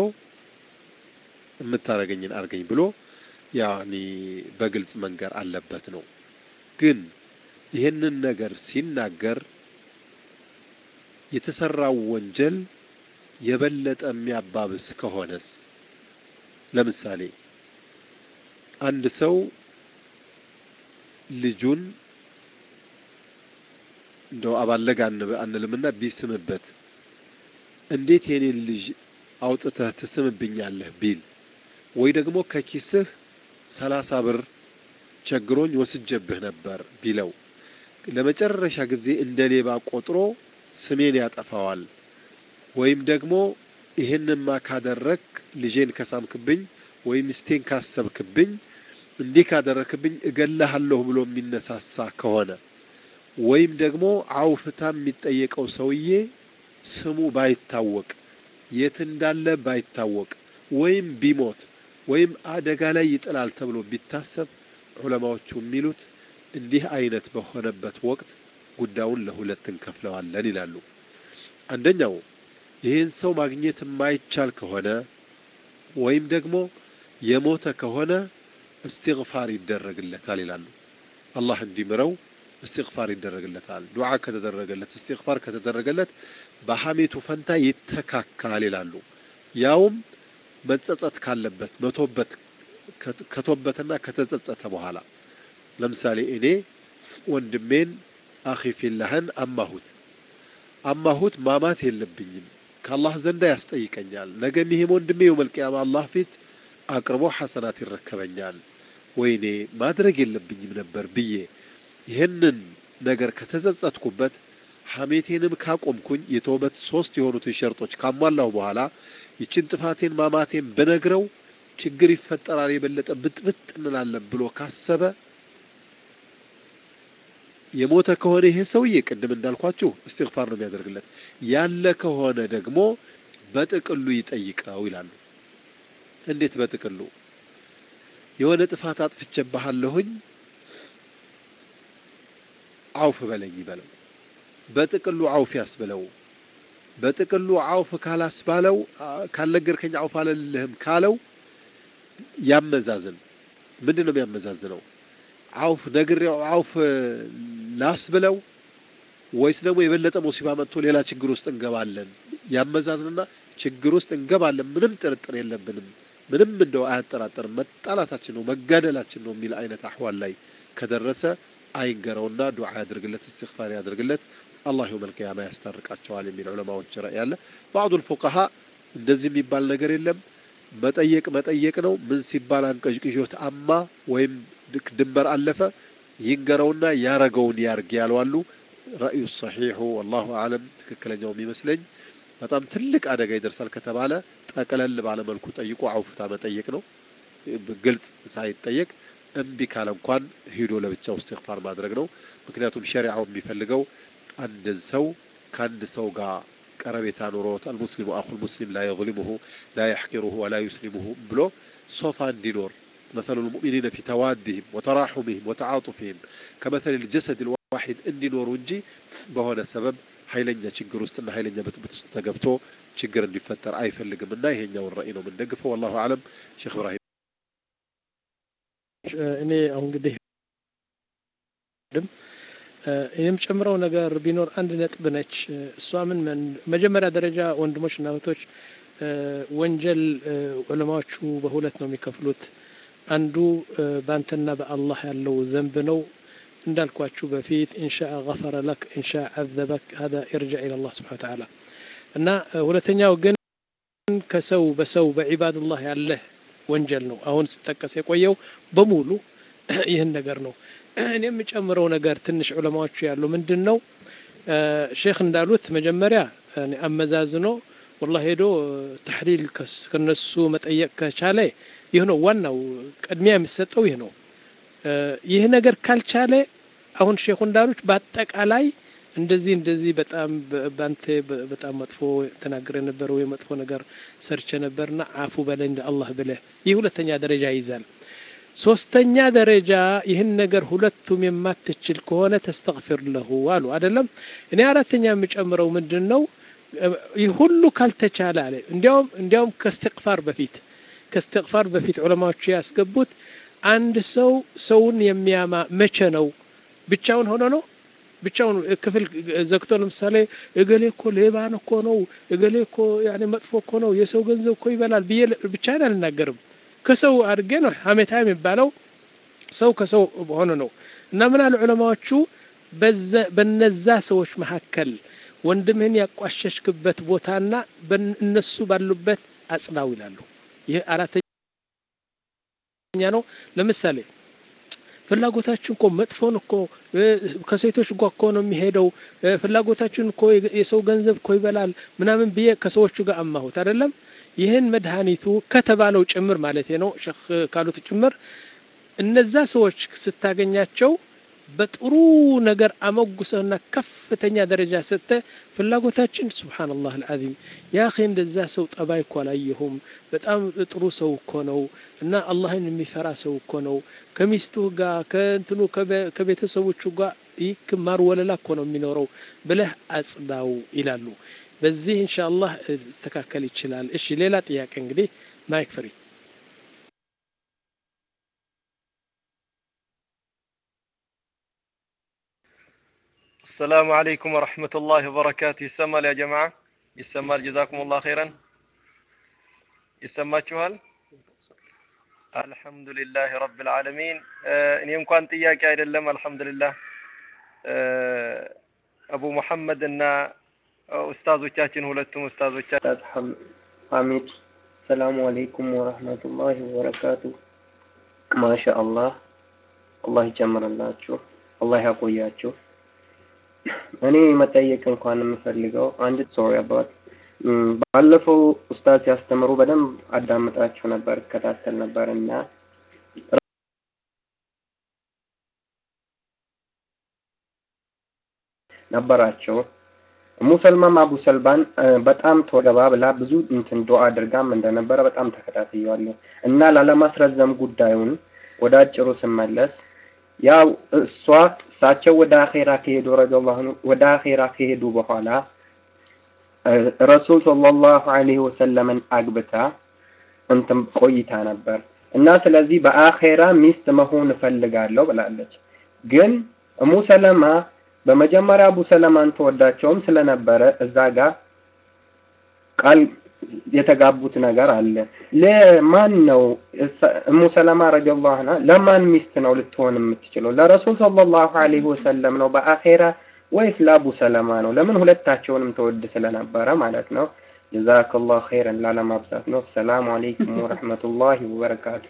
የምታረገኝን አርገኝ ብሎ ያኒ በግልጽ መንገር አለበት ነው። ግን ይህንን ነገር ሲናገር የተሰራው ወንጀል የበለጠ የሚያባብስ ከሆነስ ለምሳሌ አንድ ሰው ልጁን እንደው አባለግ አንልምና ቢስምበት እንዴት የኔን ልጅ አውጥተህ ትስምብኛለህ ቢል ወይ ደግሞ ከኪስህ ሰላሳ ብር ቸግሮኝ ወስጀብህ ነበር ቢለው ለመጨረሻ ጊዜ እንደ ሌባ ቆጥሮ ስሜን ያጠፋዋል። ወይም ደግሞ ይህንማ ካደረግ ልጄን ከሳምክብኝ ወይም ሚስቴን ካሰብክብኝ እንዲህ ካደረክብኝ እገላሃለሁ ብሎ የሚነሳሳ ከሆነ ወይም ደግሞ አውፍታ የሚጠየቀው ሰውዬ ስሙ ባይታወቅ የት እንዳለ ባይታወቅ ወይም ቢሞት ወይም አደጋ ላይ ይጥላል ተብሎ ቢታሰብ ዑለማዎቹ የሚሉት እንዲህ አይነት በሆነበት ወቅት ጉዳዩን ለሁለት እንከፍለዋለን ይላሉ። አንደኛው ይህን ሰው ማግኘት የማይቻል ከሆነ ወይም ደግሞ የሞተ ከሆነ እስትግፋር ይደረግለታል ይላሉ። አላህ እንዲምረው እስትግፋር ይደረግለታል። ዱዓ ከተደረገለት እስትግፋር ከተደረገለት በሐሜቱ ፈንታ ይተካካል ይላሉ። ያውም መጸጸት ካለበት መቶበት ከቶበትና ከተጸጸተ በኋላ ለምሳሌ እኔ ወንድሜን አኺ ፊላህን አማሁት አማሁት ማማት የለብኝም ከአላህ ዘንዳ ያስጠይቀኛል። ነገም ይሄም ወንድሜ የውመል ቂያማ አላህ ፊት አቅርቦ ሐሰናት ይረከበኛል። ወይኔ ማድረግ የለብኝም ነበር ብዬ ይህንን ነገር ከተጸጸትኩበት ሐሜቴንም ካቆምኩኝ የተውበት ሶስት የሆኑትን ሸርጦች ካሟላሁ በኋላ ይችን ጥፋቴን ማማቴን ብነግረው ችግር ይፈጠራል፣ የበለጠ ብጥብጥ እንላለን ብሎ ካሰበ የሞተ ከሆነ ይሄ ሰውዬ ቅድም እንዳልኳችሁ እስትግፋር ነው የሚያደርግለት። ያለ ከሆነ ደግሞ በጥቅሉ ይጠይቀው ይላሉ። እንዴት በጥቅሉ? የሆነ ጥፋት አጥፍቼብሃለሁኝ አውፍ በለኝ ይበለው። በጥቅሉ አውፍ ያስብለው። በጥቅሉ አውፍ ካላስባለው ካልነገርከኝ አውፍ አልልህም ካለው ያመዛዝን። ምንድን ነው የሚያመዛዝነው? አውፍ ነግሬው አውፍ ላስብለው ወይስ ደግሞ የበለጠ ሙሲባ መጥቶ ሌላ ችግር ውስጥ እንገባለን? ያመዛዝንና ችግር ውስጥ እንገባለን፣ ምንም ጥርጥር የለብንም፣ ምንም እንደው አያጠራጠርም፣ መጣላታችን ነው መጋደላችን ነው የሚል አይነት አህዋል ላይ ከደረሰ አይንገረውና ዱዓ ያድርግለት፣ እስትግፋር ያድርግለት። አላህ የውመል ቂያማ ያስታርቃቸዋል የሚል ዑለማዎች ራእይ አለ። ባዕዱል ፉቀሃ እንደዚህ የሚባል ነገር የለም መጠየቅ መጠየቅ ነው። ምን ሲባል አንቀዥቅዦት አማ ወይም ድንበር አለፈ ይንገረውና ያረገውን ያርግ ያለዋሉ። ረእዩ ሰሒሑ ወላሁ አለም ትክክለኛው የሚመስለኝ በጣም ትልቅ አደጋ ይደርሳል ከተባለ ጠቅለል ባለመልኩ ጠይቆ አውፍታ መጠየቅ ነው። ግልጽ ሳይጠየቅ እምቢ ካለ እንኳን ሂዶ ለብቻው እስትግፋር ማድረግ ነው። ምክንያቱም ሸሪዓው የሚፈልገው አንድን ሰው ከአንድ ሰው ጋር ቀረቤታ ኑሮት አልሙስሊሙ አኹል ሙስሊም ላ የظሊሙሁ ላ የሕቂሩሁ ወላ ዩስሊሙሁ ብሎ ሶፋ እንዲኖር መሰሉ ልሙእሚኒነ ፊ ተዋዲህም ወተራሑምህም ወተዓጡፊህም ከመሰል ልጀሰድ ልዋሒድ እንዲኖሩ እንጂ በሆነ ሰበብ ኃይለኛ ችግር ውስጥና ኃይለኛ ብጥብጥ ውስጥ ተገብቶ ችግር እንዲፈጠር አይፈልግም እና ይሄኛውን ራእይ ነው የምንደግፈው። ወላሁ አለም። ሼክ እብራሂም እኔ አሁን እንግዲህ እኔም ጨምረው ነገር ቢኖር አንድ ነጥብ ነች። እሷ ምን መጀመሪያ ደረጃ ወንድሞችና እህቶች ወንጀል ዑለማዎቹ በሁለት ነው የሚከፍሉት። አንዱ በአንተና በአላህ ያለው ዘንብ ነው እንዳልኳችሁ በፊት ኢንሻአ ገፈረ ለክ ኢንሻአ አዘበክ ሀዛ ኢርጃዕ ኢለላህ ስብሐነ ወተዓላ እና ሁለተኛው ግን ከሰው በሰው በዒባድላህ ያለህ ወንጀል ነው። አሁን ስጠቀስ የቆየው በሙሉ ይህን ነገር ነው። እኔ የምጨምረው ነገር ትንሽ ዑለማዎቹ ያሉ ምንድን ነው ሼክ እንዳሉት መጀመሪያ አመዛዝኖ ወላ ሄዶ ተሕሊል ከነሱ መጠየቅ ከቻለ ይህ ነው ዋናው ቅድሚያ የሚሰጠው ይህ ነው። ይህ ነገር ካልቻለ አሁን ሼኹ እንዳሉት በአጠቃላይ እንደዚህ እንደዚህ በጣም በአንተ በጣም መጥፎ ተናግረ ነበር ወይ መጥፎ ነገር ሰርቼ ነበርና አፉ በላይ እንደ አላህ ብለህ ይህ ሁለተኛ ደረጃ ይይዛል። ሶስተኛ ደረጃ ይህን ነገር ሁለቱም የማትችል ከሆነ ተስተግፊር ለሁ አሉ አይደለም። እኔ አራተኛ የምጨምረው ምንድን ነው ይህ ሁሉ ካልተቻለ አለ እንዲያውም እንዲያውም ከስትቅፋር በፊት ከስትቅፋር በፊት ዑለማዎቹ ያስገቡት አንድ ሰው ሰውን የሚያማ መቼ ነው? ብቻውን ሆኖ ነው? ብቻውን ክፍል ዘግቶ ለምሳሌ እገሌ እኮ ሌባን እኮ ነው፣ እገሌ እኮ ያኔ መጥፎ እኮ ነው፣ የሰው ገንዘብ እኮ ይበላል ብዬ ብቻዬን አልናገርም። ከሰው አድርጌ ነው ሀሜታ የሚባለው ሰው ከሰው ሆኖ ነው። እና ምን አሉ ዑለማዎቹ በነዛ ሰዎች መካከል ወንድምህን ያቋሸሽክበት ቦታና እነሱ ባሉበት አጽናው ይላሉ። ይህ አራተኛ ነው። ለምሳሌ ፍላጎታችን እኮ መጥፎን እኮ ከሴቶች ጋር እኮ ነው የሚሄደው፣ ፍላጎታችን እኮ የሰው ገንዘብ እኮ ይበላል ምናምን ብዬ ከሰዎቹ ጋር አማሁት አይደለም። ይህን መድኃኒቱ ከተባለው ጭምር ማለት ነው ሸክ ካሉት ጭምር እነዛ ሰዎች ስታገኛቸው በጥሩ ነገር አመጉሰህና ከፍተኛ ደረጃ ሰጥተ ፍላጎታችን ሱብሓነላህ አልዓዚም ያ ኸ እንደዛ ሰው ጠባይ እኮ አላየሁም፣ በጣም ጥሩ ሰው እኮ ነው እና አላህን የሚፈራ ሰው እኮ ነው ከሚስቱ ጋር ከእንትኑ ከቤተሰቦቹ ጋር ይህ ማር ወለላ እኮ ነው የሚኖረው ብለህ አጽዳው ይላሉ። በዚህ ኢንሻአላህ ሊስተካከል ይችላል። እሺ ሌላ ጥያቄ እንግዲህ ማይክ ፍሪ السلام عليكم ورحمة الله وبركاته يسمى يا جماعة يسمى جزاكم الله خيرا يسمى شوال الحمد لله رب العالمين እኔ እንኳን ጥያቄ አይደለም አልহামዱሊላህ አቡ መሐመድ እና ኡስታዞቻችን ሁለቱም ኡስታዞቻችን ሐሚድ ሰላሙ አለይኩም ወረህመቱላሂ ወበረካቱ ማሻአላህ አላህ ይጨምርላችሁ አላህ ያቆያችሁ እኔ መጠየቅ እንኳን የምፈልገው አንድ ሶሪ አባት ባለፈው ኡስታዝ ሲያስተምሩ በደንብ አዳምጣችሁ ነበር እከታተል ነበር እና ነበራቸው ሙሰልማም አቡ ሰልባን በጣም ተወገባ ብላ ብዙ እንትን ዱዓ አድርጋም እንደነበረ በጣም ተከታትየዋለሁ እና ላለማስረዘም ጉዳዩን ወደ አጭሩ ስመለስ ያው እሷ እሳቸው ወደ አኼራ ከሄዱ ረዲየላሁ ዐንሁ ወደ አኼራ ከሄዱ በኋላ ረሱል ሰለላሁ ዐለይሂ ወሰለምን አግብታ እንትን ቆይታ ነበር እና ስለዚህ በአኼራ ሚስት መሆን እፈልጋለሁ ብላለች። ግን እሙ ሰለማ በመጀመሪያ አቡ ሰለማን ተወዳቸውም ስለነበረ እዛ ጋር ቃል የተጋቡት ነገር አለ። ለማን ነው እሙ ሰለማ ረዲየላሁ ዐንሃ ለማን ሚስት ነው ልትሆን የምትችለው? ለረሱል ሰለላሁ ዐለይሂ ወሰለም ነው በአኼራ ወይስ ለአቡ ሰለማ ነው? ለምን ሁለታቸውንም ተወድ ስለነበረ ማለት ነው። ጀዛከላሁ ኸይረን ላለማብዛት ነው። ሰላም አለይኩም ወረህመቱላሂ ወበረካቱ።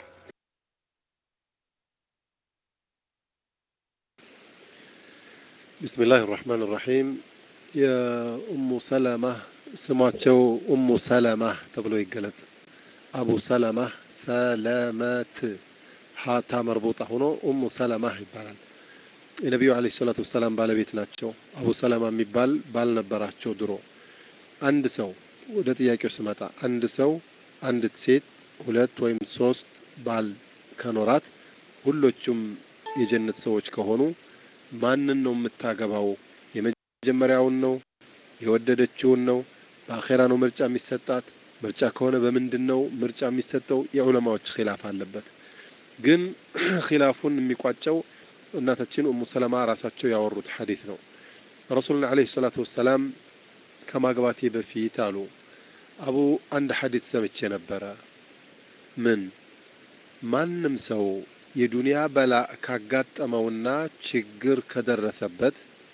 ቢስሚላህ ራህማን ራሒም የኡሙ ሰለማ ስማቸው ኡሙ ሰለማ ተብሎ ይገለጽ። አቡ ሰለማ ሰለመት ሀታ መርቦጣ ሆኖ ኡሙ ሰለማ ይባላል። የነቢዩ አለይሂ ሰላቱ ወሰላም ባለቤት ናቸው። አቡ ሰለማ የሚባል ባል ነበራቸው ድሮ። አንድ ሰው ወደ ጥያቄው ስመጣ አንድ ሰው አንዲት ሴት ሁለት ወይም ሶስት ባል ከኖራት ሁሎቹም የጀነት ሰዎች ከሆኑ ማንን ነው የምታገባው? የመጀመሪያውን ነው? የወደደችውን ነው? በአኼራ ነው ምርጫ የሚሰጣት? ምርጫ ከሆነ በምንድን ነው ምርጫ የሚሰጠው? የዑለማዎች ኺላፍ አለበት። ግን ኺላፉን የሚቋጨው እናታችን ኡሙ ሰለማ ራሳቸው ያወሩት ሐዲስ ነው። ረሱሉን ዓለይሂ ሰላቱ ወሰላም ከማግባቴ በፊት አሉ አቡ አንድ ሐዲስ ሰምቼ ነበረ። ምን ማንም ሰው የዱንያ በላ ካጋጠመውና ችግር ከደረሰበት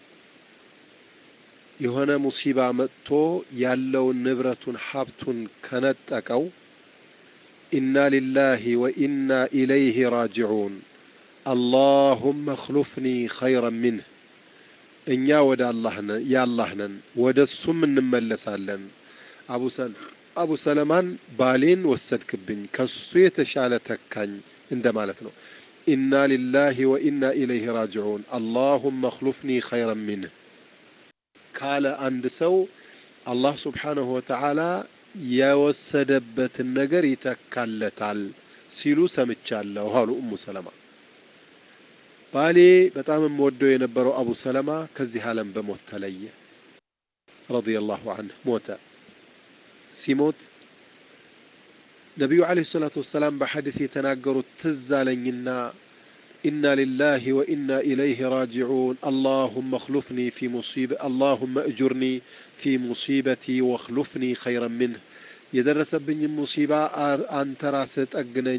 የሆነ ሙሲባ መጥቶ ያለውን ንብረቱን ሀብቱን ከነጠቀው ኢና ሊላሂ ወኢና ኢለይህ ራጅዑን አላሁመ እኽሉፍኒ ኸይረን ሚንህ እኛ ወደ አላህ ነን የአላህ ነን ወደ እሱም እንመለሳለን። አቡ ሰለማን ባሌን ወሰድክብኝ ከሱ የተሻለ ተካኝ እንደማለት ነው። ኢና ሊላሂ ወኢና ኢለይህ ራጅዑን አላሁመ እኽሉፍኒ ኸይረን ሚንህ ካለ አንድ ሰው አላህ ስብሓነሁ ወተዓላ የወሰደበትን ነገር ይተካለታል ሲሉ ሰምቻለሁ አሉ ኡሙ ሰለማ። ባሌ በጣም የምወደው የነበረው አቡ ሰለማ ከዚህ ዓለም በሞት ተለየ። ረዲየላሁ ዐንሁ ሞተ። ሲሞት ነቢዩ ዓለይሂ ሰላቱ ወሰላም በሐዲስ የተናገሩት ትዝ አለኝና ኢና ሊላሂ ወኢና ኢለይህ ራጅዑን አላሁመ እኽሉፍኒ ፊ ሙሲበ አላሁመ እጁርኒ ፊ ሙሲበቲ ወኽሉፍኒ ኸይረን ምንህ የደረሰብኝም ሙሲባ አንተ ራስህ ጠግነኝ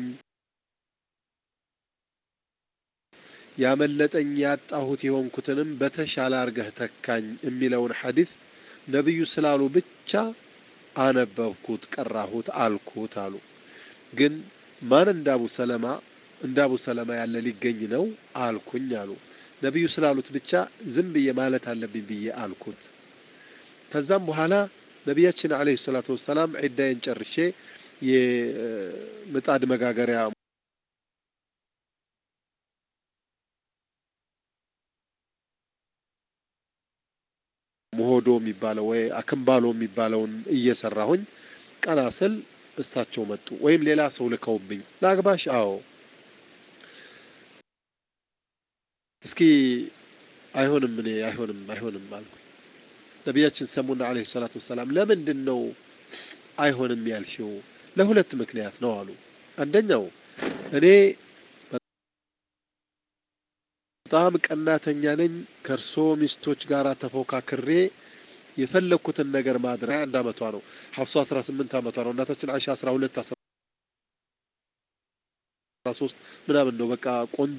ያመለጠኝ ያጣሁት የሆንኩትንም በተሻለ አርገህ ተካኝ የሚለውን ሐዲስ ነቢዩ ስላሉ ብቻ አነበብኩት፣ ቀራሁት፣ አልኩት አሉ። ግን ማን እንደ አቡ ሰለማ እንደ አቡ ሰለማ ያለ ሊገኝ ነው አልኩኝ አሉ። ነቢዩ ስላሉት ብቻ ዝም ብዬ ማለት አለብኝ ብዬ አልኩት። ከዛም በኋላ ነቢያችን አለይሂ ሰላቱ ወሰላም ዒዳዬን ጨርሼ የምጣድ መጋገሪያ ሞሆዶ የሚባለው ወይ አክምባሎ የሚባለውን እየሰራሁኝ ቀና ስል እሳቸው መጡ። ወይም ሌላ ሰው ልከውብኝ ለአግባሽ? አዎ። እስኪ አይሆንም፣ እኔ አይሆንም፣ አይሆንም አልኩኝ። ነቢያችን ሰሙና አለይሂ ሰላቱ ወሰላም ለምንድን ነው አይሆንም ያልሽው? ለሁለት ምክንያት ነው አሉ። አንደኛው እኔ በጣም ቀናተኛ ነኝ። ከእርሶ ሚስቶች ጋር ተፎካክሬ የፈለግኩትን ነገር ማድረግ አንድ አመቷ ነው። ሀፍሷ አስራ ስምንት አመቷ ነው። እናታችን አይሻ አስራ ሁለት አስራ ሶስት ምናምን ነው። በቃ ቆንጆ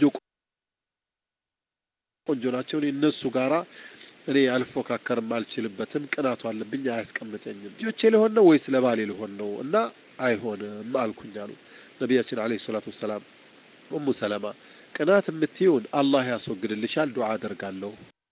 ቆንጆ ናቸው። እኔ እነሱ ጋራ እኔ አልፎካከርም፣ አልችልበትም። ቅናቱ አለብኝ፣ አያስቀምጠኝም። ልጆቼ ሊሆን ነው ወይስ ለባሌ ሊሆን ነው? እና አይሆንም አልኩኝ አሉ ነቢያችን አለይሂ ሰላቱ ወሰላም። ኡሙ ሰለማ ቅናት የምትይውን አላህ ያስወግድልሻል፣ ዱዓ አደርጋለሁ።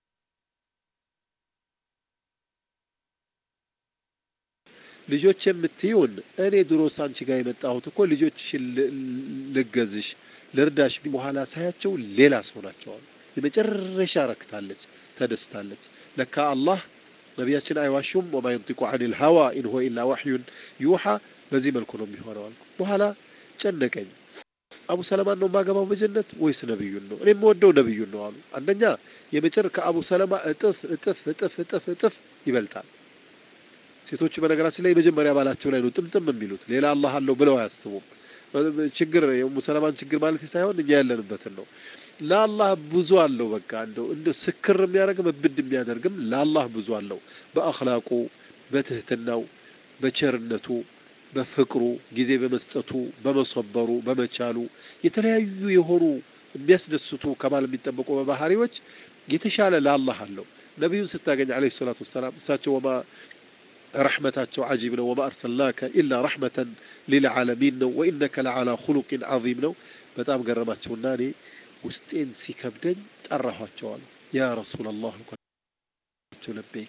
ልጆች የምትይውን እኔ ድሮ ሳንቺ ጋር የመጣሁት እኮ ልጆችሽን ልገዝሽ ልርዳሽ፣ በኋላ ሳያቸው ሌላ ሰው ናቸው አሉ። የመጨረሻ ረክታለች፣ ተደስታለች። ለካ አላህ ነቢያችን አይዋሹም። ወማ የንጢቁ ዐኒል ሀዋ ኢን ሁወ ኢላ ወሕዩን ዩሓ። በዚህ መልኩ ነው የሚሆነው አልኩ። በኋላ ጨነቀኝ። አቡ ሰለማን ነው የማገባው በጀነት ወይስ ነብዩን ነው? እኔ የምወደው ነብዩን ነው አሉ። አንደኛ የመጨር ከአቡ ሰለማ እጥፍ እጥፍ እጥፍ እጥፍ እጥፍ ይበልጣል። ሴቶቹ በነገራችን ላይ የመጀመሪያ ባላቸው ላይ ነው ጥምጥም የሚሉት ሌላ አላህ አለው ብለው አያስቡም። ችግር የኡሙ ሰለማን ችግር ማለት ሳይሆን እኛ ያለንበትን ነው። ለአላህ ብዙ አለው። በቃ እንደው እንደ ስክር የሚያደርግም እብድ የሚያደርግም ለአላህ ብዙ አለው። በአኽላቁ፣ በትህትናው፣ በቸርነቱ፣ በፍቅሩ፣ ጊዜ በመስጠቱ፣ በመሰበሩ፣ በመቻሉ የተለያዩ የሆኑ የሚያስደስቱ ከማል የሚጠበቁ በባህሪዎች የተሻለ ለአላህ አለው። ነቢዩን ስታገኝ ዓለይሂ ሰላቱ ወሰላም እሳቸው ወማ ረሕመታቸው ዓጂብ ነው። ወማ አርሰልናከ ኢላ ረሕመተን ሊልዓለሚን ነው። ወኢነከ ለዓላ ኹሉቂን ዓዚም ነው። በጣም ገረማቸውና እኔ ውስጤን ሲከብደኝ ጠራኋቸዋል። ያ ረሱላ ላህ አልኳቸው። ለበይክ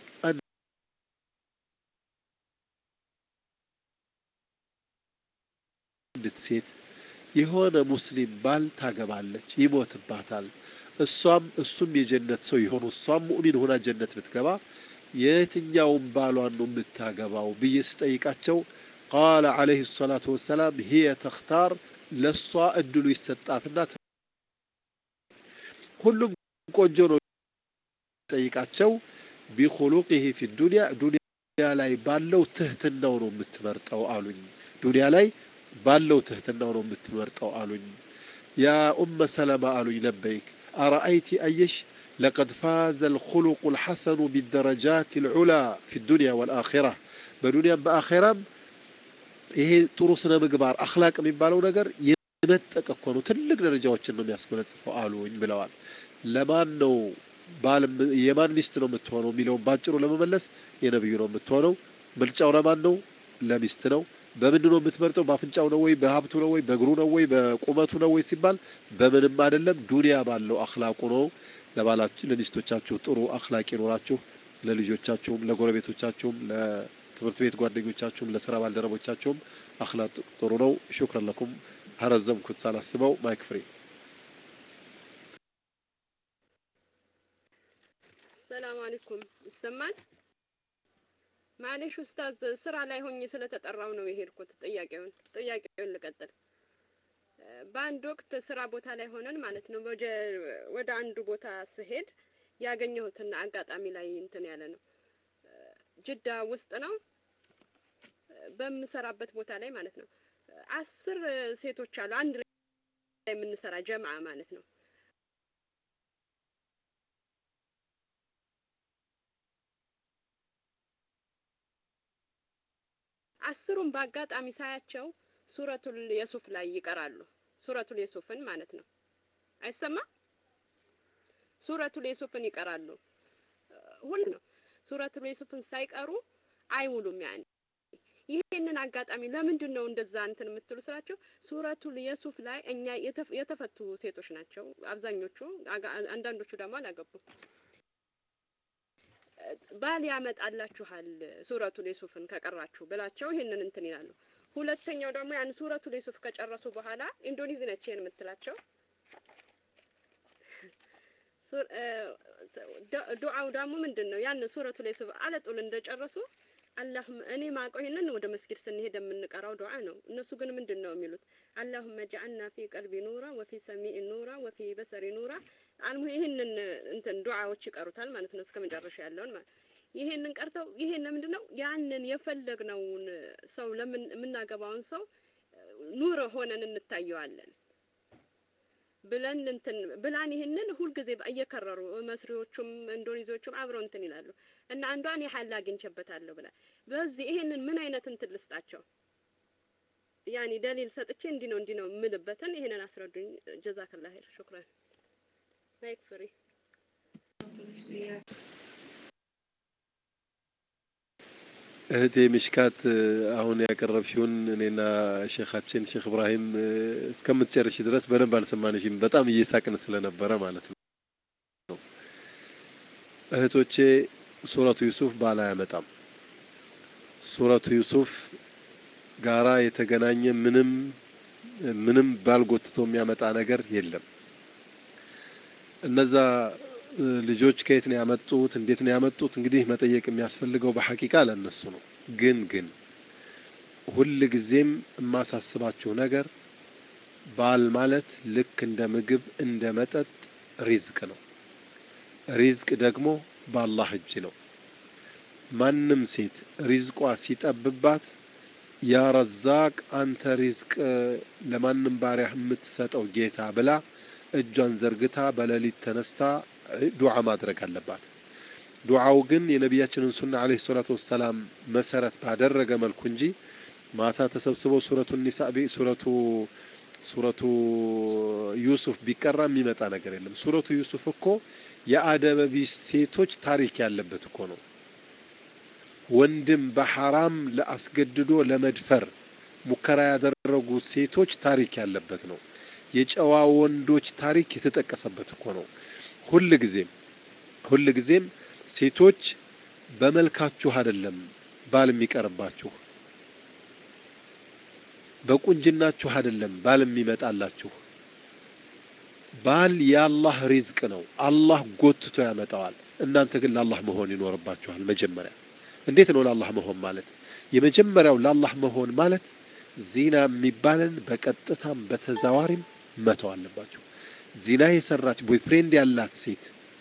አንዲት ሴት የሆነ ሙስሊም ባል ታገባለች፣ ይሞትባታል። እሷም እሱም የጀነት ሰው የሆኑ እሷም ሙእሚን ሆና ጀነት ብትገባ የትኛውን ባሏን ነው የምታገባው ብዬ ስጠይቃቸው ቃለ ዓለይሂ ሰላቱ ወሰላም ሂየ ተኽታር ለእሷ እድሉ ይሰጣትና ሁሉም ቆንጆ ነው ጠይቃቸው ቢኹሉቂሂ ፊ ዱንያ ዱንያ ላይ ባለው ትህትናው ነው የምትመርጠው አሉኝ። ዱንያ ላይ ባለው ትህትናው ነው የምትመርጠው አሉኝ። ያ ኡመ ሰለማ አሉኝ ለበይክ አረአይቲ አየሽ ለቀድ ፋዘ ልኹሉቁ ልሐሰኑ ቢደረጃት ልዑላ ፊ ዱንያ ወልአኺራ በዱንያም በአኼራም ይሄ ጥሩ ስነ ምግባር አኽላቅ የሚባለው ነገር የመጠቀ እኮ ነው። ትልቅ ደረጃዎችን ነው የሚያስጎነጽፈው አሉኝ ብለዋል። ለማን ነው ባል የማን ሚስት ነው የምትሆነው የሚለውን ባጭሩ ለመመለስ የነብዩ ነው የምትሆነው። ምርጫው ለማን ነው? ለሚስት ነው። በምንድን ነው የምትመርጠው? በአፍንጫው ነው ወይ በሀብቱ ነው ወይ በእግሩ ነው ወይ በቁመቱ ነው ወይ ሲባል በምንም አይደለም። ዱንያ ባለው አኽላቁ ነው። ለባላችሁ ለሚስቶቻችሁ ጥሩ አኽላቅ ይኖራችሁ፣ ለልጆቻችሁም፣ ለጎረቤቶቻችሁም፣ ለትምህርት ቤት ጓደኞቻችሁም፣ ለስራ ባልደረቦቻችሁም አኽላቅ ጥሩ ነው። ሹክረን ለኩም። አረዘምኩት ሳላስበው። ማይክ ፍሪ ሰላም አለይኩም ይሰማል? ማለሽ ኡስታዝ ስራ ላይ ሆኜ ስለተጠራው ነው የሄድኩት። ጥያቄውን ጥያቄውን ልቀጥል። በአንድ ወቅት ስራ ቦታ ላይ ሆነን ማለት ነው ወደ አንዱ ቦታ ስሄድ ያገኘሁትና አጋጣሚ ላይ እንትን ያለ ነው። ጅዳ ውስጥ ነው በምሰራበት ቦታ ላይ ማለት ነው። አስር ሴቶች አሉ አንድ ላይ የምንሰራ ጀምዓ ማለት ነው። አስሩም በአጋጣሚ ሳያቸው ሱረቱል የሱፍ ላይ ይቀራሉ። ሱረቱል የሱፍን ማለት ነው። አይሰማ ሱረቱል የሱፍን ይቀራሉ። ሁሉ ነው ሱረቱል የሱፍን ሳይቀሩ አይውሉም። ያኔ ይሄንን አጋጣሚ ለምንድን ነው እንደዛ እንትን የምትሉ ስላቸው ሱረቱል የሱፍ ላይ እኛ የተፈቱ ሴቶች ናቸው አብዛኞቹ፣ አንዳንዶቹ ደግሞ አላገቡም። ባል ያመጣላችኋል ሱረቱል የሱፍን ከቀራችሁ ብላቸው ይሄንን እንትን ይላሉ። ሁለተኛው ደግሞ ያን ሱረቱል የሱፍ ከጨረሱ በኋላ ኢንዶኔዚ ነች ይሄን የምትላቸው ዱዓው ደግሞ ምንድን ነው? ያን ሱረቱል የሱፍ አለጡል እንደጨረሱ አላሁመ እኔ ማቀው ይሄንን ወደ መስጊድ ስንሄድ የምንቀራው ዱዓ ነው። እነሱ ግን ምንድን ነው የሚሉት? አላሁመ ጀዐልና ፊ ቀልቢ ኑራ ወፊ ሰሚኢ ኑራ ወፊ በሰሪ ኑራ አልሙ ይሄንን እንትን ዱዓዎች ይቀሩታል ማለት ነው። እስከ መጨረሻ ያለውን ማለት ይሄንን ቀርተው ይሄን ምንድን ነው ያንን የፈለግነውን ሰው ለምን የምናገባውን ሰው ኑር ሆነን እንታየዋለን ብለን እንትን ብላን ይሄንን ሁልጊዜ እየከረሩ መስሪዎቹም ኢንዶኔዚዎቹም አብረው እንትን ይላሉ እና አንዷን የሀል አግኝቼበታለሁ ብላ በዚህ ይሄንን ምን አይነት እንትን ልስጣቸው ያኒ ደሊል ሰጥቼ እንዲህ ነው እንዲህ ነው የምልበትን ይሄንን አስረዱኝ። ጀዛከላ ኸይር ሹክራን። ማይክ ፍሪ እህቴ ምሽካት አሁን ያቀረብሽውን እኔና ሼኻችን ሼክ እብራሂም እስከምትጨርሽ ድረስ በደንብ አልሰማንሽም። በጣም እየሳቅን ስለነበረ ማለት ነው። እህቶቼ ሱረቱ ዩሱፍ ባል አያመጣም። ሱረቱ ዩሱፍ ጋራ የተገናኘ ምንም ምንም ባል ጎትቶ የሚያመጣ ነገር የለም። እነዛ ልጆች ከየት ነው ያመጡት? እንዴት ነው ያመጡት? እንግዲህ መጠየቅ የሚያስፈልገው በሐቂቃ ለእነሱ ነው። ግን ግን ሁል ጊዜም የማሳስባችሁ ነገር ባል ማለት ልክ እንደ ምግብ እንደ መጠጥ ሪዝቅ ነው። ሪዝቅ ደግሞ በአላህ እጅ ነው። ማንም ሴት ሪዝቋ ሲጠብባት ያ ረዛቅ አንተ ሪዝቅ ለማንም ባሪያህ የምትሰጠው ጌታ ብላ እጇን ዘርግታ በሌሊት ተነስታ ዱዓ ማድረግ አለባት። ዱዓው ግን የነቢያችንን ሱና ዓለይሂ ሰላቱ ወሰላም መሰረት ባደረገ መልኩ እንጂ ማታ ተሰብስበው ሱረቱ ኒሳ ሱረቱ ሱረቱ ዩሱፍ ቢቀራ የሚመጣ ነገር የለም። ሱረቱ ዩሱፍ እኮ የአደበቢስ ሴቶች ታሪክ ያለበት እኮ ነው። ወንድም በሐራም ለአስገድዶ ለመድፈር ሙከራ ያደረጉ ሴቶች ታሪክ ያለበት ነው። የጨዋ ወንዶች ታሪክ የተጠቀሰበት እኮ ነው። ሁል ጊዜም ሁል ጊዜም ሴቶች በመልካችሁ አይደለም ባል የሚቀርባችሁ፣ በቁንጅናችሁ አይደለም ባል የሚመጣላችሁ። ባል የአላህ ሪዝቅ ነው። አላህ ጎትቶ ያመጣዋል። እናንተ ግን ለአላህ መሆን ይኖርባችኋል። መጀመሪያ እንዴት ነው ለአላህ መሆን ማለት? የመጀመሪያው ለአላህ መሆን ማለት ዚና የሚባልን በቀጥታም በተዛዋሪም መተው አለባችሁ። ዚና የሰራች ቦይፍሬንድ ያላት ሴት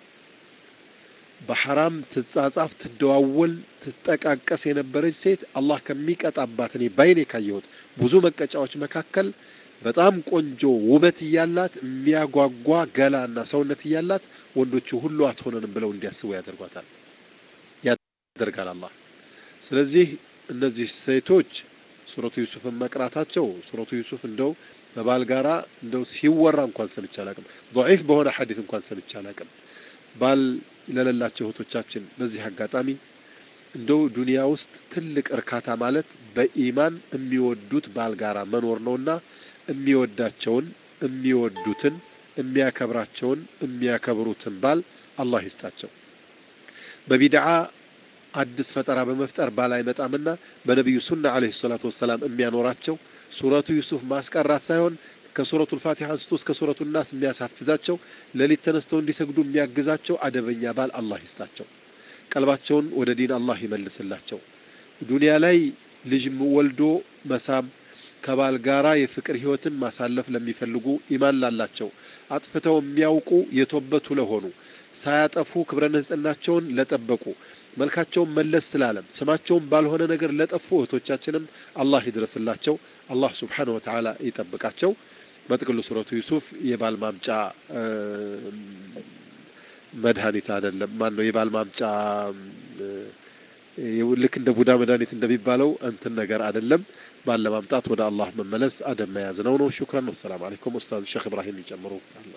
በሐራም ትጻጻፍ፣ ትደዋወል፣ ትጠቃቀስ የነበረች ሴት አላህ ከሚቀጣባት እኔ ባይኔ ካየሁት ብዙ መቀጫዎች መካከል በጣም ቆንጆ ውበት እያላት የሚያጓጓ ገላና ሰውነት እያላት ወንዶቹ ሁሉ አትሆነንም ብለው እንዲያስቡ ያደርጓታል ያደርጋል አላህ። ስለዚህ እነዚህ ሴቶች ሱረቱ ዩሱፍን መቅራታቸው ሱረቱ ዩሱፍ እንደው በባል ጋራ እንደው ሲወራ እንኳን ሰምቼ አላቅም። ضعيف በሆነ ሐዲስ እንኳን ሰምቼ አላቅም። ባል ለሌላቸው እህቶቻችን በዚህ አጋጣሚ እንደው ዱንያ ውስጥ ትልቅ እርካታ ማለት በኢማን የሚወዱት ባል ጋራ መኖር ነውና የሚወዳቸውን የሚወዱትን የሚያከብራቸውን የሚያከብሩትን ባል አላህ ይስጣቸው። በቢድዓ አዲስ ፈጠራ በመፍጠር ባል አይመጣምና በነቢዩ ሱና ዓለይሂ ሰላቱ ወሰላም የሚያኖራቸው ሱረቱ ዩሱፍ ማስቀራት ሳይሆን ከሱረቱል ፋቲሃ አንስቶ እስከ ሱረቱ ናስ የሚያሳፍዛቸው ሌሊት ተነስተው እንዲሰግዱ የሚያግዛቸው አደበኛ ባል አላህ ይስጣቸው። ቀልባቸውን ወደ ዲን አላህ ይመልስላቸው። ዱንያ ላይ ልጅ ወልዶ መሳም ከባል ጋራ የፍቅር ህይወትን ማሳለፍ ለሚፈልጉ ኢማን ላላቸው አጥፍተው የሚያውቁ የተወበቱ ለሆኑ ሳያጠፉ ክብረ ንጽህናቸውን ለጠበቁ መልካቸውን መለስ ስላለም ስማቸውን ባልሆነ ነገር ለጠፉ እህቶቻችንም አላህ ይድረስላቸው። አላህ ስብሓነ ወተዓላ ይጠብቃቸው። በጥቅሉ ሱረቱ ዩሱፍ የባል ማምጫ መድኃኒት አይደለም። ማን ነው የባል ማምጫ ልክ እንደ ቡዳ መድኃኒት እንደሚባለው እንትን ነገር አይደለም። ባል ለማምጣት ወደ አላህ መመለስ አደብ መያዝ ነው ነው። ሹክራን። ወሰላም አለይኩም ኡስታዝ ሼክ ኢብራሂም ይጨምሩ።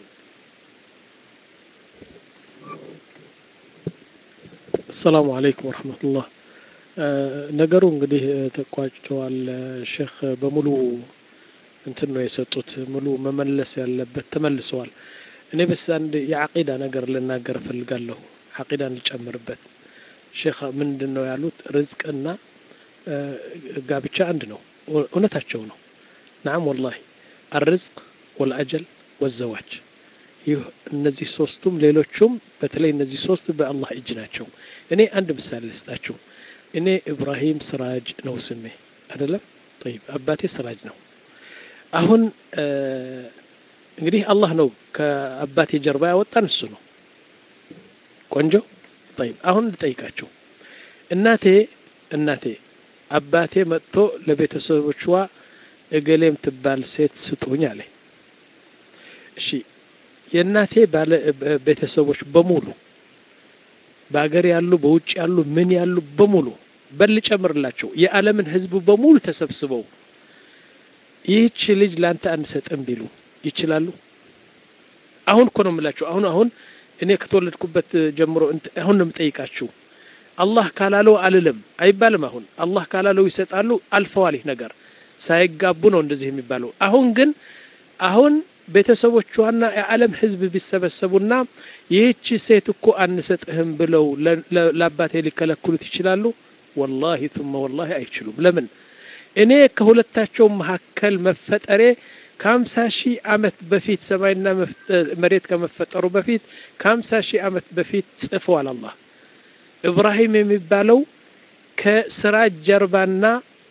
አሰላሙ አለይኩም ወረህመቱላህ። ነገሩ እንግዲህ ተቋጭተዋል። ሼክ በሙሉ እንትን ነው የሰጡት። ሙሉ መመለስ ያለበት ተመልሰዋል። እኔ በስ አንድ የዓቂዳ ነገር ልናገር እፈልጋለሁ። ዓቂዳን ልጨምርበት። ሼክ ምንድን ነው ያሉት? ርዝቅና ጋብቻ አንድ ነው። እውነታቸው ነው። ናም ወላሂ አርዝቅ ወልአጀል ወዘዋጅ ይህ እነዚህ ሶስቱም ሌሎቹም በተለይ እነዚህ ሶስት በአላህ እጅ ናቸው። እኔ አንድ ምሳሌ ልስጣችሁ። እኔ ኢብራሂም ስራጅ ነው ስሜ አይደለም። ጠይብ አባቴ ስራጅ ነው። አሁን እንግዲህ አላህ ነው ከአባቴ ጀርባ ያወጣን እሱ ነው። ቆንጆ ጠይብ። አሁን ልጠይቃችሁ እናቴ እናቴ አባቴ መጥቶ ለቤተሰቦቿ እገሌም ትባል ሴት ስጡኝ አለ። እሺ የእናቴ ባለ ቤተሰቦች በሙሉ በሀገር ያሉ በውጭ ያሉ ምን ያሉ በሙሉ በል ጨምርላቸው የዓለምን ሕዝብ በሙሉ ተሰብስበው ይህች ልጅ ለአንተ አንሰጥም ቢሉ ይችላሉ? አሁን እኮ ነው የምላችሁ። አሁን አሁን እኔ ከተወለድኩበት ጀምሮ አሁን ነው የምጠይቃችሁ። አላህ ካላለው አልልም አይባልም። አሁን አላህ ካላለው ይሰጣሉ። አልፈዋል። ይህ ነገር ሳይጋቡ ነው እንደዚህ የሚባለው። አሁን ግን አሁን ቤተሰቦቿና የዓለም ህዝብ ቢሰበሰቡና ይህች ሴት እኮ አንሰጥህም ብለው ለአባቴ ሊከለክሉት ይችላሉ? ወላሂ ቱመ ወላሂ አይችሉም። ለምን? እኔ ከሁለታቸው መካከል መፈጠሬ ከሀምሳ ሺህ ዓመት በፊት ሰማይና መሬት ከመፈጠሩ በፊት ከሀምሳ ሺህ ዓመት በፊት ጽፈዋል አላህ። ኢብራሂም የሚባለው ከስራ ጀርባና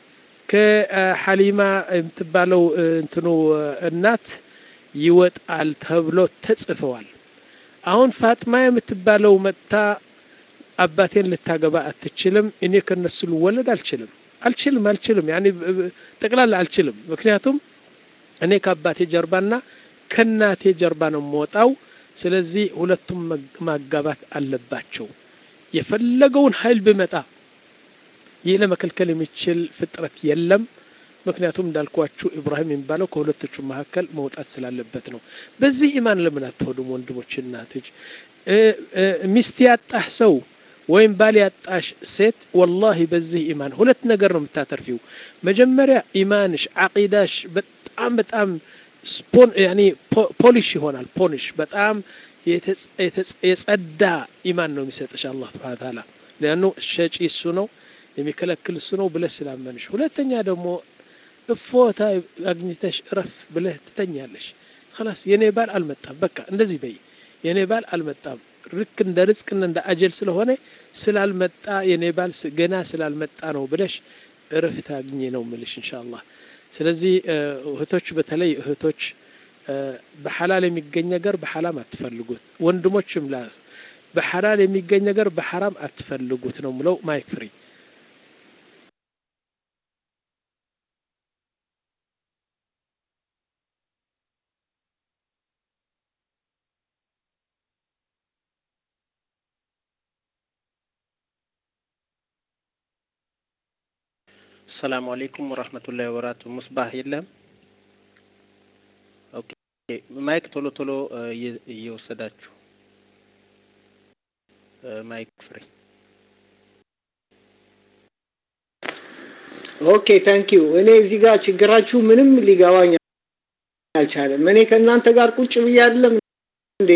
ከሐሊማ የምትባለው እንትኑ እናት ይወጣል ተብሎ ተጽፈዋል። አሁን ፋጥማ የምትባለው መጥታ አባቴን ልታገባ አትችልም፣ እኔ ከነሱ ልወለድ አልችልም አልችልም አልችልም ያኔ ጠቅላላ አልችልም። ምክንያቱም እኔ ከአባቴ ጀርባና ከእናቴ ጀርባ ነው የምወጣው። ስለዚህ ሁለቱም ማጋባት አለባቸው። የፈለገውን ኃይል ብመጣ ይህ ለመከልከል የሚችል ፍጥረት የለም። ምክንያቱም እንዳልኳችሁ ኢብራሂም የሚባለው ከሁለቶቹ መካከል መውጣት ስላለበት ነው። በዚህ ኢማን ለምን አትሆኑም ወንድሞች፣ እናቶች? ሚስት ያጣህ ሰው ወይም ባል ያጣሽ ሴት ወላሂ በዚህ ኢማን ሁለት ነገር ነው የምታተርፊው። መጀመሪያ ኢማንሽ ዓቂዳሽ በጣም በጣም ስፖን ያኔ ፖሊሽ ይሆናል። ፖሊሽ በጣም የጸዳ ኢማን ነው የሚሰጥሽ አላህ ስብሐነ ወተዓላ። ሊያኑ ሸጪ እሱ ነው የሚከለክል እሱ ነው ብለህ ስላመንሽ። ሁለተኛ ደግሞ እፎታ አግኝተሽ እረፍ ብለህ ትተኛለሽ። ኸላስ የኔ ባል አልመጣም፣ በቃ እንደዚህ በይ፣ የኔ ባል አልመጣም ልክ እንደ ርዝቅና እንደ አጀል ስለሆነ ስላልመጣ የኔ ባል ገና ስላልመጣ ነው ብለሽ እረፍት አግኝ ነው ምልሽ ኢንሻአላህ። ስለዚህ እህቶች፣ በተለይ እህቶች በሐላል የሚገኝ ነገር በሐራም አትፈልጉት። ወንድሞችም ላ በሐላል የሚገኝ ነገር በሐራም አትፈልጉት ነው ምለው። ማይክ ፍሪ ሰላሙ አሌይኩም ወራህመቱላሂ ወበረካቱ። ሙስባህ የለም። ኦኬ ማይክ ቶሎ ቶሎ እየወሰዳችሁ ማይክ ፍሪ። ኦኬ ታንክ ዩ። እኔ እዚህ ጋር ችግራችሁ ምንም ሊገባኝ አልቻለም። እኔ ከእናንተ ጋር ቁጭ ብዬ አይደለም እንዴ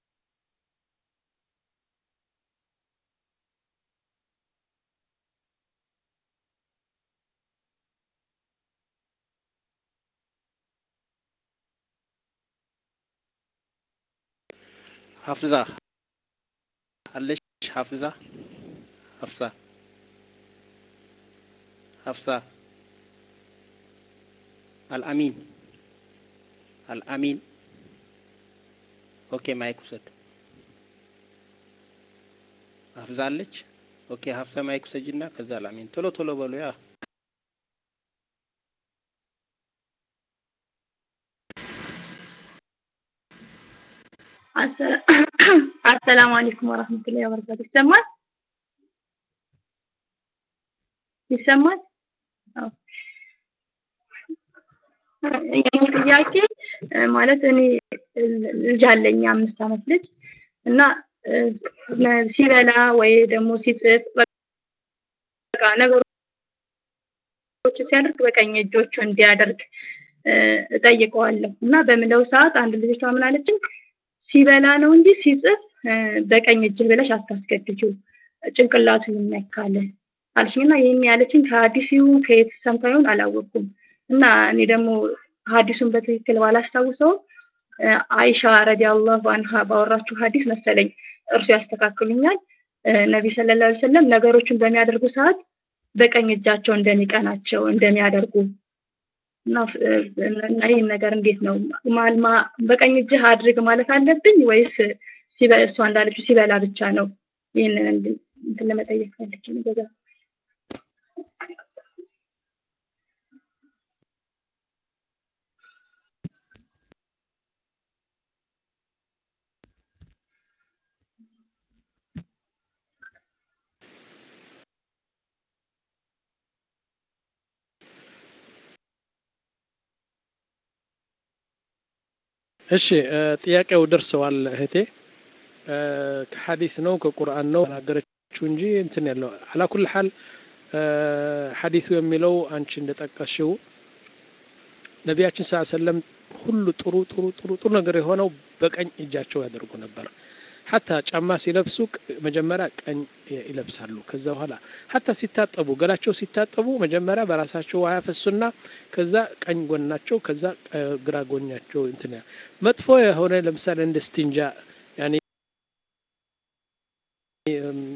ሀፍዛ አለሽ? ሀፍዛ ሀፍዛ ሀፍዛ አልአሚን አልአሚን። ኦኬ ማይክ ውሰድ። ሀፍዛ አለች? ኦኬ ሀፍዛ ማይክ ውሰጅና ከዛ አልአሚን። ቶሎ ቶሎ በሉ ያ አሰላሙ አለይኩም ወራህመቱላሂ ወበረካቱ። ይሰማል ይሰማል? አዎ። የኔ ጥያቄ ማለት እኔ ልጅ አለኝ አምስት አመት ልጅ እና ሲበላ ወይ ደግሞ ሲጽፍ በቃ ነገሮች ሲያደርግ በቀኝ እጆቹ እንዲያደርግ እጠይቀዋለሁ እና በምለው ሰዓት አንድ ልጅቷ ምን አለችኝ ሲበላ ነው እንጂ ሲጽፍ በቀኝ እጅህ ብለሽ አታስገድጂው ጭንቅላቱ ይነካል አልሽኝና ይህን ያለችኝ ከሀዲስ ይሁን ከየት ሰምታ ይሁን አላወቅኩም እና እኔ ደግሞ ሀዲሱን በትክክል ባላስታውሰው አይሻ ረዲያላሁ አንሃ ባወራችሁ ሀዲስ መሰለኝ እርሱ ያስተካክሉኛል ነቢ ሰለላሁ ዐለይሂ ወሰለም ነገሮችን በሚያደርጉ ሰዓት በቀኝ እጃቸው እንደሚቀናቸው እንደሚያደርጉ እና ይህን ነገር እንዴት ነው ማልማ በቀኝ እጅህ አድርግ ማለት አለብኝ ወይስ እሷ እንዳለችው ሲበላ ብቻ ነው? ይህንን እንትን ለመጠየቅ ፈልጌ ነው። በዛ እሺ ጥያቄው ደርሰዋል እህቴ። ከሐዲስ ነው ከቁርአን ነው ተናገረችው እንጂ እንትን ያለው አላኩል ሐል ሐዲሱ የሚለው አንቺ እንደጠቀስሽው ነቢያችን ስ ሰለም ሁሉ ጥሩ ጥሩ ጥሩ ጥሩ ነገር የሆነው በቀኝ እጃቸው ያደርጉ ነበር። ሀታ ጫማ ሲለብሱ መጀመሪያ ቀኝ ይለብሳሉ። ከዛ በኋላ ሀታ ሲታጠቡ ገላቸው ሲታጠቡ መጀመሪያ በራሳቸው ውሃ ያፈሱና ከዛ ቀኝ ጎናቸው ከዛ ግራ ጎኛቸው እንትን መጥፎ የሆነ ለምሳሌ እንደ ስቲንጃ ያኔ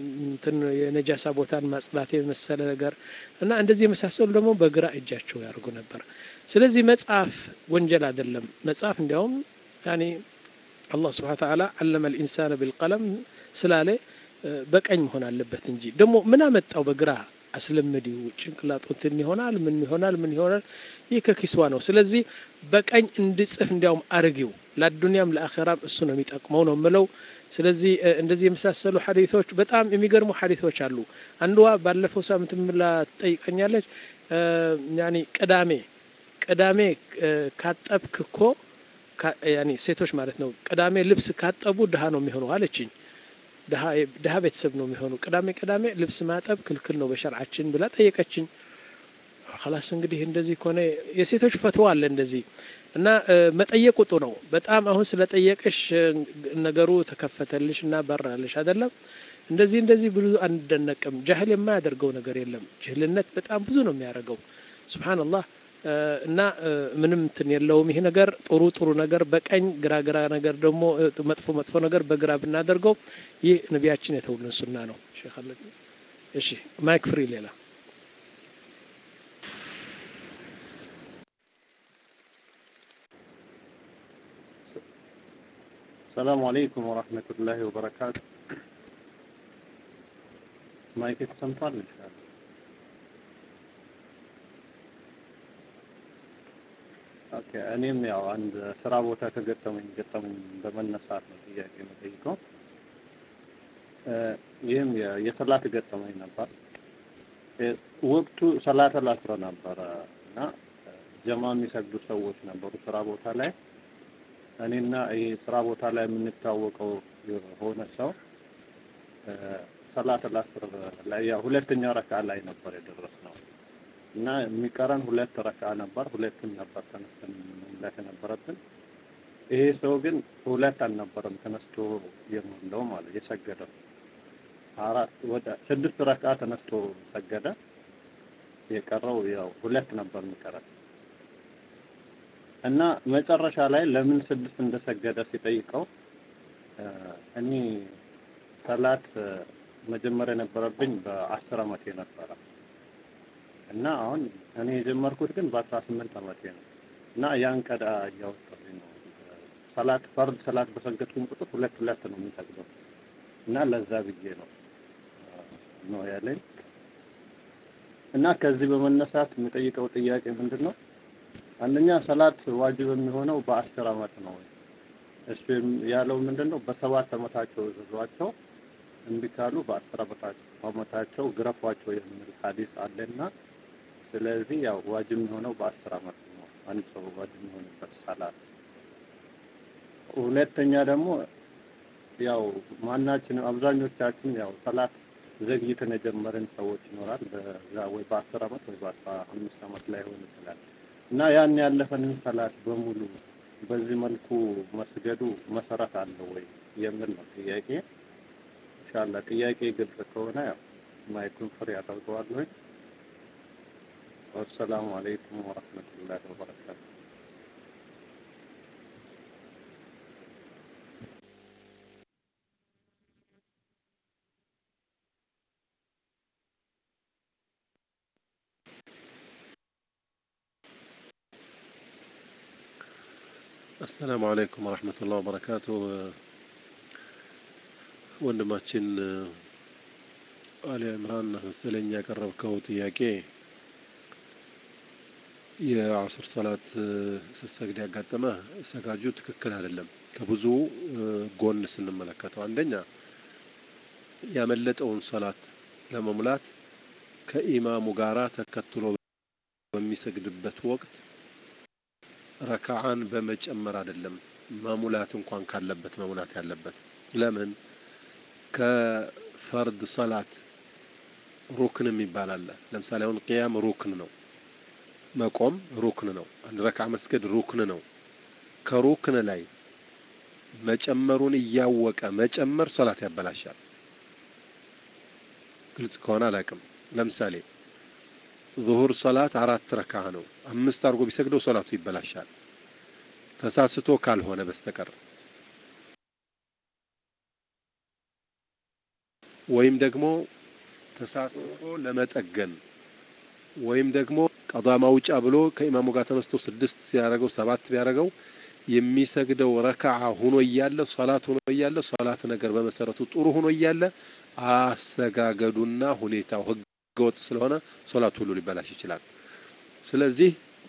እንትን የነጃሳ ቦታን ማጽዳት የመሰለ ነገር እና እንደዚህ የመሳሰሉ ደግሞ በግራ እጃቸው ያደርጉ ነበር። ስለዚህ መጽሐፍ ወንጀል አይደለም። መጽሐፍ እንዲያውም ያኔ አላህ ስብሐነ ወተዓላ አለመ ልኢንሳነ ቢልቀለም ስላለ በቀኝ መሆን አለበት እንጂ ደግሞ ምን አመጣው በግራ አስለምዲው ጭንቅላቱ እንትን ይሆናል ምን ይሆናል ምን ይሆናል ይህ ከኪስዋ ነው ስለዚህ በቀኝ እንድጽፍ እንዲያውም አርጊው ለአዱንያም ለአኼራም እሱ ነው የሚጠቅመው ነው ምለው ስለዚህ እንደዚህ የመሳሰሉ ሐዲቶች በጣም የሚገርሙ ሐዲቶች አሉ አንዷ ባለፈው ሳምንት ምላ ትጠይቀኛለች ያኒ ቅዳሜ ቅዳሜ ካጠብክ እኮ ያኒ ሴቶች ማለት ነው ቅዳሜ ልብስ ካጠቡ ድሃ ነው የሚሆነው አለችኝ ድሀ ቤተሰብ ነው የሚሆኑ ቅዳሜ ቅዳሜ ልብስ ማጠብ ክልክል ነው በሸርዓችን ብላ ጠየቀችኝ ላስ እንግዲህ እንደዚህ ከሆነ የሴቶች ፈትዋ አለ እንደዚህ እና መጠየቅ ውጡ ነው በጣም አሁን ስለጠየቅሽ ነገሩ ተከፈተልሽ እና በራልሽ አይደለም እንደዚህ እንደዚህ ብዙ አንደነቅም ጃህል የማያደርገው ነገር የለም ጅህልነት በጣም ብዙ ነው የሚያደርገው ስብሓንላህ እና ምንም እንትን የለውም ይሄ ነገር ጥሩ ጥሩ ነገር በቀኝ ግራ ግራ ነገር ደግሞ መጥፎ መጥፎ ነገር በግራ ብናደርገው ይህ ነቢያችን የተውልን ሱና ነው ሼክ አለ እሺ ማይክ ፍሪ ሌላ السلام عليكم ورحمة الله وبركاته ማይክ ተሰምቷል ይችላል ኦኬ እኔም ያው አንድ ስራ ቦታ ከገጠመኝ ገጠመኝ በመነሳት ነው ጥያቄ የምጠይቀው ይህም የሰላት ገጠመኝ ነበር ወቅቱ ሰላት አልአስር ነበረ እና ጀማ የሚሰግዱ ሰዎች ነበሩ ስራ ቦታ ላይ እኔና ይሄ ስራ ቦታ ላይ የምንታወቀው የሆነ ሰው ሰላት አልአስር ላይ ያው ሁለተኛ ረካ ላይ ነበር የደረስነው እና የሚቀረን ሁለት ረካ ነበር። ሁለቱን ነበር ተነስተን መሙላት የነበረብን። ይሄ ሰው ግን ሁለት አልነበረም ተነስቶ የሞላው ማለት የሰገደው አራት ወደ ስድስት ረካ ተነስቶ ሰገደ። የቀረው ያው ሁለት ነበር የሚቀረን እና መጨረሻ ላይ ለምን ስድስት እንደሰገደ ሲጠይቀው እኔ ሰላት መጀመሪያ የነበረብኝ በአስር አመቴ ነበረ እና አሁን እኔ የጀመርኩት ግን በአስራ ስምንት አመቴ ነው እና ያን ቀዳ እያወጣሁኝ ነው። ሰላት ፈርድ ሰላት በሰገድኩኝ ቁጥር ሁለት ሁለት ነው የሚሰግደው እና ለዛ ብዬ ነው ነው ያለኝ እና ከዚህ በመነሳት የሚጠይቀው ጥያቄ ምንድን ነው? አንደኛ ሰላት ዋጅብ የሚሆነው በአስር አመት ነው። እሱ ያለው ምንድን ነው? በሰባት አመታቸው እዘዟቸው እምቢ ካሉ በአስር አመታቸው ግረፏቸው የሚል ሀዲስ አለና ስለዚህ ያው ዋጅብ የሚሆነው በአስር አመት ነው አንድ ሰው ዋጅብ የሚሆንበት ሰላት። ሁለተኛ ደግሞ ያው ማናችንም አብዛኞቻችን ያው ሰላት ዘግይተን የጀመርን ሰዎች ይኖራል። በዛ ወይ በአስር አመት ወይ በአስራ አምስት አመት ላይ ሆን ይችላል እና ያን ያለፈንን ሰላት በሙሉ በዚህ መልኩ መስገዱ መሰረት አለው ወይ የሚል ነው ጥያቄ። ኢንሻአላህ ጥያቄ ግልጽ ከሆነ ያው ማይኩን ፍሪ አደርገዋለሁ። ወሰላሙ አለይኩም ወረህመቱላሂ ወበረካቱ። አሰላሙ አለይኩም ወረህመቱላህ ወበረካቱ። ወንድማችን አሊ ዕምራን መሰለኝ ያቀረብከው ጥያቄ የአስር ሰላት ስትሰግድ ያጋጠመ ሰጋጁ ትክክል አይደለም። ከብዙ ጎን ስንመለከተው አንደኛ ያመለጠውን ሰላት ለመሙላት ከኢማሙ ጋራ ተከትሎ በሚሰግድበት ወቅት ረካዓን በመጨመር አይደለም መሙላት እንኳን ካለበት መሙላት ያለበት። ለምን ከፈርድ ሰላት ሩክን የሚባል አለ። ለምሳሌ አሁን ቅያም ሩክን ነው፣ መቆም ሩክን ነው፣ አንድ ረክዓ መስገድ ሩክን ነው። ከሩክን ላይ መጨመሩን እያወቀ መጨመር ሰላት ያበላሻል። ግልጽ ከሆነ አላውቅም። ለምሳሌ ዙሁር ሰላት አራት ረካ ነው። አምስት አድርጎ ቢሰግደው ሰላቱ ይበላሻል፣ ተሳስቶ ካልሆነ በስተቀር። ወይም ደግሞ ተሳስፎ ለመጠገን ወይም ደግሞ ቀዷ ማውጫ ብሎ ከኢማሙ ጋር ተነስቶ ስድስት ሲያደርገው ሰባት ቢያደርገው የሚሰግደው ረክዓ ሆኖ እያለ ሶላት ሆኖ እያለ ሶላት ነገር በመሰረቱ ጥሩ ሆኖ እያለ አሰጋገዱና ሁኔታው ህገወጥ ስለሆነ ሶላት ሁሉ ሊበላሽ ይችላል። ስለዚህ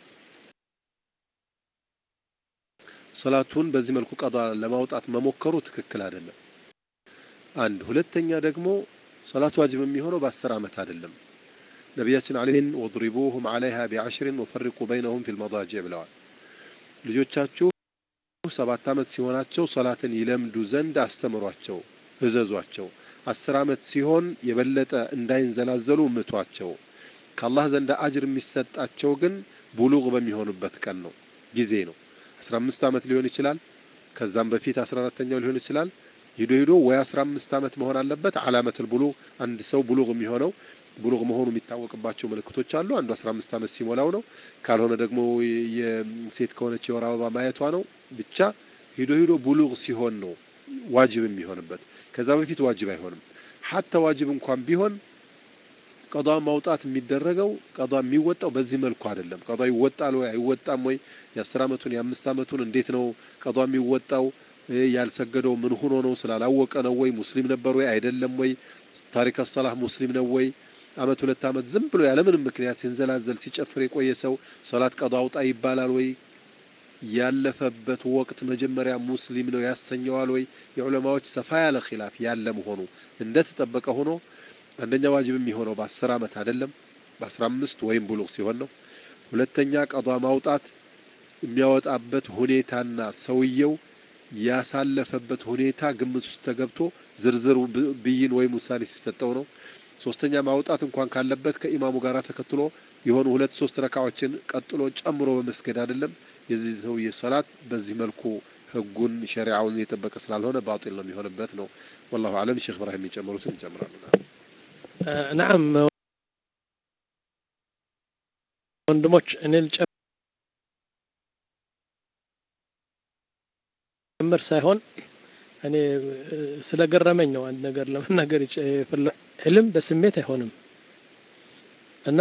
ሶላቱን በዚህ መልኩ ቀዷ ለማውጣት መሞከሩ ትክክል አይደለም። አንድ ሁለተኛ ደግሞ ሶላት ዋጅብ የሚሆነው በአስር ዓመት አይደለም። ነቢያችን አለይህን ወድሪቡሁም አለይሃ ቢዐሽሪን ወፈሪቁ በይነሁም ፊል መዳጅዕ ብለዋል። ልጆቻችሁ ሰባት ዓመት ሲሆናቸው ሶላትን ይለምዱ ዘንድ አስተምሯቸው፣ እዘዟቸው። አስር ዓመት ሲሆን የበለጠ እንዳይንዘላዘሉ ምቷቸው። ከአላህ ዘንድ አጅር የሚሰጣቸው ግን ቡሉግ በሚሆኑበት ቀን ነው፣ ጊዜ ነው። አስራ አምስት ዓመት ሊሆን ይችላል። ከዛም በፊት አስራ አራተኛው ሊሆን ይችላል። ሂዶ ሂዶ ወይ አስራ አምስት ዓመት መሆን አለበት። አላመቱል ቡሉግ አንድ ሰው ቡሉግ የሚሆነው ቡሉግ መሆኑ የሚታወቅባቸው ምልክቶች አሉ። አንዱ አስራ አምስት ዓመት ሲሞላው ነው። ካልሆነ ደግሞ የሴት ከሆነች የወር አበባ ማየቷ ነው። ብቻ ሂዶ ሂዶ ቡሉግ ሲሆን ነው ዋጅብ የሚሆንበት። ከዛ በፊት ዋጅብ አይሆንም። ሀታ ዋጅብ እንኳን ቢሆን ቀዷ ማውጣት የሚደረገው ቀዷ የሚወጣው በዚህ መልኩ አይደለም። ቀዷ ይወጣል ወይ አይወጣም ወይ? የአስር ዓመቱን የአምስት ዓመቱን እንዴት ነው ቀዷ የሚወጣው? ያልሰገደው ምን ሆኖ ነው? ስላላወቀ ነው ወይ? ሙስሊም ነበር ወይ አይደለም ወይ? ታሪክ ሰላህ ሙስሊም ነው ወይ? አመት ሁለት አመት ዝም ብሎ ያለምንም ምክንያት ሲንዘላዘል ሲጨፍር የቆየ ሰው ሶላት ቀዷ አውጣ ይባላል ወይ? ያለፈበት ወቅት መጀመሪያ ሙስሊም ነው ያሰኘዋል ወይ? የዑለማዎች ሰፋ ያለ ኺላፍ ያለ መሆኑ እንደተጠበቀ ሆኖ አንደኛ ዋጅብ የሚሆነው በአስር አመት አይደለም በአስራ አምስት ወይም ቡሉግ ሲሆን ነው። ሁለተኛ ቀዷ ማውጣት የሚያወጣበት ሁኔታና ሰውየው ያሳለፈበት ሁኔታ ግምት ውስጥ ተገብቶ ዝርዝር ብይን ወይም ውሳኔ ሲሰጠው ነው። ሶስተኛ ማውጣት እንኳን ካለበት ከኢማሙ ጋር ተከትሎ የሆኑ ሁለት ሶስት ረካዎችን ቀጥሎ ጨምሮ በመስገድ አይደለም። የዚህ ሰውዬ ሶላት በዚህ መልኩ ህጉን ሸሪዓውን የጠበቀ ስላልሆነ ባጢል ነው የሚሆንበት ነው። ወላሁ አለም። ሼክ ኢብራሂም የሚጨምሩትን ይጨምራሉ። ናም ወንድሞች እኔ ልጨምር ሳይሆን እኔ ስለገረመኝ ነው አንድ ነገር ለመናገር የፈለ ዕልም በስሜት አይሆንም እና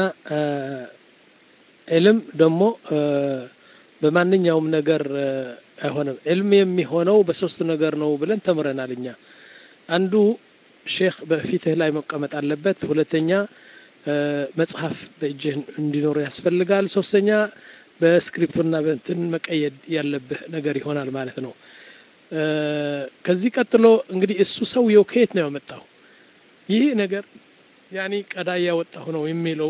ዕልም ደግሞ በማንኛውም ነገር አይሆንም። ዕልም የሚሆነው በሶስት ነገር ነው ብለን ተምረናል እኛ። አንዱ ሼክ በፊትህ ላይ መቀመጥ አለበት። ሁለተኛ መጽሐፍ በእጅህ እንዲኖር ያስፈልጋል። ሶስተኛ በስክሪፕቶና በእንትን መቀየድ ያለብህ ነገር ይሆናል ማለት ነው። ከዚህ ቀጥሎ እንግዲህ እሱ ሰውየው ከየት ነው ያመጣው? ይህ ነገር ያኒ ቀዳ እያወጣሁ ነው የሚለው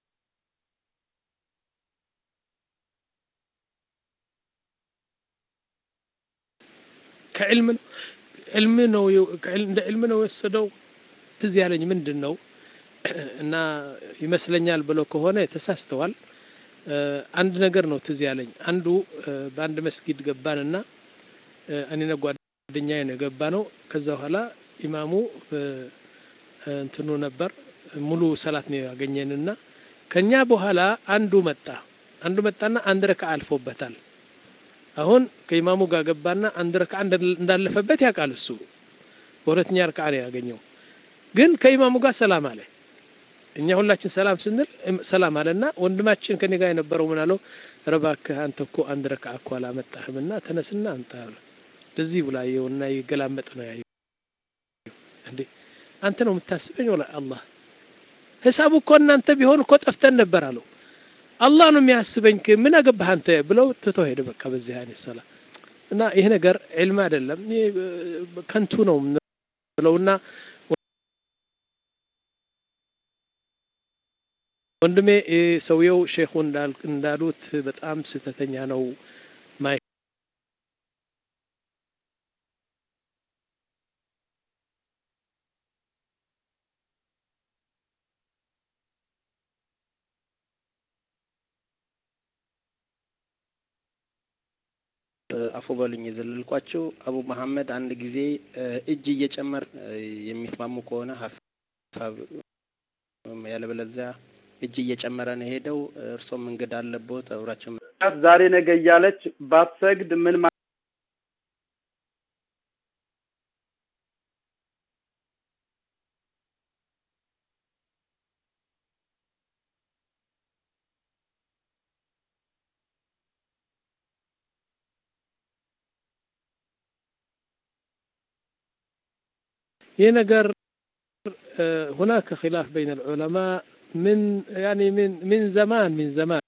ከዕልም ነው ዕልም ነው እንደ ዕልም ነው የወሰደው። ትዝ ያለኝ ምንድን ነው እና ይመስለኛል ብለው ከሆነ ተሳስተዋል። አንድ ነገር ነው ትዝ ያለኝ። አንዱ በአንድ መስጊድ ገባንና እኔና ጓደኛዬ ነው የገባ ነው። ከዛ በኋላ ኢማሙ እንትኑ ነበር ሙሉ ሰላት ነው ያገኘንና ከኛ በኋላ አንዱ መጣ አንዱ መጣና አንድ ረካ አልፎበታል። አሁን ከኢማሙ ጋር ገባና አንድ ረካ እንዳለፈበት ያውቃል እሱ። በሁለተኛ ረካ ነው ያገኘው። ግን ከኢማሙ ጋር ሰላም አለ። እኛ ሁላችን ሰላም ስንል ሰላም አለና ወንድማችን ከኔ ጋር የነበረው ምን አለው? ኧረ እባክህ አንተ እኮ አንድ ረካ እኮ አላመጣህምና ተነስና አምጣ እንደዚህ ብላ የውና ይገላመጥ ነው ያየው። እንዴ አንተ ነው የምታስበኝ? ወላ አላህ ሂሳቡ እኮ እናንተ ቢሆን እኮ ጠፍተን ነበር አለው። አላህ ነው የሚያስበኝ ምን አገባህ አንተ ብለው ትቶ ሄደ። በቃ በዚህ አይነት ሰላ እና ይሄ ነገር ዕልም አይደለም ከንቱ ነው ብለውና ወንድሜ ሰውየው ሼኹ እንዳሉት በጣም ስህተተኛ ነው። ማይ አፎ በሉኝ የዘለልኳቸው አቡ መሐመድ አንድ ጊዜ እጅ እየጨመር የሚስማሙ ከሆነ ሀሳብ ያለበለዚያ እጅ እየጨመረ ነው ሄደው። እርሶም እንግዳ አለቦት አብራቸው ዛሬ ነገ እያለች ባትሰግድ ምን ይህ ነገር هناك خلاف بين العلماء من يعني من من زمان من زمان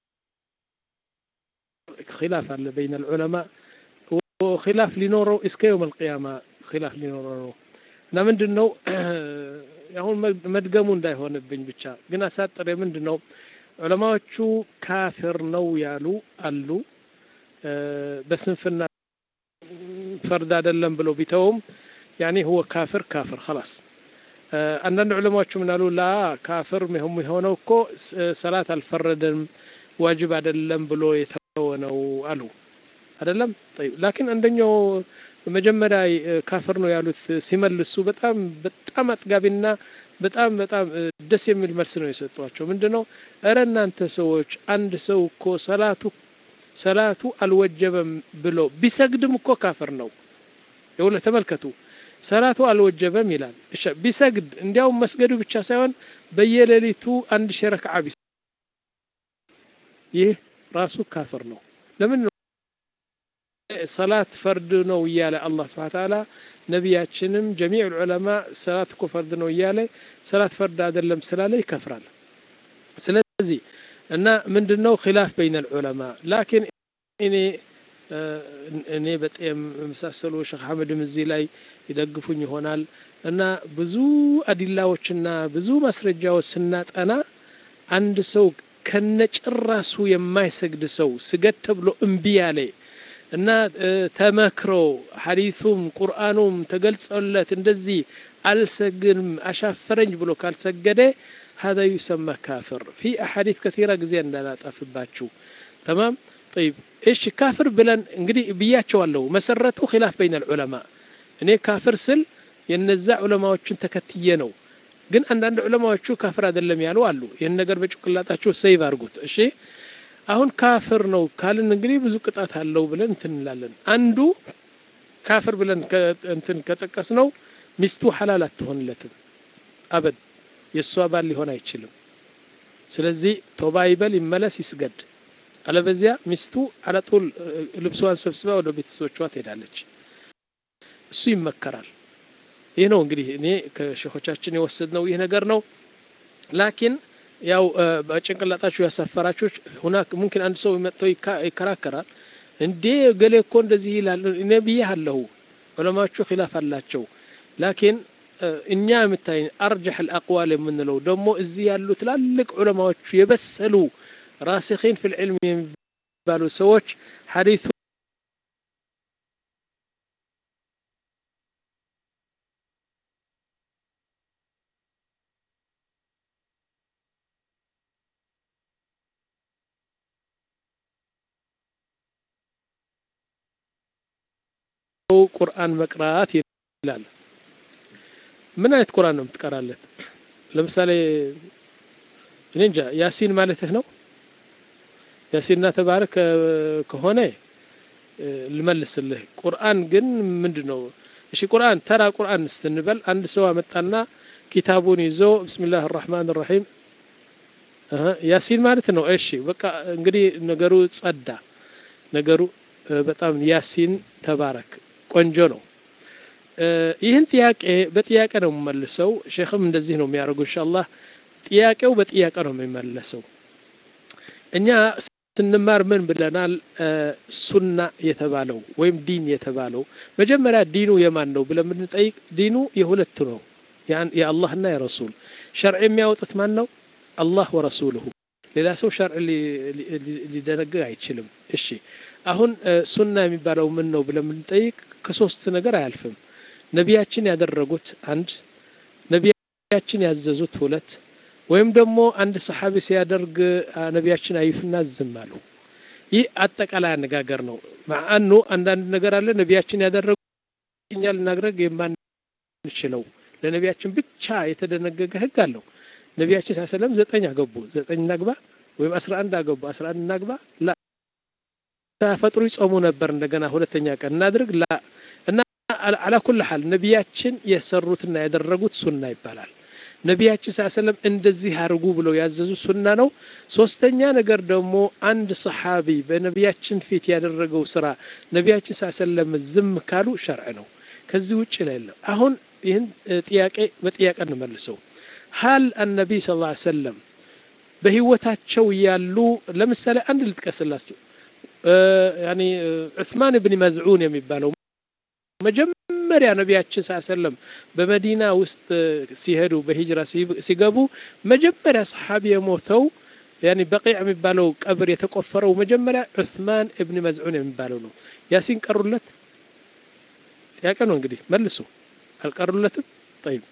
خلاف بين العلماء وخلاف ሊኖረው እስከ يوم القيامة خلاف ሊኖረው ነው እና ምንድን ነው አሁን መድገሙ እንዳይሆንብኝ ብቻ ግን አሳጥሬ ምንድን ነው ዑለማዎቹ ካፊር ነው ያሉ አሉ በስንፍና ፈርድ አይደለም ብለው ቢተውም ያኔ ሁወ ካፍር ካፍር خلاص አንዳንድ ዑለማዎቹ ምን አሉ ላ ካፍር የሆነው እኮ ሰላት አልፈረደም ዋጅብ አይደለም ብሎ የተወ ነው አሉ አይደለም طيب ላኪን አንደኛው መጀመሪያ ካፍር ነው ያሉት ሲመልሱ በጣም በጣም አጥጋቢና በጣም በጣም ደስ የሚል መልስ ነው የሰጧቸው ምንድነው እረ እናንተ ሰዎች አንድ ሰው እኮ ሰላቱ ሰላቱ አልወጀበም ብሎ ቢሰግድም እኮ ካፍር ነው የውለ ተመልከቱ ሰላቱ አልወጀበም ይላል እሺ ቢሰግድ እንዲያውም መስገዱ ብቻ ሳይሆን በየሌሊቱ አንድ ሸረክዓ ቢስ ይህ ራሱ ካፍር ነው ለምን ሰላት ፈርድ ነው እያለ አላህ ስብሐ ተዓላ ነቢያችንም ጀሚዕ ዑለማ ሰላት እኮ ፈርድ ነው እያለ ሰላት ፈርድ አይደለም ስላለ ይከፍራል ስለዚህ እና ምንድነው ኺላፍ በይነ ዑለማ ላኪን እኔ እኔ በጣም የመሳሰሉ ሼክ አህመድም እዚህ ላይ ይደግፉኝ ይሆናል እና ብዙ አዲላዎችና ብዙ ማስረጃዎች ስናጠና አንድ ሰው ከነጭራሱ የማይሰግድ ሰው ስገድ ተብሎ እምቢ ያለ እና ተመክሮ ሐዲሱም ቁርአኑም ተገልጸለት እንደዚህ አልሰግድም አሻፈረኝ ብሎ ካልሰገደ هذا يسمى كافر في أحاديث كثيرة ጊዜ እንዳላጠፍባችሁ تمام طيب ايش كافر ብለን እንግዲህ ብያቸዋለሁ መሰረቱ خلاف بين العلماء እኔ ካፍር ስል የነዛ ዑለማዎችን ተከትዬ ነው ግን አንዳንድ ዑለማዎቹ ካፍር አይደለም ያሉ አሉ ይህን ነገር በጭንቅላታችሁ ሰይቭ አድርጉት እሺ አሁን ካፍር ነው ካልን እንግዲህ ብዙ ቅጣት አለው ብለን እንትን እንላለን አንዱ ካፍር ብለን እንትን ከጠቀስ ነው ሚስቱ ሐላል አትሆንለትም አበድ የእሷ ባል ሊሆን አይችልም ስለዚህ ቶባ ይበል ይመለስ ይስገድ አለበዚያ ሚስቱ አለጡል ልብሷን ሰብስባ ወደ ቤተሰቦቿ ትሄዳለች እሱ ይመከራል ይህ ነው እንግዲህ እኔ ከሼኾቻችን የወሰድነው ይህ ነገር ነው ላኪን ያው በጭንቅላጣችሁ ያሳፈራችሁ ሁናክ ሙምኪን አንድ ሰው መጥቶ ይከራከራል እንዴ ገሌ እኮ እንደዚህ ይላል እኔ ብያለሁ ዑለማዎቹ ኺላፍ አላቸው ላኪን እኛ የምታይ አርጀሕ አልአቅዋል የምንለው ደግሞ እዚህ ያሉ ትላልቅ ዑለማዎቹ የበሰሉ ራሲኺን ፊ ልዕልም የሚባሉ ሰዎች ሐዲሱ ቁርአን መቅራት ይላል ምን አይነት ቁርአን ነው የምትቀራለት ለምሳሌ እኔ እንጃ ያሲን ማለትህ ነው ያሲንና ተባረክ ከሆነ ልመልስልህ ቁርአን ግን ምንድን ነው እሺ ቁርአን ተራ ቁርአን ስትንበል አንድ ሰው አመጣና ኪታቡን ይዞ ብስሚላህ ራህማን ራሒም ያሲን ማለት ነው እሺ በቃ እንግዲህ ነገሩ ጸዳ ነገሩ በጣም ያሲን ተባረክ ቆንጆ ነው ይህን ጥያቄ በጥያቄ ነው የምመልሰው ሼክም እንደዚህ ነው የሚያደርጉ ኢንሻአላህ ጥያቄው በጥያቄ ነው የሚመለሰው እኛ ስንማር ምን ብለናል ሱና የተባለው ወይም ዲን የተባለው መጀመሪያ ዲኑ የማን ነው ብለን ብንጠይቅ ዲኑ የሁለት ነው የአላህና የረሱል ሸርዕ የሚያወጡት ማን ነው አላህ ወረሱልሁ ሌላ ሰው ሸርዕ ሊደነግግ አይችልም እሺ አሁን ሱና የሚባለው ምን ነው ብለን ብንጠይቅ ከሶስት ነገር አያልፍም ነቢያችን ያደረጉት አንድ ነቢያችን ያዘዙት ሁለት ወይም ደግሞ አንድ ሰሓቢ ሲያደርግ ነቢያችን አዩትና ዝም አሉ ይህ አጠቃላይ አነጋገር ነው ማአኑ አንዳንድ ነገር አለ ነቢያችን ያደረጉ እኛ ልናደረግ የማንችለው ለነቢያችን ብቻ የተደነገገ ህግ አለው ነቢያችን ስ ሰለም ዘጠኝ አገቡ ዘጠኝ እናግባ ወይም አስራ አንድ አገቡ አስራ አንድ እናግባ ላ ተፈጥሮ ይጾሙ ነበር እንደገና ሁለተኛ ቀን እናድርግ ላ እና አላኩል ሐል ነቢያችን የሰሩትና ያደረጉት ሱና ይባላል ነቢያችን ስ ሰለም እንደዚህ አድርጉ ብለው ያዘዙ ሱና ነው ሶስተኛ ነገር ደግሞ አንድ ሰሓቢ በነቢያችን ፊት ያደረገው ስራ ነቢያችን ስ ሰለም ዝም ካሉ ሸርዕ ነው ከዚህ ውጭ ላይ የለም። አሁን ይህን ጥያቄ በጥያቄ እንመልሰው። ሀል አነቢይ ስ ላ ሰለም በህይወታቸው ያሉ ለምሳሌ አንድ ልጥቀስላቸው ያኒ ዑስማን ብን መዝዑን የሚባለው መጀመሪያ ነቢያችን ስ ሰለም በመዲና ውስጥ ሲሄዱ በሂጅራ ሲገቡ መጀመሪያ ሰሓቢ የሞተው ያኒ በቂዕ የሚባለው ቀብር የተቆፈረው መጀመሪያ ዑስማን እብን መዝዑን የሚባለው ነው። ያሲን ቀሩለት? ጥያቄ ነው እንግዲህ መልሱ። አልቀሩለትም? ጠይብ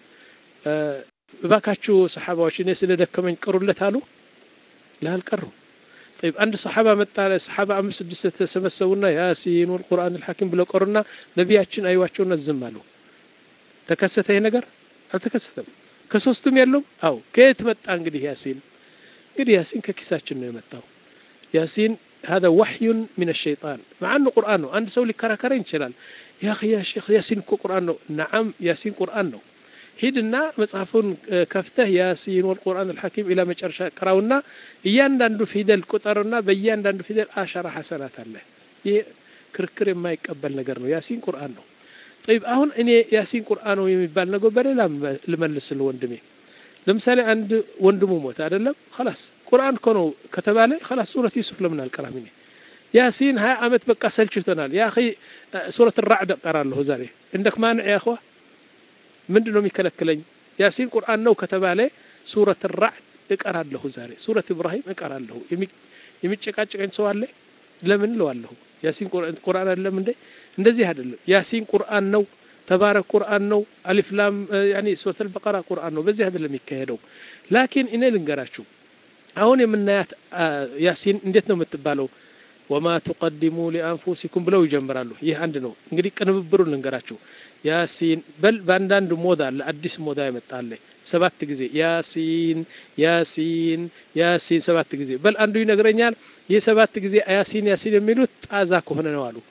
እባካችሁ ሰሓባዎች እኔ ስለደከመኝ ቅሩለት አሉ? ላልቀሩ طيب አንድ ሰሓባ መጣ ሰሓባ አምስት ስድስት ተሰበሰቡና ያሲን ወልቁርአን አልሐኪም ብለው ቀሩና ነቢያችን አይዋቸውና ዝም አሉ። ተከሰተ ይሄ ነገር አልተከሰተም። ከሶስቱም የለውም። አው ከየት መጣ እንግዲህ ያሲን? እንግዲህ ያሲን ከኪሳችን ነው የመጣው። ያሲን هذا وحي من الشيطان مع انه قران ነው። አንድ ሰው ሊከራከረኝ ይችላል። ያ اخي يا شيخ ያሲን እኮ ቁርአን ነው። ነዓም ያሲን ቁርአን ነው። ሂድና መጽሐፉን ከፍተህ ያሲን ወልቁርአን አልሐኪም ኢላ መጨረሻ ቅራውና እያንዳንዱ ፊደል ቁጠርና በእያንዳንዱ ፊደል አሸራ ሐሰናት አለ። ይህ ክርክር የማይቀበል ነገር ነው። ያሲን ቁርአን ነው። ጠይብ አሁን እኔ ያሲን ቁርአን ነው የሚባል ነገር በሌላ ልመልስል ወንድሜ። ለምሳሌ አንድ ወንድሙ ሞተ አይደለም፣ خلاص ቁርአን እኮ ነው ከተባለ خلاص ሱረት ዩሱፍ ለምን አልቀራም እኔ ያሲን ሀያ ዓመት በቃ ሰልችቶናል። ያ አኺ ሱረት ራዕድ እቀራለሁ ዛሬ እንደክ ማንዕ ያ እኽዋ ምንድን ነው የሚከለክለኝ? ያሲን ቁርአን ነው ከተባለ ሱረት ራዕድ እቀራለሁ ዛሬ፣ ሱረት ኢብራሂም እቀራለሁ። የሚጨቃጨቀኝ ሰው አለ? ለምን እለዋለሁ? ያሲን ቁርአን አይደለም እንዴ? እንደዚህ አይደለም። ያሲን ቁርአን ነው፣ ተባረክ ቁርአን ነው፣ አሊፍ ላም ያኒ ሱረት አልበቀራ ቁርአን ነው። በዚህ አይደለም የሚካሄደው። ላኪን እኔ ልንገራችሁ አሁን የምናያት ያሲን እንዴት ነው የምትባለው? ወማ ቱቀዲሙ ሊአንፉሲኩም ብለው ይጀምራሉ። ይህ አንድ ነው። እንግዲህ ቅንብብሩን ልንገራችሁ። ያሲን በል በአንዳንድ ሞዳ አለ፣ አዲስ ሞዳ ይመጣለ ሰባት ጊዜ ያሲን ያሲን ያሲን ሰባት ጊዜ በል አንዱ ይነግረኛል። ይህ ሰባት ጊዜ ያሲን ያሲን የሚሉት ጣዛ ከሆነ ነው አሉ።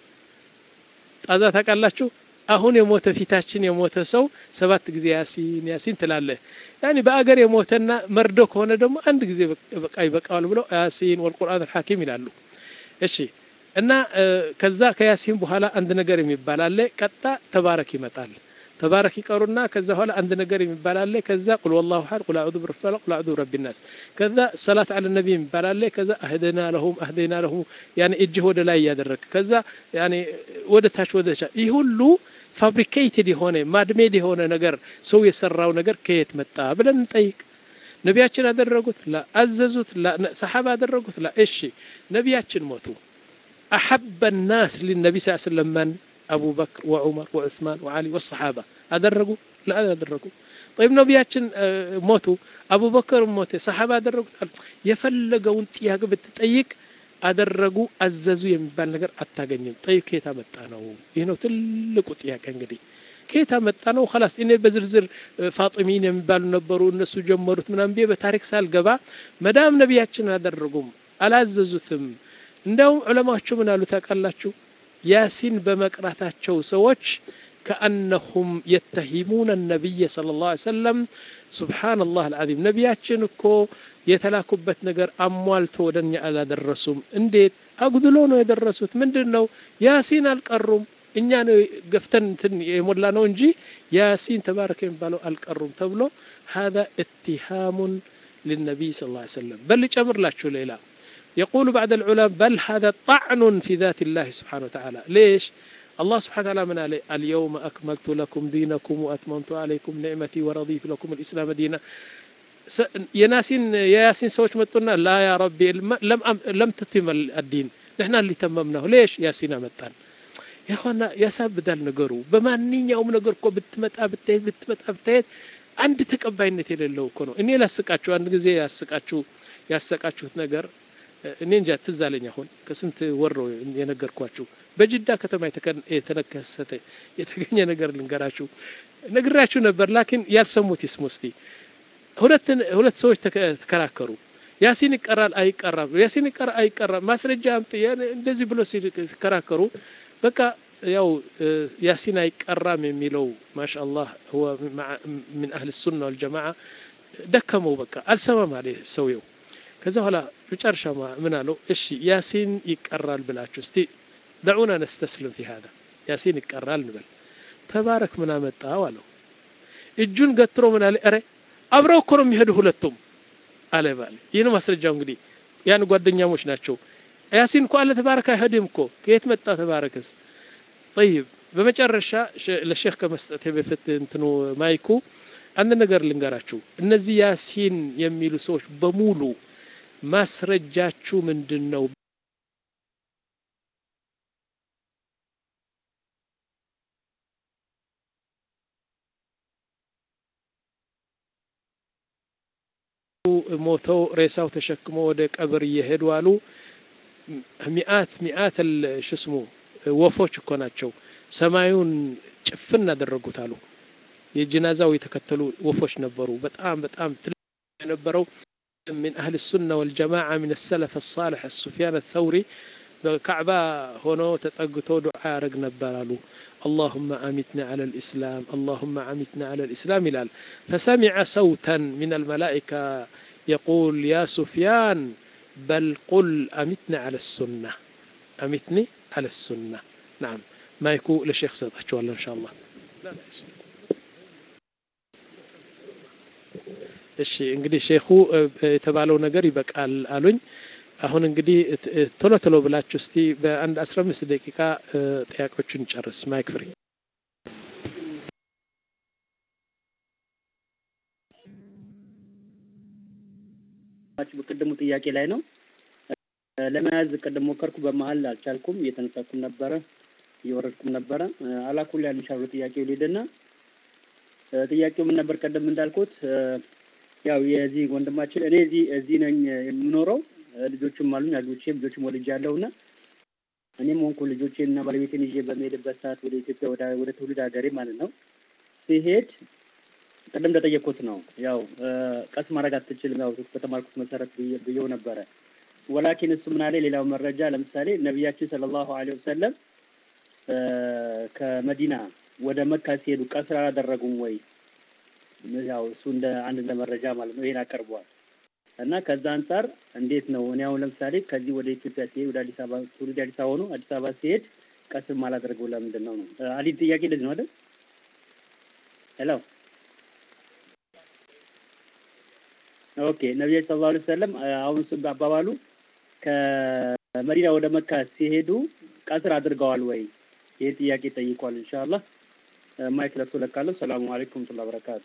ጣዛ ታውቃላችሁ? አሁን የሞተ ፊታችን የሞተ ሰው ሰባት ጊዜ ያሲን ያሲን ትላለህ። ያኒ በአገር የሞተና መርዶ ከሆነ ደግሞ አንድ ጊዜ በቃ ይበቃዋል ብለው ያሲን ወልቁርአን አልሐኪም ይላሉ። እሺ እና ከዛ ከያሲን በኋላ አንድ ነገር የሚባል አለ። ቀጣ ተባረክ ይመጣል። ተባረክ ይቀሩና ከዛ በኋላ አንድ ነገር የሚባል አለ። ከዛ ቁል ወላሁ አሐድ ቁል አዑዙ ቢረቢል ፈለቅ ቁል አዑዙ ቢረቢን ናስ ከዛ ሰላት አለ ነቢ የሚባል አለ። ከዛ አህደና ለሁም አህደና ለሁም ያኔ እጅህ ወደ ላይ እያደረግ ከዛ ያኔ ወደ ታች ወደ ታች ይህ ሁሉ ፋብሪኬትድ የሆነ ማድሜድ የሆነ ነገር ሰው የሰራው ነገር ከየት መጣ ብለን እንጠይቅ። ነቢያችን አደረጉት ላ አዘዙት ላ ሰሓባ አደረጉት ላ እሺ ነቢያችን ሞቱ አሐበ ናስ ሊነቢ ስ ስለም መን አቡበክር ወዑመር ወዑስማን ወዓሊ ወሰሓባ አደረጉ ላ አደረጉ ጠይብ ነቢያችን ሞቱ አቡበክር ሞተ ሰሓባ አደረጉት የፈለገውን ጥያቄ ብትጠይቅ አደረጉ አዘዙ የሚባል ነገር አታገኝም ጠይብ ከየት መጣ ነው ይህ ነው ትልቁ ጥያቄ እንግዲህ ከየት መጣ ነው خلاص እኔ በዝርዝር ፋጢሚን የሚባሉ ነበሩ እነሱ ጀመሩት ምናምን ብዬ በታሪክ ሳልገባ መዳም ነቢያችን አላደረጉም አላዘዙትም እንደውም ዑለማዎቹ ምን አሉ ታውቃላችሁ ያሲን በመቅራታቸው ሰዎች ከአነሁም የተሂሙን ነቢይ صلى الله عليه وسلم سبحان الله العظيم ነቢያችን እኮ የተላኩበት ነገር አሟልቶ ወደኛ አላደረሱም እንዴት አጉድሎ ነው የደረሱት ምንድን ነው ያሲን አልቀሩም እኛ ነው ገፍተን እንትን የሞላ ነው እንጂ ያሲን ተባረከ የሚባለው አልቀሩም ተብሎ هذا اتهام للنبي صلى الله عليه وسلم بل ጨምር ላችሁ ሌላ يقول بعد العلماء بل هذا طعن في ذات الله سبحانه وتعالى ليش الله سبحانه وتعالى من عليه اليوم أكملت لكم دينكم وأتممت عليكم نعمتي ورضيت لكم الإسلام دينا የናሲን የያሲን ሰዎች መጡና ላ ያ ረቢ ለም ትትም አዲን ንሕና اللي ተመምናሁ ሌሽ ያሲን አመጣን ያሆና ያሳብዳል ነገሩ በማንኛውም ነገር እኮ ብትመጣ ብትሄድ ብትመጣ ብትሄድ አንድ ተቀባይነት የሌለው እኮ ነው እኔ ላስቃችሁ አንድ ጊዜ ያስቃችሁ ያሰቃችሁት ነገር እኔ እንጃ ትዝ አለኝ አሁን ከስንት ወር ነው የነገርኳችሁ በጅዳ ከተማ የተነከሰተ የተገኘ ነገር ልንገራችሁ ነግራችሁ ነበር ላኪን ያልሰሙት ይስሙ እስቲ ሁለት ሰዎች ተከራከሩ ያሲን ይቀራል አይቀራም ያሲን ይቀራ አይቀራም ማስረጃ አምጥ እንደዚህ ብሎ ሲከራከሩ በቃ ያው ያሲን አይቀራም የሚለው ማሻአላህ ሁወ ምን አህል ሱና ወልጀማዓ ደከመው በቃ አልሰማም አለ ሰውየው ከዛ በኋላ መጨረሻ ምን አለው እሺ ያሲን ይቀራል ብላችሁ እስቲ ደዑና ነስተስልም ፊ ሀዛ ያሲን ይቀራል እንበል ተባረክ ምን አመጣው አለው እጁን ገትሮ ምን አለ ኧረ አብረው እኮ ነው የሚሄዱ ሁለቱም አለ ባለ ይህን ማስረጃው እንግዲህ ያን ጓደኛሞች ናቸው ያሲን እኮ አለ ተባረክ አይሄድም እኮ ከየት መጣ ተባረክስ ጠይብ በመጨረሻ ለሼክ ከመስጠት በፊት እንትኑ ማይኩ አንድ ነገር ልንገራችሁ እነዚህ ያሲን የሚሉ ሰዎች በሙሉ ማስረጃችሁ ምንድን ነው ሞተው ሬሳው ተሸክሞ ወደ ቀብር እየሄዱ አሉ ሚአት ሚአት ሽስሙ ወፎች እኮ ናቸው ሰማዩን ጭፍን አደረጉት አሉ የጀናዛው የተከተሉ ወፎች ነበሩ በጣም በጣም ትልቅ የነበረው من أهل السنة والجماعة من السلف الصالح السفيان الثوري بكعبة هنا تتقتو دعاء رق نبرالو اللهم أمتنا على الإسلام اللهم أمتنا على الإسلام لال فسمع صوتا من الملائكة يقول يا سفيان بل قل أمتنا على السنة أمتني على السنة نعم ما يكون للشيخ سيطح والله إن شاء الله لا لا እሺ እንግዲህ ሼኹ የተባለው ነገር ይበቃል አሉኝ አሁን እንግዲህ ቶሎ ቶሎ ብላችሁ እስቲ በአንድ አስራ አምስት ደቂቃ ጥያቄዎቹን ጨርስ ማይክ ፍሪ ቅድሙ ጥያቄ ላይ ነው ለመያዝ ቅድም ሞከርኩ በመሀል አልቻልኩም እየተነሳኩም ነበረ እየወረድኩም ነበረ አላኩል ያን ሻሉ ጥያቄው ሊድና ጥያቄው ምን ነበር ቀደም እንዳልኩት ያው የዚህ ወንድማችን እኔ እዚህ እዚህ ነኝ የምኖረው ልጆችም አሉኝ አግብቼ ልጆችም ወልጅ ያለውና እኔም ሆንኩ ልጆቼን እና ባለቤቴን ይዤ በሚሄድበት ሰዓት ወደ ኢትዮጵያ ወደ ትውልድ ሀገሬ ማለት ነው ሲሄድ ቅድም እንደጠየቅኩት ነው ያው ቀስ ማድረግ አትችልም ያው በተማርኩት መሰረት ብየው ነበረ ወላኪን እሱ ምን አለ ሌላው መረጃ ለምሳሌ ነቢያችን ሰለላሁ ዐለይሂ ወሰለም ከመዲና ወደ መካ ሲሄዱ ቀስር አላደረጉም ወይ ያው እሱ እንደ አንድ እንደ መረጃ ማለት ነው ይሄን አቀርበዋል እና ከዛ አንጻር እንዴት ነው እኔ አሁን ለምሳሌ ከዚህ ወደ ኢትዮጵያ ሲሄድ ወደ አዲስ አበባ ትውልድ አዲስ አበባ ሆኖ አዲስ አበባ ሲሄድ ቀስር ማላደርገው ለምንድን ነው ነው አሊ ጥያቄ እንደዚህ ነው አይደል ሄሎ ኦኬ ነቢዩ ሰለላሁ ዐለይሂ ወሰለም አሁን እሱ አባባሉ ከመዲና ወደ መካ ሲሄዱ ቀስር አድርገዋል ወይ ይሄ ጥያቄ ጠይቋል ኢንሻአላህ ማይክ ለብሶ ለካለሁ ሰላሙ አለይኩም ወራህመቱላሂ ወበረካቱ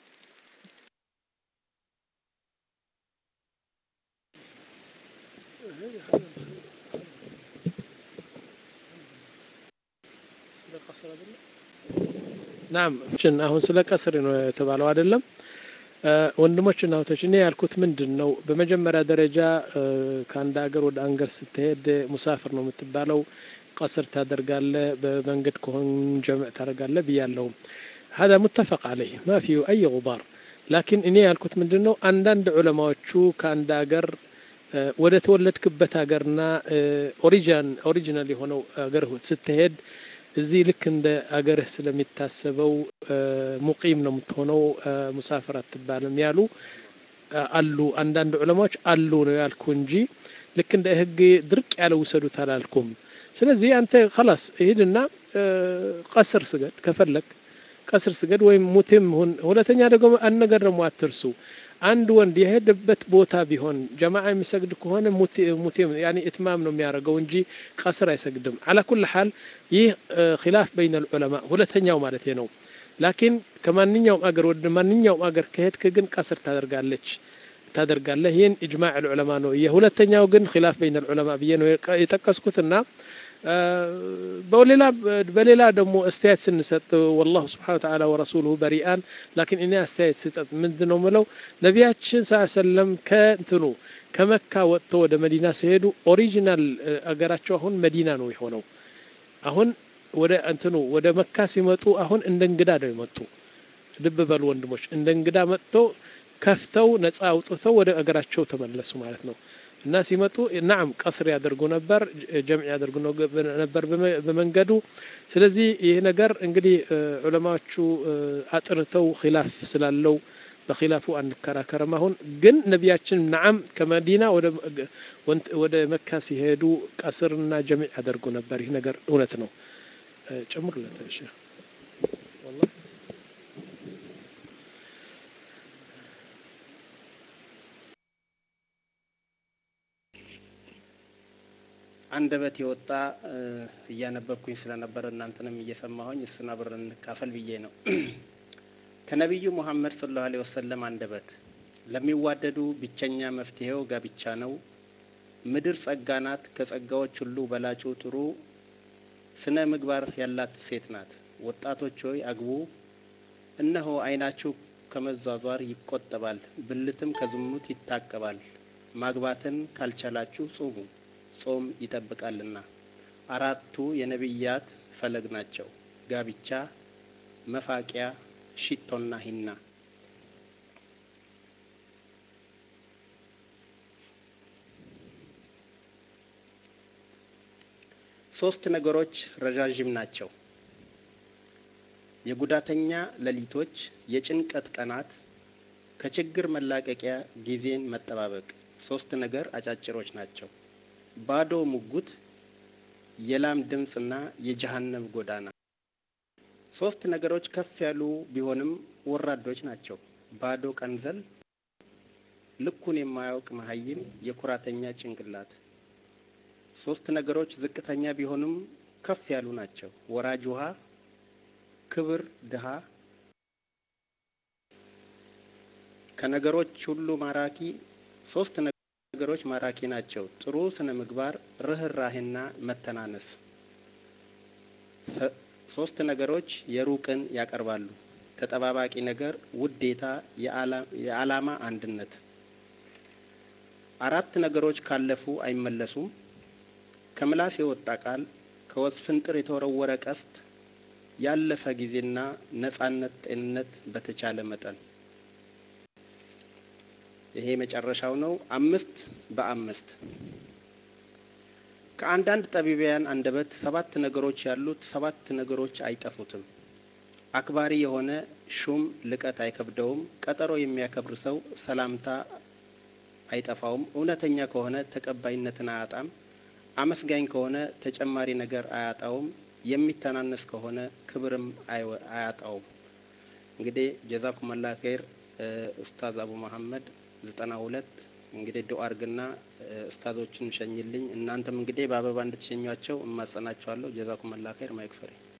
ናም አሁን ስለ ቀስር ነው የተባለው አይደለም ወንድሞችና እህቶች እኔ ያልኩት ምንድን ነው በመጀመሪያ ደረጃ ከአንድ ሀገር ወደ አንገር ስትሄድ ሙሳፍር ነው የምትባለው ቀስር ታደርጋለ በመንገድ ከሆን ጀምዕ ታደርጋለ ብያለሁ هذا متفق عليه ما فيه أي غبار لكن እኔ ያልኩት ምንድን ነው አንዳንድ ዑለማዎቹ ከአንድ ሀገር ወደ ተወለድክበት ሀገርና ኦሪጂን ኦሪጂናል የሆነው ሀገር ስትሄድ እዚህ ልክ እንደ አገርህ ስለሚታሰበው ሙቂም ነው የምትሆነው ሙሳፍር አትባልም ያሉ አሉ አንዳንድ ዑለማዎች አሉ ነው ያልኩ እንጂ ልክ እንደ ህግ ድርቅ ያለ ውሰዱት አላልኩም ስለዚህ አንተ ከላስ ሂድና ቀስር ስገድ ከፈለግ ቀስር ስገድ ወይም ሙቴም ሁን ሁለተኛ ደግሞ አንድ ነገር ደግሞ አትርሱ አንድ ወንድ የሄደበት ቦታ ቢሆን ጀማዓ የሚሰግድ ከሆነ ሙቴም ያኒ እትማም ነው የሚያደርገው እንጂ ቀስር አይሰግድም አላ ኩል ሐል ይህ ኺላፍ በይነ ልዑለማ ሁለተኛው ማለት ነው ላኪን ከማንኛውም አገር ወደ ማንኛውም አገር ከሄድክ ግን ቀስር ታደርጋለች ታደርጋለህ ይህን ኢጅማዕ ልዑለማ ነው የሁለተኛው ግን ኺላፍ በይነ ልዑለማ ብዬ ነው የጠቀስኩትና በሌላ በሌላ ደግሞ አስተያየት ስንሰጥ ወላሁ ስብሓን ተዓላ ወረሱሉሁ በሪአን ላኪን እኔ አስተያየት ስጠጥ ምንድን ነው ምለው ነቢያችን ስ ሰለም ከእንትኑ ከመካ ወጥቶ ወደ መዲና ሲሄዱ ኦሪጂናል አገራቸው አሁን መዲና ነው የሆነው አሁን ወደ እንትኑ ወደ መካ ሲመጡ አሁን እንደ እንግዳ ነው የመጡ ልብ በሉ ወንድሞች እንደ እንግዳ መጥቶ ከፍተው ነጻ አውጥተው ወደ አገራቸው ተመለሱ ማለት ነው እና ሲመጡ ናም ቀስር ያደርጉ ነበር ጀምዕ ያደርጉ ነበር በመንገዱ ስለዚህ ይህ ነገር እንግዲህ ዑለማዎቹ አጥንተው ኪላፍ ስላለው በኪላፉ አንከራከርም አሁን ግን ነቢያችን ናዓም ከመዲና ወደ መካ ሲሄዱ ቀስርና ጀምዕ ያደርጉ ነበር ይህ ነገር እውነት ነው ጨምሩለት ሼክ አንደበት የወጣ እያነበብኩኝ ስለነበረ እናንተንም እየሰማሁኝ እሱን አብረን እንካፈል ብዬ ነው። ከነቢዩ ሙሐመድ ሰለላሁ ዐለይሂ ወሰለም አንደበት ለሚዋደዱ ብቸኛ መፍትሄው ጋብቻ ነው። ምድር ጸጋ ናት፣ ከጸጋዎች ሁሉ በላጩ ጥሩ ስነ ምግባር ያላት ሴት ናት። ወጣቶች ሆይ አግቡ፣ እነሆ ዓይናችሁ ከመዟዟር ይቆጠባል፣ ብልትም ከዝሙት ይታቀባል። ማግባትን ካልቻላችሁ ጹሙ፣ ጾም ይጠብቃልና። አራቱ የነቢያት ፈለግ ናቸው፣ ጋብቻ፣ መፋቂያ፣ ሽቶና ሂና። ሶስት ነገሮች ረዣዥም ናቸው። የጉዳተኛ ሌሊቶች፣ የጭንቀት ቀናት፣ ከችግር መላቀቂያ ጊዜን መጠባበቅ። ሶስት ነገር አጫጭሮች ናቸው። ባዶ ሙጉት፣ የላም ድምፅና የጀሃነም ጎዳና። ሶስት ነገሮች ከፍ ያሉ ቢሆንም ወራዶች ናቸው። ባዶ ቀንዘል፣ ልኩን የማያውቅ መሀይም፣ የኩራተኛ ጭንቅላት። ሶስት ነገሮች ዝቅተኛ ቢሆኑም ከፍ ያሉ ናቸው። ወራጅ ውሃ፣ ክብር፣ ድሃ። ከነገሮች ሁሉ ማራኪ ሶስት ነገሮች ማራኪ ናቸው። ጥሩ ስነ ምግባር፣ ርህራሄና መተናነስ። ሶስት ነገሮች የሩቅን ያቀርባሉ። ተጠባባቂ ነገር፣ ውዴታ፣ የዓላማ አንድነት። አራት ነገሮች ካለፉ አይመለሱም። ከምላስ የወጣ ቃል፣ ከወስፍንጥር የተወረወረ ቀስት፣ ያለፈ ጊዜና ነጻነት፣ ጤንነት በተቻለ መጠን። ይሄ መጨረሻው ነው። አምስት በአምስት ከአንዳንድ ጠቢባያን አንደበት ሰባት ነገሮች ያሉት ሰባት ነገሮች አይጠፉትም። አክባሪ የሆነ ሹም ልቀት አይከብደውም። ቀጠሮ የሚያከብር ሰው ሰላምታ አይጠፋውም። እውነተኛ ከሆነ ተቀባይነትን አያጣም። አመስጋኝ ከሆነ ተጨማሪ ነገር አያጣውም። የሚተናነስ ከሆነ ክብርም አያጣውም። እንግዲህ ጀዛኩም አላህ ኸይር ኡስታዝ አቡ መሐመድ ዘጠና ሁለት እንግዲህ ዱአ አርግና ኡስታዞችን ሸኝልኝ። እናንተም እንግዲህ በአበባ እንድትሸኟቸው እማጸናቸዋለሁ። ጀዛኩም አላህ ኸይር ማይክፈሪ